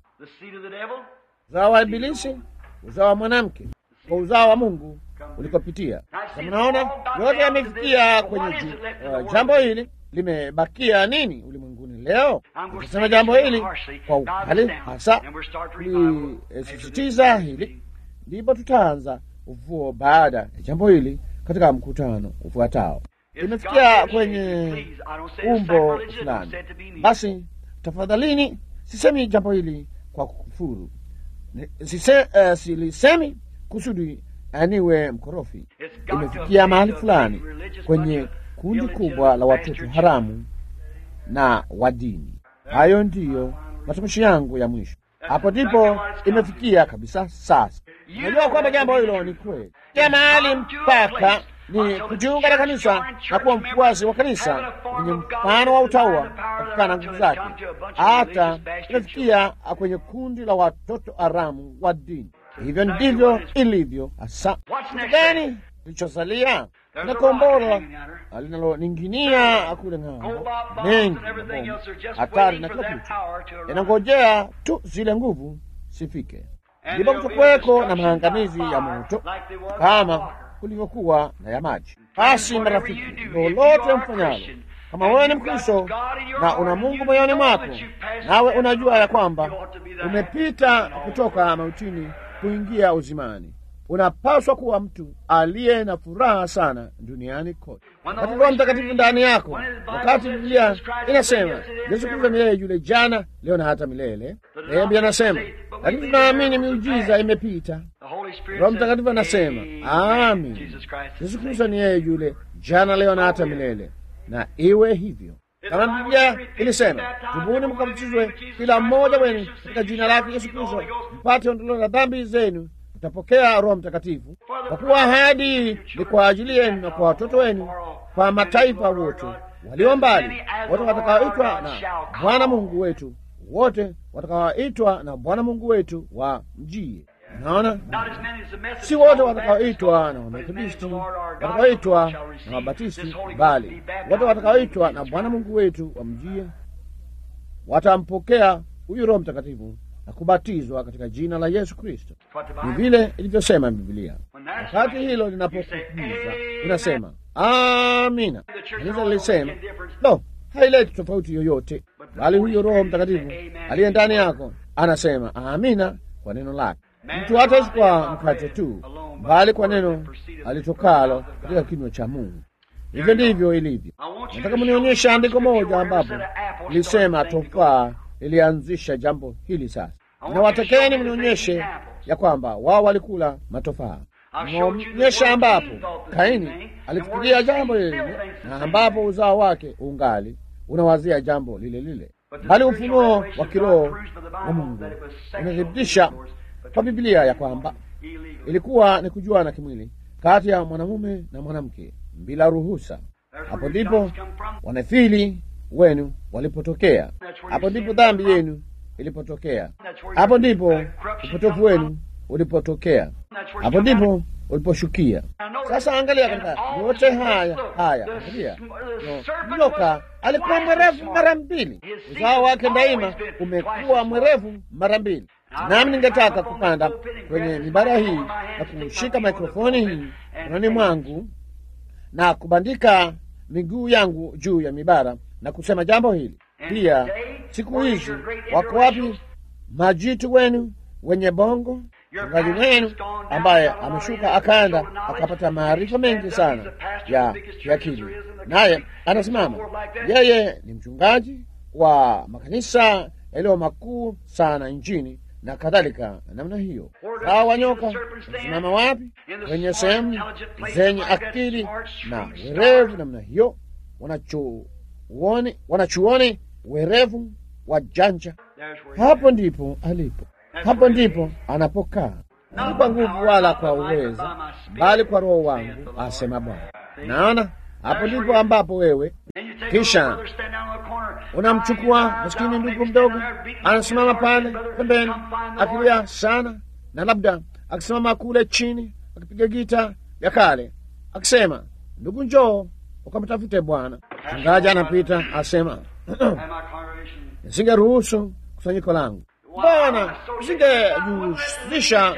Uzao wa Ibilisi, uzao wa mwanamke, kwa uzao wa Mungu ulikopitia. Mnaona yote yamefikia kwenye ju, uh, jambo hili limebakia nini ulimwenguni leo? Tukisema jambo hili kwa ukali hasa kulisisitiza hili, ndipo tutaanza ufufuo baada ya jambo hili katika mkutano ufuatao. Limefikia kwenye umbo fulani. Basi tafadhalini, sisemi jambo hili kwa kufuru, sise, uh, silisemi kusudi aniwe mkorofi. Imefikia mahali fulani kwenye kundi kubwa la watoto haramu na wa dini. Hayo ndiyo matamshi yangu ya mwisho. Hapo ndipo imefikia kabisa. Sasa najua kwamba jambo hilo ni kweli, ya mahali mpaka ni kujiunga na kanisa na kuwa mfuasi wa kanisa kwenye mfano wa utaua katika na nguvu zake, hata imefikia kwenye kundi la watoto haramu wa dini. Hivyo ndivyo ilivyo hasa. Kitu gani kilichosalia? na kombora linaloning'inia kule ng'ambo, mengi mabomu hatari na kila kitu yanangojea tu zile nguvu sifike, ndipo kutakuweko na maangamizi ya moto kama kulivyokuwa na ya maji. Basi marafiki, lolote mfanyalo, kama wewe ni Mkristo na una Mungu moyoni mwako, nawe unajua ya kwamba umepita kutoka mautini kuingia uzimani unapaswa kuwa mtu aliye na furaha sana duniani kote, wakati Roho Mtakatifu ndani yako, wakati Biblia inasema Yesu Kristo milele yule jana, leo na hata milele. Naye Biblia anasema, lakini tunaamini miujiza imepita. Roho Mtakatifu anasema amin, Yesu Kristo ni yeye yule jana, leo na hata milele, na iwe hivyo. kama Biblia ilisema, tubuni mkabatizwe kila mmoja wenu katika jina lake Yesu Kristo mpate ondoleo la dhambi zenu, mtapokea Roho Mtakatifu, kwa kuwa ahadi ni kwa ajili yenu na kwa watoto wenu, kwa mataifa wote walio mbali, wote watakaoitwa na Bwana Mungu wetu, wote watakaoitwa na Bwana Mungu wetu wa mjie. Naona si wote watakaoitwa na Wamethodisti, watakaoitwa na Wabatisti, bali wote watakaoitwa na Bwana Mungu wetu wa mjie watampokea huyu Roho Mtakatifu na kubatizwa katika jina la Yesu Kristo. Ni vile ilivyosema Biblia. Wakati hilo linapokuja inasema amina. Kanisa lilisema lo, haileti tofauti yoyote, bali huyo Roho Mtakatifu aliye ndani yako anasema amina kwa neno lake. Mtu hataishi kwa mkate tu, bali kwa neno alitokalo katika kinywa cha Mungu. Hivyo ndivyo ilivyo. Nataka mnionyeshe andiko moja ambapo lisema tofaa ilianzisha jambo hili. Sasa na watakeni mnionyeshe ya kwamba wao walikula matofaa. Mnaonyesha ambapo Kaini alifikiria jambo lile lile na ambapo uzao wake ungali unawazia jambo lile lile, bali ufunuo wa kiroho wa Mungu unathibitisha kwa Biblia ya kwamba ilikuwa ni kujuana kimwili kati ya mwanamume na mwanamke bila ruhusa. Hapo ndipo wanafili wenu walipotokea, hapo ndipo dhambi yenu ilipotokea, hapo ndipo upotofu wenu ulipotokea, hapo ndipo uliposhukia. Sasa angalia katika yote haya haya, angalia nyoka alikuwa mwerevu mara mbili, uzao wake daima umekuwa mwerevu mara mbili. Nami ningetaka kupanda kwenye mibara hii na kushika mikrofoni hii mkononi mwangu na kubandika miguu yangu juu ya mibara na kusema jambo hili pia. Siku hizi wako wapi majitu wenu wenye bongo? Mchungaji wenu ambaye ameshuka akaenda akapata maarifa mengi sana ya kiakili, naye anasimama, yeye ni mchungaji wa makanisa yaliyo makuu sana nchini na kadhalika namna hiyo. Hawa wanyoka wasimama wapi? Kwenye sehemu zenye akili na werevu namna hiyo, wanachuoni wanachuoni werevu wa janja. Hapo ndipo alipo, hapo ndipo anapokaa, si kwa nguvu wala kwa uwezo, bali kwa Roho wangu, asema Bwana. Naona hapo ndipo ambapo wewe kisha unamchukua maskini ndugu mdogo, anasimama pale pembeni akilia sana, na labda akisimama kule chini akipiga gita ya kale akisema, ndugu, njoo ukamtafute Bwana. Mchungaji anapita asema, nisingeruhusu kusanyiko langu Bwana, nisingejihusisha,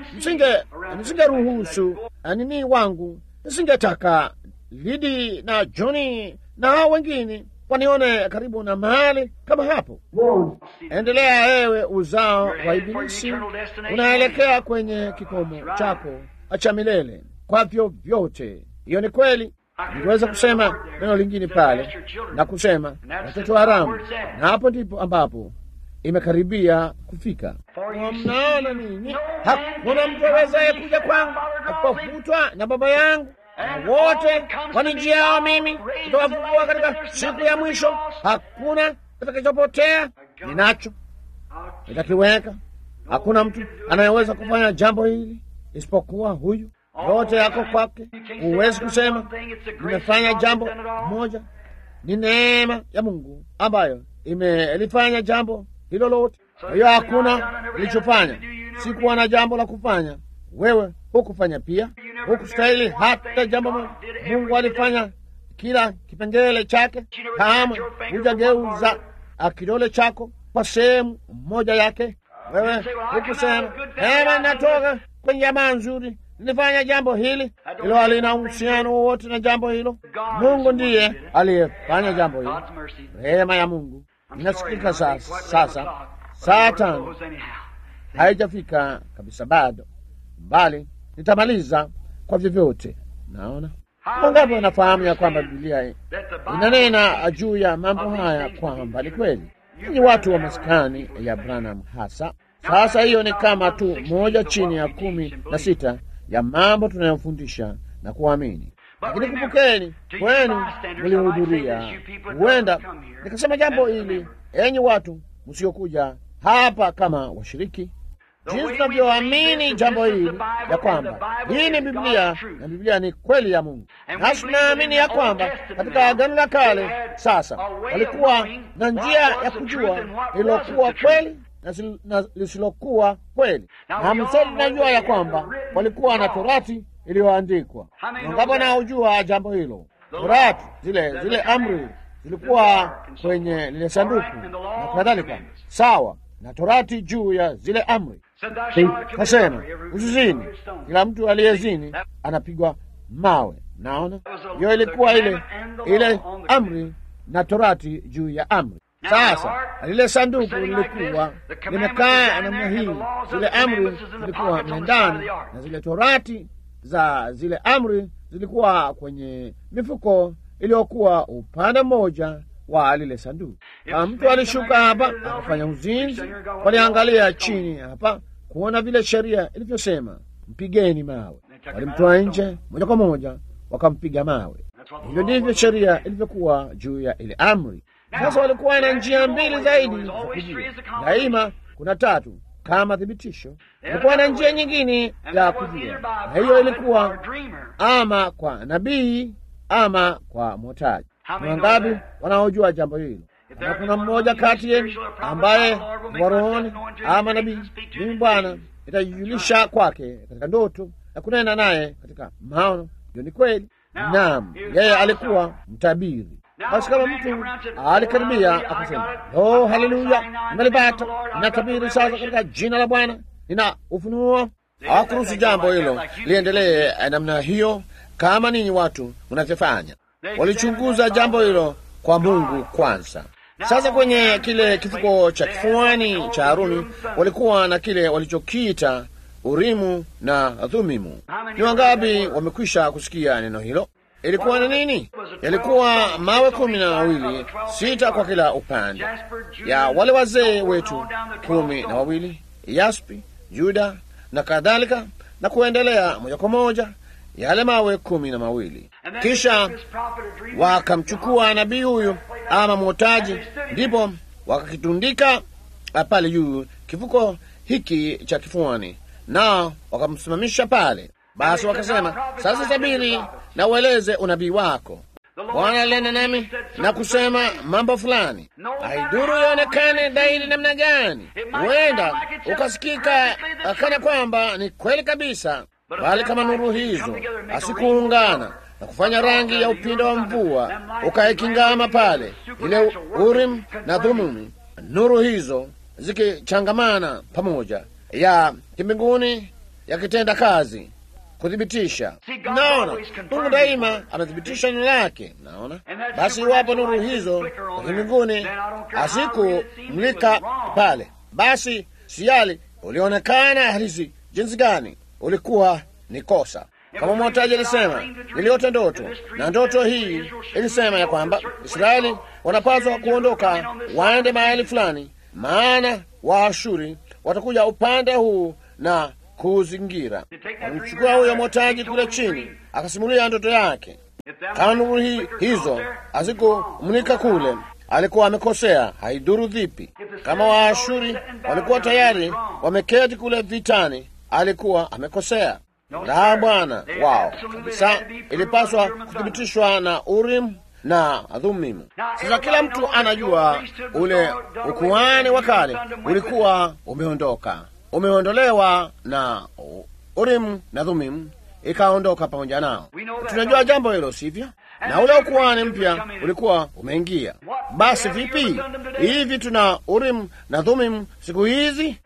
nisingeruhusu nini wangu, nisingetaka Lidi na Joni na hao wengine wanione karibu na mahali kama hapo. Endelea ewe uzao wa Ibilisi, unaelekea kwenye kikomo chako cha milele kwa vyovyote. Hiyo ni kweli. Ningeweza kusema neno lingine pale na kusema watoto haramu, na hapo ndipo ambapo imekaribia kufika. Mnaona nini? Hakuna mtu awezaye kuja kwangu akapofutwa na Baba yangu na wote wanijiao mimi nitawafufua katika siku ya mwisho. Hakuna kitakachopotea, ninacho nitakiweka. Hakuna mtu anayeweza kufanya jambo hili isipokuwa huyu. Yote yako kwake. Huwezi kusema nimefanya jambo moja. Ni neema ya Mungu ambayo imelifanya jambo hilo lote. Kwa hiyo hakuna ilichofanya, sikuwa na jambo la kufanya wewe hukufanya pia, hukustahili hata jambo moja. Mungu alifanya kila kipengele chake. Kama hujageuza kidole chako kwa sehemu moja yake, wewe hukusema ema, natoka kwenye jamaa nzuri, nilifanya jambo hili. Hilo halina uhusiano wowote na jambo hilo. Mungu ndiye aliyefanya jambo hilo. Rehema ya Mungu inasikika sasa. Sasa saa tano haijafika kabisa bado bali nitamaliza kwa vyovyote. Naona wangapi wanafahamu ya kwamba Biblia inanena juu ya mambo haya kwamba ni kweli. Ni watu wa maskani ya Branham hasa. Sasa hiyo ni kama tu moja chini ya kumi na sita ya mambo tunayofundisha na kuamini, lakini kumbukeni, kwenu mlihudhuria. Huenda nikasema jambo hili, enyi watu msiokuja hapa kama washiriki, jinsi tunavyoamini jambo hili ya kwamba hii ni Biblia na Biblia ni kweli ya Mungu, nasi tunaamini ya kwamba katika Agano la Kale sasa walikuwa na njia ya kujua lililokuwa kweli na lisilokuwa kweli, na msote tunajua ya kwamba walikuwa na torati iliyoandikwa. Wangapi wanaojua jambo hilo? Torati zile zile amri zilikuwa kwenye lile sanduku na kadhalika, sawa na torati juu ya zile amri. Kasema usizini, kila mtu aliyezini anapigwa mawe. Naona hiyo ilikuwa ile ile amri na torati juu ya amri. Sasa lile sanduku lilikuwa limekaa namna hii, zile amri zilikuwa mle ndani na zile torati za zile amri zilikuwa kwenye mifuko iliyokuwa upande mmoja wa lile sanduku. Kama mtu alishuka hapa akafanya uzinzi, waliangalia chini hapa kuona vile sheria ilivyosema, mpigeni mawe. Walimtoa nje moja kwa moja, wakampiga mawe. Hivyo ndivyo sheria ilivyokuwa juu ya ile amri. Sasa walikuwa na njia mbili zaidi za kujua. Daima kuna tatu kama thibitisho. Walikuwa na njia nyingine ya kujua, na hiyo ilikuwa ama kwa nabii ama kwa mwotaji. Ni wangapi wanaojua jambo hilo? Na kuna mmoja kati yenu ambaye ni wa rohoni ama nabii, mimi Bwana nitajijulisha kwake katika ndoto na kunena naye katika maono. Hiyo ni kweli. Naam, yeye alikuwa mtabiri. Basi kama mtu alikaribia akasema, oh, haleluya, nimelipata, ninatabiri sasa katika jina la Bwana, nina ufunuo. Hawakuruhusu jambo hilo liendelee namna hiyo, kama ninyi watu mnavyofanya. Walichunguza jambo hilo kwa Mungu kwanza. Sasa kwenye kile kifuko cha kifuani cha Haruni walikuwa na kile walichokiita Urimu na Thumimu. Ni wangapi wamekwisha kusikia neno hilo? Ilikuwa ni nini? Yalikuwa mawe kumi na mawili, sita kwa kila upande, ya wale wazee wetu kumi na wawili, yaspi, Juda na kadhalika, na kuendelea moja kwa moja, yale mawe kumi na mawili. Kisha wakamchukua nabii huyu ama mwotaji, ndipo wakakitundika pale juu kifuko hiki cha kifuani, nao wakamsimamisha pale. Basi wakasema, sasa tabiri na ueleze unabii wako. Bwana alinena nami na kusema mambo fulani, haidhuru ionekane dhahiri namna gani, huenda ukasikika kana kwamba ni kweli kabisa, bali kama nuru hizo asikuungana na kufanya rangi ya upindo wa mvua, ukaikingama pale ile Urim na Thumimu, nuru hizo zikichangamana pamoja, ya kimbinguni yakitenda kazi kuthibitisha. Naona Mungu daima amethibitisha neno lake. Naona basi, iwapo nuru hizo za mbinguni asikumlika pale, basi siali ulionekana halisi jinsi gani, ulikuwa ni kosa. Kama mwotaji alisema, niliota ndoto na ndoto hii ilisema ya kwamba Israeli wanapaswa kuondoka waende mahali fulani, maana Waashuri watakuja upande huu na kuuzingira. Alimchukua huyo mwotaji kule chini, akasimulia ndoto yake. Kama nuru hi, hizo hazikumulika kule, alikuwa amekosea, haidhuru vipi. Kama Waashuri walikuwa tayari wameketi kule vitani, alikuwa amekosea. La, Bwana wao kabisa, ilipaswa kuthibitishwa na Urim na Thumimu. Sasa kila mtu anajua ule ukuhani wa kale ulikuwa umeondoka umeondolewa na Urim na Thumimu ikaondoka pamoja nao. Tunajua jambo hilo, sivyo? Na ule ukuhani mpya ulikuwa umeingia. Basi vipi hivi, tuna Urim na Thumimu siku hizi?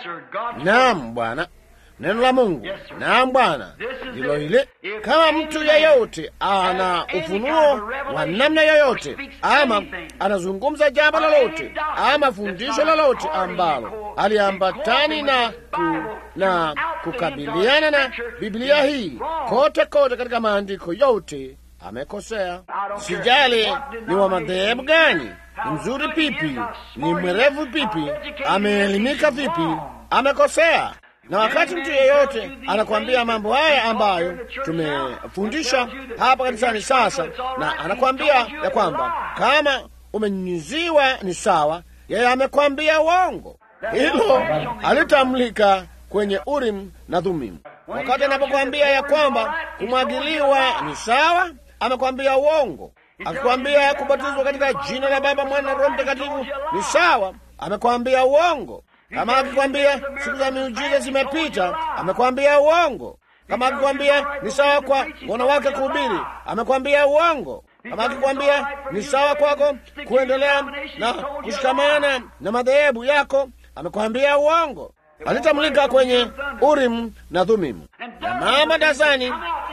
Naam, Bwana, neno la Mungu. Naam, Bwana, ndilo hili. Kama mtu yeyote ana ufunuo wa namna yoyote, ama anazungumza jambo lolote, ama fundisho lolote ambalo aliambatani na, ku, na kukabiliana na Biblia hii kote kote katika maandiko yote, amekosea. Sijali ni wa madhehebu gani, ni mzuri pipi, ni mwerevu pipi, ameelimika vipi, amekosea. Na wakati mtu yeyote anakwambia mambo haya ambayo tumefundisha hapa kanisani sasa, na anakwambia ya kwamba kama umenyunyiziwa ni sawa, yeye amekwambia uongo. Hilo alitamlika kwenye Urim na Thummim. Wakati anapokwambia ya kwamba kumwagiliwa ni sawa, amekwambia uongo. Akikwambia kubatizwa katika jina la Baba, Mwana na Roho Mtakatifu ni sawa, amekwambia uongo. Kama akikwambia siku za miujiza zimepita, amekwambia uongo. Kama akikwambia ni sawa kwa wanawake kuhubiri, amekwambia uongo. Kama akikwambia ni sawa kwako kuendelea na kushikamana na madhehebu yako, amekwambia uongo. Alitamlika kwenye Urim na Thummim, na mama dazani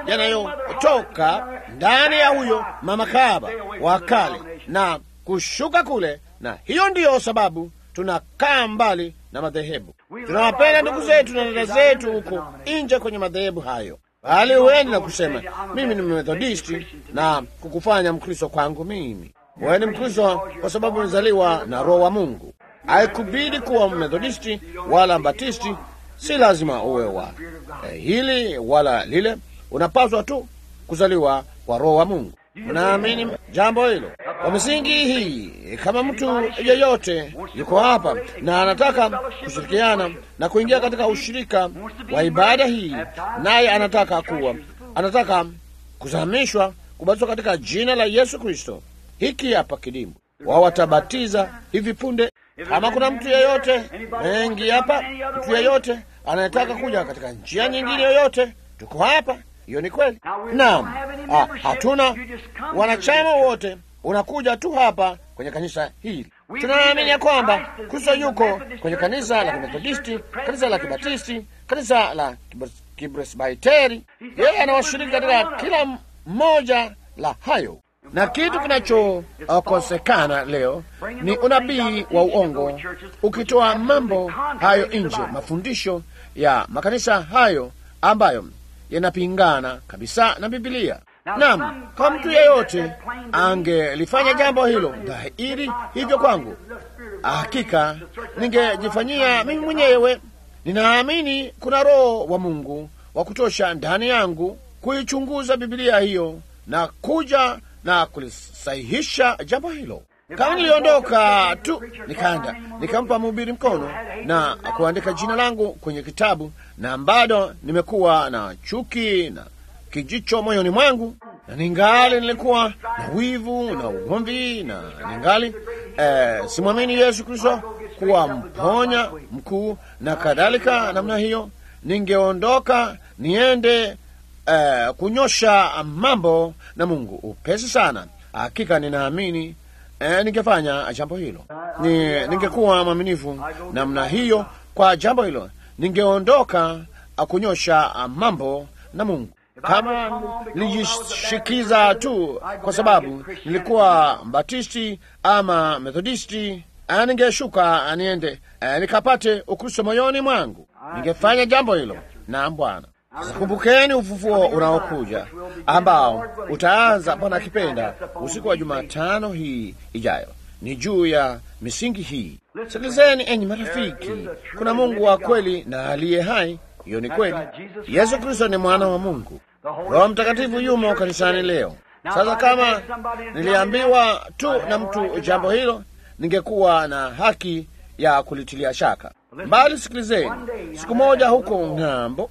yanayotoka ndani ya huyo mama kahaba wa kale na kushuka kule, na hiyo ndiyo sababu tunakaa mbali na madhehebu. Tunawapenda ndugu zetu na dada zetu huko nje kwenye madhehebu hayo, bali huendi na kusema mimi ni Methodisti na kukufanya Mkristo kwangu mimi. Wewe ni Mkristo kwa sababu umezaliwa na Roho wa Mungu. Haikubidi kuwa Methodisti wala Batisti, si lazima uwe wa eh, hili wala lile. Unapaswa tu kuzaliwa kwa Roho wa Mungu. Unaamini jambo hilo? Kwa misingi hii, kama mtu yeyote yuko hapa na anataka kushirikiana na kuingia katika ushirika wa ibada hii, naye anataka kuwa anataka kuzamishwa, kubatizwa katika jina la Yesu Kristo, hiki hapa kidimbu wao watabatiza hivi punde. Kama kuna mtu yeyote mengi hapa, mtu yeyote anayetaka kuja katika njia nyingine yoyote, tuko hapa. Hiyo ni kweli. Naam, ah, hatuna wanachama wote, unakuja tu hapa kwenye kanisa hili. Tunaamini ya kwamba Kristo yuko kwenye kanisa la Kimethodisti, kanisa la Kibatisti, kanisa la Kipresbiteri. Yeye anawashiriki katika kila mmoja la hayo na kitu kinachokosekana leo ni unabii wa uongo, ukitoa mambo hayo nje, mafundisho ya makanisa hayo ambayo yanapingana kabisa na Bibilia. Naam, kwa mtu yeyote angelifanya jambo hilo dhahiri hivyo kwangu, hakika ningejifanyia mimi mwenyewe. Ninaamini kuna Roho wa Mungu wa kutosha ndani yangu kuichunguza Bibilia hiyo na kuja na kulisahihisha jambo hilo. Kama niliondoka tu nikaenda nikampa mhubiri mkono na kuandika jina langu kwenye kitabu, na bado nimekuwa na chuki na kijicho moyoni mwangu, na ningali nilikuwa na wivu na ugomvi, na ningali eh, simwamini Yesu Kristo kuwa mponya mkuu na kadhalika namna hiyo, ningeondoka niende Uh, kunyosha mambo na Mungu upesi sana. Hakika ninaamini uh, ningefanya jambo hilo, ni ningekuwa mwaminifu namna hiyo kwa jambo hilo, ningeondoka uh, kunyosha mambo na Mungu. Kama nilijishikiza tu kwa sababu nilikuwa Mbatisti ama Methodisti, uh, ningeshuka niende uh, nikapate Ukristo moyoni mwangu, ningefanya jambo hilo. Naam Bwana. Kumbukeni ufufuo unaokuja ambao utaanza Bwana akipenda usiku wa Jumatano hii ijayo. Ni juu ya misingi hii. Sikilizeni enyi marafiki, kuna Mungu wa kweli na aliye hai. Hiyo ni kweli. Yesu Kristo ni mwana wa Mungu. Roho Mtakatifu yumo kanisani leo. Sasa kama niliambiwa tu na mtu jambo hilo, ningekuwa na haki ya kulitilia shaka Mbali, sikilizeni. Siku moja huko ng'ambo,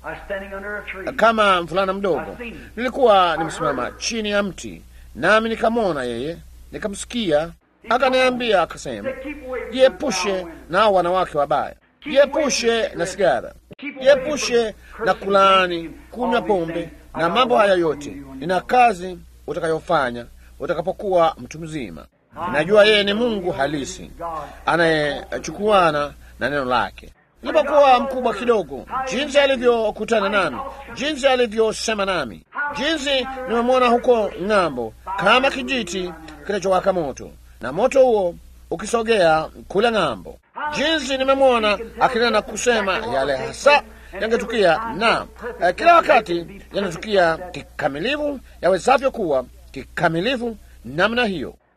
kama mvulana mdogo, nilikuwa nimesimama chini ya mti, nami nikamwona yeye, nikamsikia, akaniambia, akasema, jiepushe na wanawake wabaya, jiepushe na sigara, jiepushe na kulaani, kunywa pombe na mambo haya yote. Nina kazi utakayofanya utakapokuwa mtu mzima. Najua yeye ni Mungu halisi anayechukuana na neno lake. Nilipokuwa mkubwa kidogo, jinsi alivyokutana nami, jinsi alivyosema nami, jinsi nimemwona huko ng'ambo kama kijiti kinachowaka moto, na moto huo ukisogea kule ng'ambo, jinsi nimemwona akinena na kusema yale hasa yangetukia, na eh, kila wakati yanatukia kikamilifu, yawezavyo kuwa kikamilifu namna hiyo.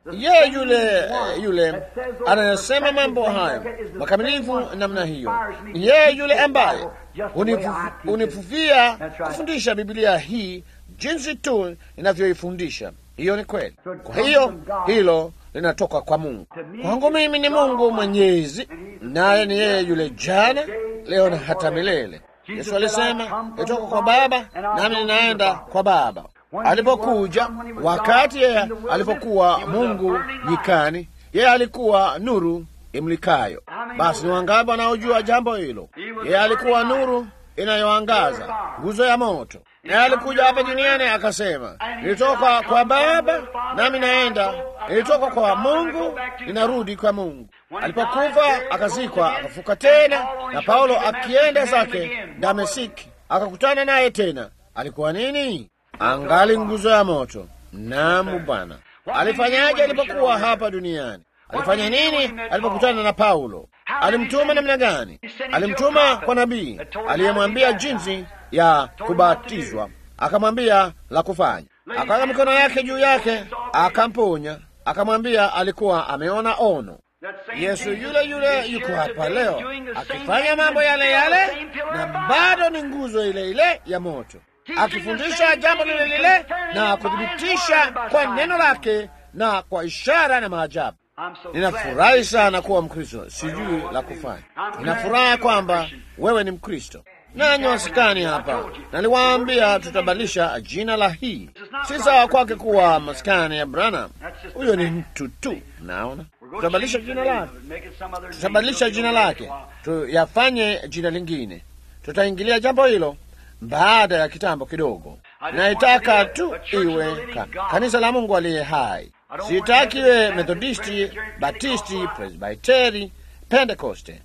yeye yule yule anayesema mambo hayo makamilifu namna hiyo, yeye yule ambaye unifu- unifufia kufundisha Biblia hii jinsi tu inavyoifundisha. Hiyo ni kweli. Kwa hiyo hilo linatoka kwa Mungu. Kwangu mimi ni Mungu Mwenyezi, naye ni yeye yule jana, leo na hata milele. Yesu alisema nitoka kwa Baba nami ninaenda kwa Baba. Alipokuja wakati yeye alipokuwa Mungu nyikani, yeye alikuwa nuru imlikayo. Basi ni wangapi wanaojua jambo hilo? Yeye alikuwa nuru inayoangaza, nguzo ya moto. Naye alikuja hapa duniani akasema, nilitoka kwa Baba nami naenda, nilitoka kwa Mungu ninarudi kwa Mungu. Alipokufa akazikwa, akafuka tena, na Paulo akienda zake Dameski akakutana naye tena. Alikuwa nini? Angali nguzo ya moto. Namu Bwana alifanyaje alipokuwa hapa duniani? Alifanya nini alipokutana na Paulo? Alimtuma namna gani? Alimtuma kwa nabii aliyemwambia jinsi ya kubatizwa, akamwambia la kufanya, akaweka mikono yake juu yake, akamponya, akamwambia alikuwa ameona ono. Yesu yule yule yuko hapa leo akifanya mambo yale yale, na bado ni nguzo ile ile ya moto, akifundisha jambo lile lile na kuthibitisha kwa neno lake na kwa ishara na maajabu. Ninafurahi sana kuwa Mkristo, sijui la kufanya. Ninafurahi kwamba wewe ni Mkristo nanyi wasikani hapa. Naliwaambia tutabadilisha jina la hii, si sawa kwake kuwa maskani ya Branham. Huyo ni mtu tu, naona. Tutabadilisha jina lake, tutabadilisha jina lake, tuyafanye jina lingine. Tutaingilia jambo hilo baada ya kitambo kidogo. Naitaka tu iwe ka, kanisa la Mungu aliye hai. Sitaki iwe Methodisti, Batisti, Presbiteri, Pentekoste.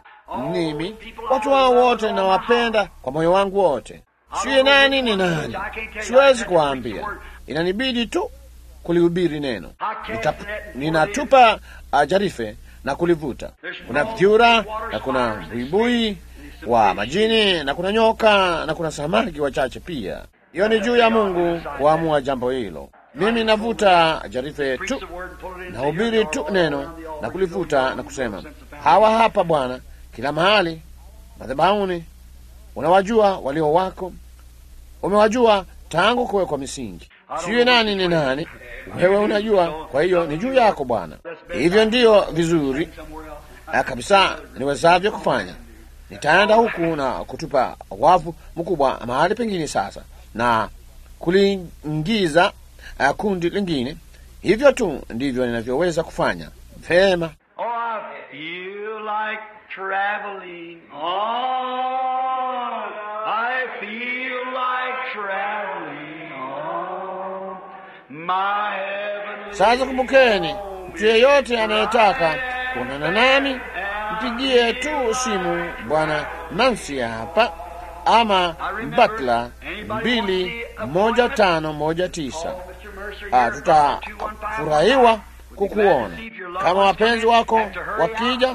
Mimi watu hao wote nawapenda kwa moyo wangu wote. Siye nani ni nani, siwezi kuwaambia, inanibidi tu kulihubiri neno. Nitap, ninatupa uh, jarife na kulivuta. Kuna vyura na kuna buibui wa majini na kuna nyoka na kuna samaki wachache pia. Hiyo ni juu ya Mungu kuamua jambo hilo. Mimi navuta jarife tu, nahubiri tu neno na kulivuta na kusema, hawa hapa Bwana, kila mahali madhabahuni. Unawajua walio wako, umewajua tangu kuwekwa misingi. Sijui nani ni nani, wewe unajua. Kwa hiyo ni juu yako Bwana. Hivyo ndiyo vizuri na kabisa niwezavyo kufanya. Nitaenda huku na kutupa wavu mkubwa mahali pengine sasa na kuliingiza uh, kundi lingine. Hivyo tu ndivyo ninavyoweza kufanya vema. Oh, I feel like traveling on. I feel like traveling on. My heavenly Sasa kumbukeni, mtu yeyote anayetaka kuonana nami mpigie tu simu Bwana Nancy hapa ama Butler mbili moja tano moja tisa. Ah, tutafurahiwa kukuona kama wapenzi wako wakija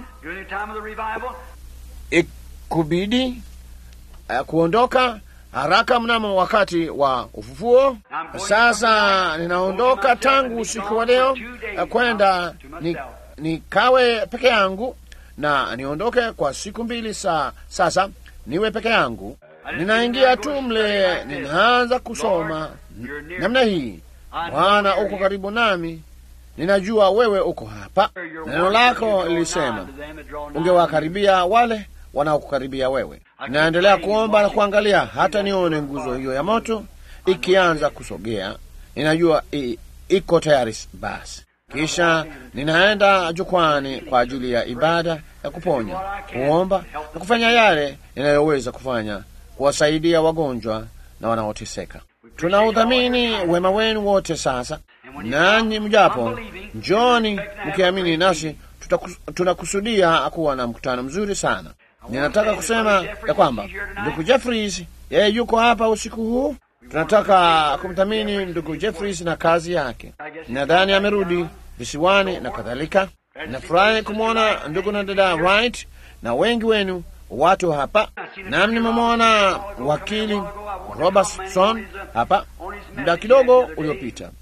ikubidi uh, kuondoka haraka mnamo wakati wa ufufuo. Sasa ninaondoka tangu usiku wa leo uh, kwenda ni, nikawe peke yangu na niondoke kwa siku mbili sa, sasa niwe peke yangu. Ninaingia tu mle, ninaanza kusoma n- namna hii: Bwana uko karibu nami, ninajua wewe uko hapa. Neno lako lilisema ungewakaribia wale wanaokukaribia wewe. Ninaendelea kuomba na kuangalia hata nione nguzo hiyo ya moto ikianza kusogea. Ninajua i, iko tayari basi. Kisha ninaenda jukwani kwa ajili ya ibada ya kuponya, kuomba na kufanya yale ninayoweza kufanya kuwasaidia wagonjwa na wanaoteseka. Tunaudhamini wema wenu wote. Sasa nanyi mjapo, njoni mkiamini, nasi tutakus- tunakusudia kuwa na mkutano mzuri sana. Ninataka kusema ya kwamba ndugu Jeffries yeye yuko hapa usiku huu. Tunataka kumthamini ndugu Jeffries na kazi yake. Nadhani amerudi visiwani na kadhalika. Nafurahi kumwona ndugu na dada Wright na wengi wenu watu hapa, nami nimemwona wakili Robertson hapa muda kidogo uliopita.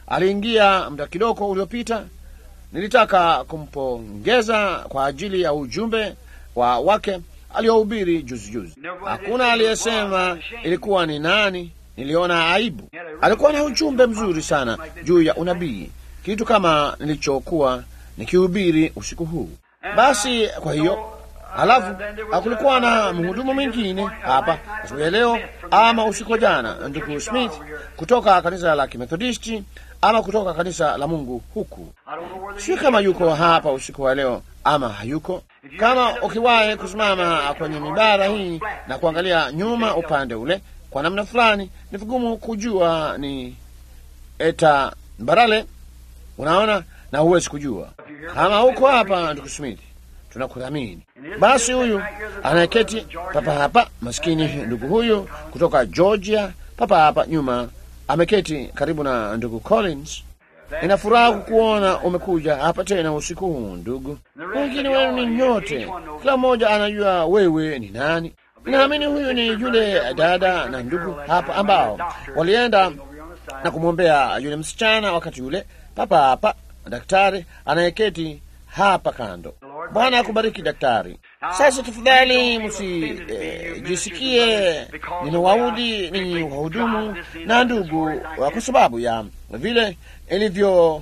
aliingia muda kidogo uliopita. Nilitaka kumpongeza kwa ajili ya ujumbe wa wake aliohubiri juzi juzi. Hakuna aliyesema ilikuwa ni nani. Niliona aibu. Alikuwa na ujumbe mzuri sana juu ya unabii, kitu kama nilichokuwa nikihubiri usiku huu. Basi kwa hiyo Halafu kulikuwa na mhudumu mwingine hapa asubuhi ya leo ama usiku wa jana, ndugu Smith kutoka kanisa la Kimethodisti ama kutoka kanisa la Mungu huku. Sio kama yuko hapa usiku wa leo ama hayuko. Kama ukiwahi kusimama kwenye mibara hii na kuangalia nyuma upande ule, kwa namna fulani ni vigumu kujua ni eta Mbarale, unaona, na huwezi kujua kama huko hapa, ndugu Smith tunakudhamini. Basi huyu anayeketi papa hapa, maskini ndugu huyu kutoka Georgia, papa hapa nyuma, ameketi karibu na ndugu Collins. Ina furaha kukuona umekuja hapa tena usiku huu ndugu. Wengine wenu ni nyote, kila mmoja anajua wewe ni nani. Naamini huyu ni yule dada na ndugu hapa ambao walienda na kumwombea yule msichana wakati yule papa hapa, daktari anayeketi hapa kando. Bwana akubariki daktari. Sasa tafadhali msijisikie eh, ninawaudhi ninyi wahudumu na ndugu, kwa sababu ya vile ilivyo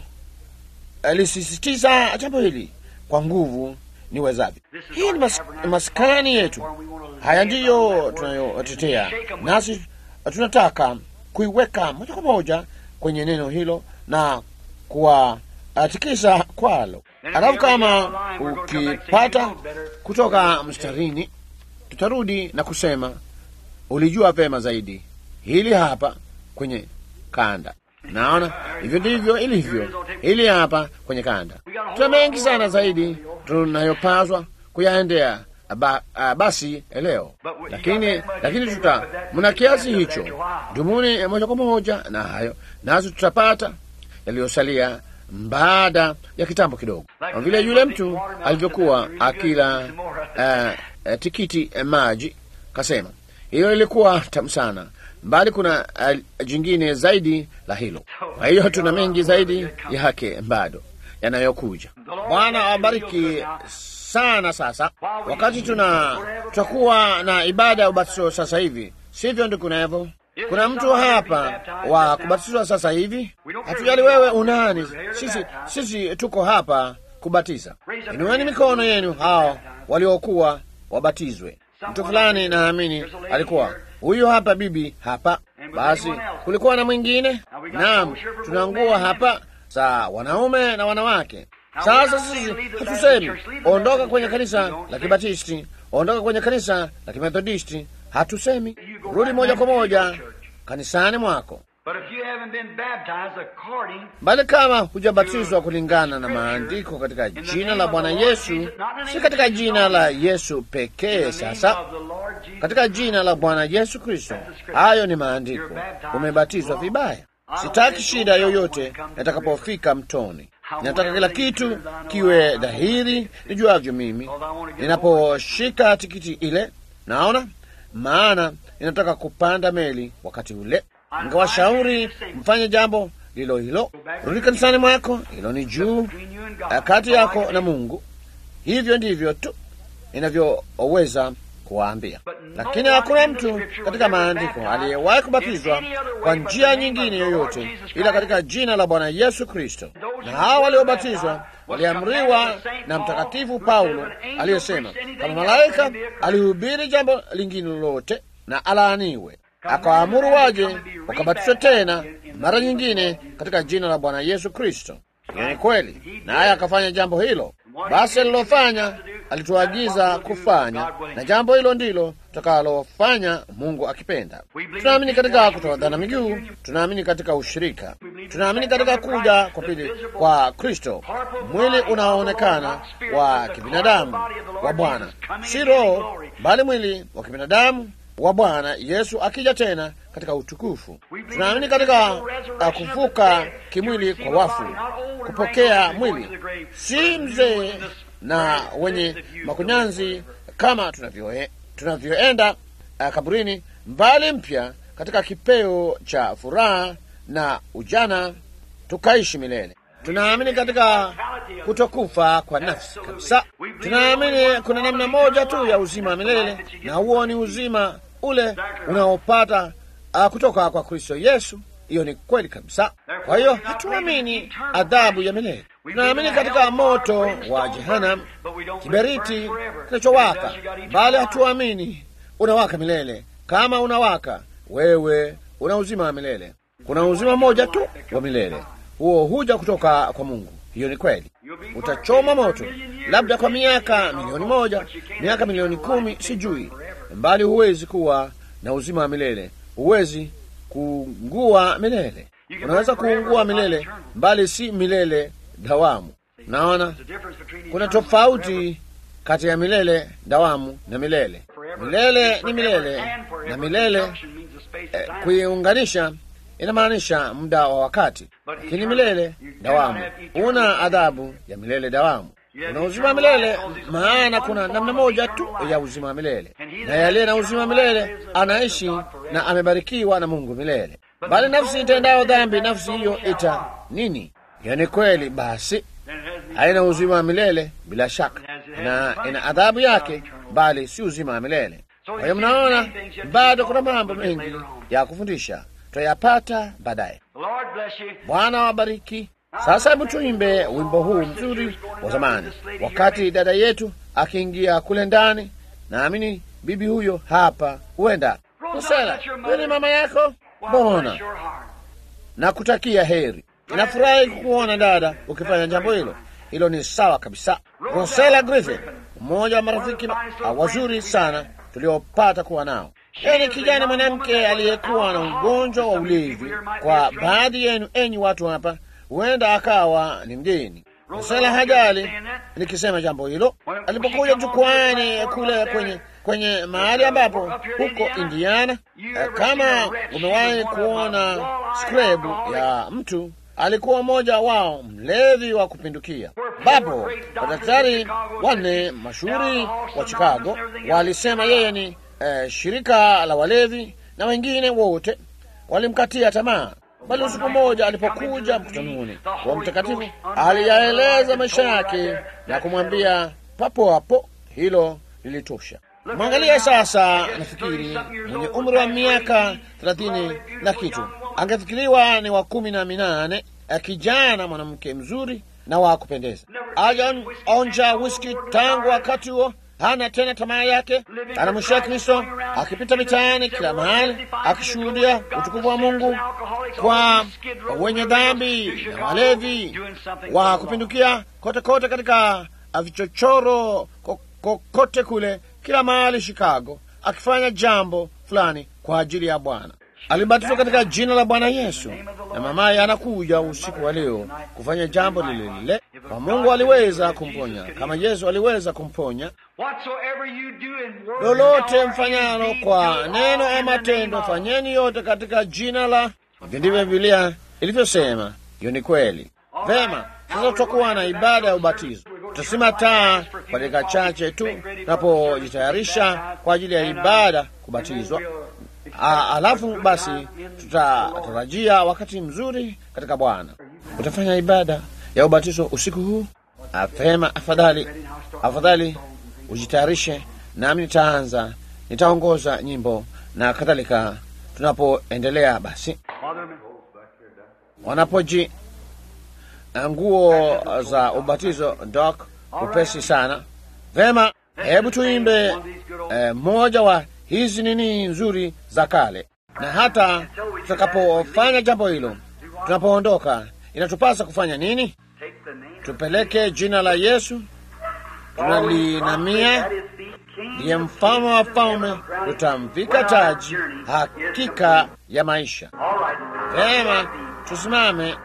lisisitiza jambo hili kwa nguvu niwezavyo. Hii ni mas, maskani yetu. Haya ndiyo tunayotetea, nasi tunataka kuiweka moja kwa moja kwenye neno hilo na kuwatikisa kwalo. Alafu kama ukipata kutoka mstarini, tutarudi na kusema ulijua vema zaidi. Hili hapa kwenye kanda, naona hivyo ndivyo ilivyo. Hili hapa kwenye kanda, tuna mengi sana zaidi tunayopaswa kuyaendea ba, a, basi leo, lakini lakini tuta mna kiasi hicho, dumuni moja kwa moja na hayo, nazo tutapata yaliyosalia baada ya kitambo kidogo, vile yule mtu alivyokuwa akila uh, uh, tikiti uh, maji, kasema hiyo ilikuwa tamu sana, bali kuna uh, jingine zaidi la hilo. Kwa hiyo tuna mengi zaidi yake bado yanayokuja. Bwana awabariki sana. Sasa wakati tuna tutakuwa na ibada ya ubatizo sasa hivi, sivyo ndugu Nevo? Kuna mtu hapa wa kubatizwa sasa hivi? Hatujali wewe unani, sisi sisi tuko hapa kubatiza. Inueni mikono yenu hao waliokuwa wabatizwe. Mtu fulani naamini alikuwa huyu hapa, bibi hapa. Basi kulikuwa na mwingine. Naam, tuna nguo hapa za wanaume na wanawake. Sasa sisi hatusemi ondoka kwenye kanisa la Kibatisti, ondoka kwenye kanisa la Kimethodisti. Hatusemi rudi moja kwa moja kanisani mwako, bali kama hujabatizwa kulingana na maandiko katika jina la Bwana Yesu, si katika jina la Yesu pekee. Sasa katika jina la Bwana Yesu Kristo, hayo ni maandiko, umebatizwa vibaya. Sitaki shida yoyote nitakapofika mtoni. Ninataka kila kitu kiwe dhahiri nijuavyo mimi ninaposhika tikiti ile. Naona maana ninataka kupanda meli wakati ule. Ningewashauri mfanye jambo lilo hilo, rudi kanisani mwako, hilo ni juu kati yako na Mungu. Hivyo ndivyo tu inavyoweza kuwaambia, lakini hakuna mtu katika maandiko aliyewahi kubatizwa kwa njia nyingine yoyote ila katika jina la Bwana Yesu Kristo. Na hao waliobatizwa waliamriwa na Mtakatifu Paulo aliyesema, kama malaika alihubiri jambo lingine lolote na alaaniwe. Akawaamuru waje wakabatizwa tena mara nyingine katika jina la Bwana Yesu Kristo. Hiyo ni kweli, naye akafanya jambo hilo. Basi alilofanya alituagiza kufanya, na jambo hilo ndilo tutakalofanya Mungu akipenda. Tunaamini katika kutoadhana miguu, tunaamini katika ushirika, tunaamini katika kuja kwa pili kwa Kristo, mwili unaoonekana wa kibinadamu wa Bwana, si roho, bali mwili wa kibinadamu wa Bwana Yesu akija tena katika utukufu. Tunaamini katika kufuka kimwili kwa wafu, kupokea mwili si mzee na wenye makunyanzi kama tunavyoenda tunavyo uh, kaburini, mbali mpya katika kipeo cha furaha na ujana tukaishi milele. Tunaamini katika kutokufa kwa nafsi kabisa. Tunaamini kuna namna moja tu ya uzima wa milele, na huo ni uzima ule unaopata uh, kutoka kwa Kristo Yesu. Hiyo ni kweli kabisa. Kwa hiyo hatuamini adhabu ya milele, tunaamini katika moto wa Jehanam, kiberiti kinachowaka, bali hatuamini unawaka milele. Kama unawaka, wewe una uzima wa milele. Kuna uzima mmoja tu wa milele, huo huja kutoka kwa Mungu. Hiyo ni kweli. Utachoma moto labda kwa miaka milioni moja, miaka milioni kumi, sijui, bali huwezi kuwa na uzima wa milele. Huwezi kuungua milele. Unaweza kuungua milele, bali si milele dawamu. Naona kuna tofauti kati ya milele dawamu na milele. Milele ni milele na milele eh, kuiunganisha inamaanisha muda wa wakati, lakini milele dawamu, una adhabu ya milele dawamu. Una uzima wa milele, maana kuna namna moja tu ya uzima wa milele, na yaliye na uzima wa milele anaishi na amebarikiwa na Mungu milele. Bali nafsi itendayo dhambi, nafsi hiyo ita nini? Hiyo ni kweli, basi haina uzima wa milele bila shaka, na ina adhabu yake, bali si uzima wa milele. Kwa hiyo mnaona, bado kuna mambo mengi ya kufundisha, tutayapata baadaye. Bwana wabariki. Sasa hebu tuimbe wimbo huu mzuri wa zamani, wakati dada yetu akiingia kule ndani. Naamini bibi huyo hapa, huenda Kusela, huyu ni mama yako. Mbona na kutakia heri. Inafurahi kukuona dada ukifanya jambo hilo. Hilo ni sawa kabisa. Rosela Griffin, mmoja wa marafiki wazuri sana tuliopata kuwa nao. Yeye ni kijana mwanamke aliyekuwa na ugonjwa wa ulevi. Kwa baadhi yenu, enyi watu hapa, huenda akawa ni mgeni. Rosela hajali nikisema jambo hilo. Alipokuja jukwani kule kwenye kwenye mahali ambapo huko Indiana, kama umewahi kuona skrebu ya mtu alikuwa mmoja wao mlevi wa kupindukia, ambapo madaktari wanne mashuhuri wa Chicago walisema yeye ni eh, shirika la walevi na wengine wote walimkatia tamaa. Bali usiku mmoja alipokuja mkutanoni wa mtakatifu, aliyaeleza maisha yake na kumwambia papo hapo, hilo lilitosha. Mwangalia sasa, nafikiri mwenye umri wa miaka thelathini na kitu angefikiriwa ni wa kumi na minane, kijana mwanamke mzuri na wa kupendeza. Ajaonja whisky tangu wakati huo, hana tena tamaa yake, anamwishia Kristo, akipita mitaani kila mahali, akishuhudia utukufu wa Mungu kwa wenye dhambi na walevi wa kupindukia kote kote, katika vichochoro kokote kule, kila mahali Chicago, akifanya jambo fulani kwa ajili ya Bwana. Alibatizwa katika jina la Bwana Yesu, na mamaye anakuja usiku wa leo kufanya jambo lile lile. Kwa Mungu aliweza kumponya kama Yesu aliweza kumponya. Lolote mfanyalo kwa neno ama tendo, fanyeni yote katika jina la. Hivyo ndivyo Biblia ilivyosema. Hiyo ni kweli. Vema, sasa tutakuwa na ibada ya ubatizo. Tutasima taa kwa dakika chache tu tunapojitayarisha kwa ajili ya ibada kubatizwa. A, alafu basi tutatarajia wakati mzuri katika Bwana. Utafanya ibada ya ubatizo usiku huu. Apema, afadhali afadhali ujitayarishe, nami nitaanza, nitaongoza nyimbo na kadhalika. Tunapoendelea basi, wanapoji nguo za ubatizo dok upesi sana. Vema, hebu tuimbe eh, moja wa hizi nini nzuri za kale, na hata tutakapofanya jambo hilo, tunapoondoka, inatupasa kufanya nini? Tupeleke jina la Yesu, tunalinamia ndiye mfalme wa falme, tutamvika taji hakika ya maisha. Vema, tusimame.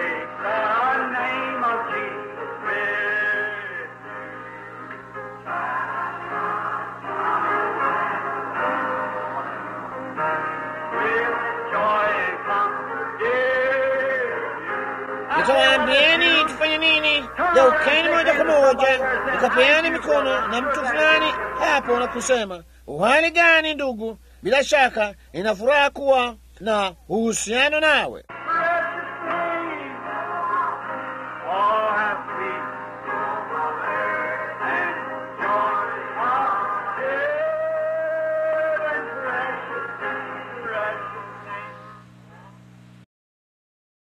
Nitawaambieni tufanye nini. Geukeni moja kwa moja, nikapeani mikono na mtu fulani hapo na kusema, uhali gani ndugu? Bila shaka ina furaha kuwa na uhusiano nawe.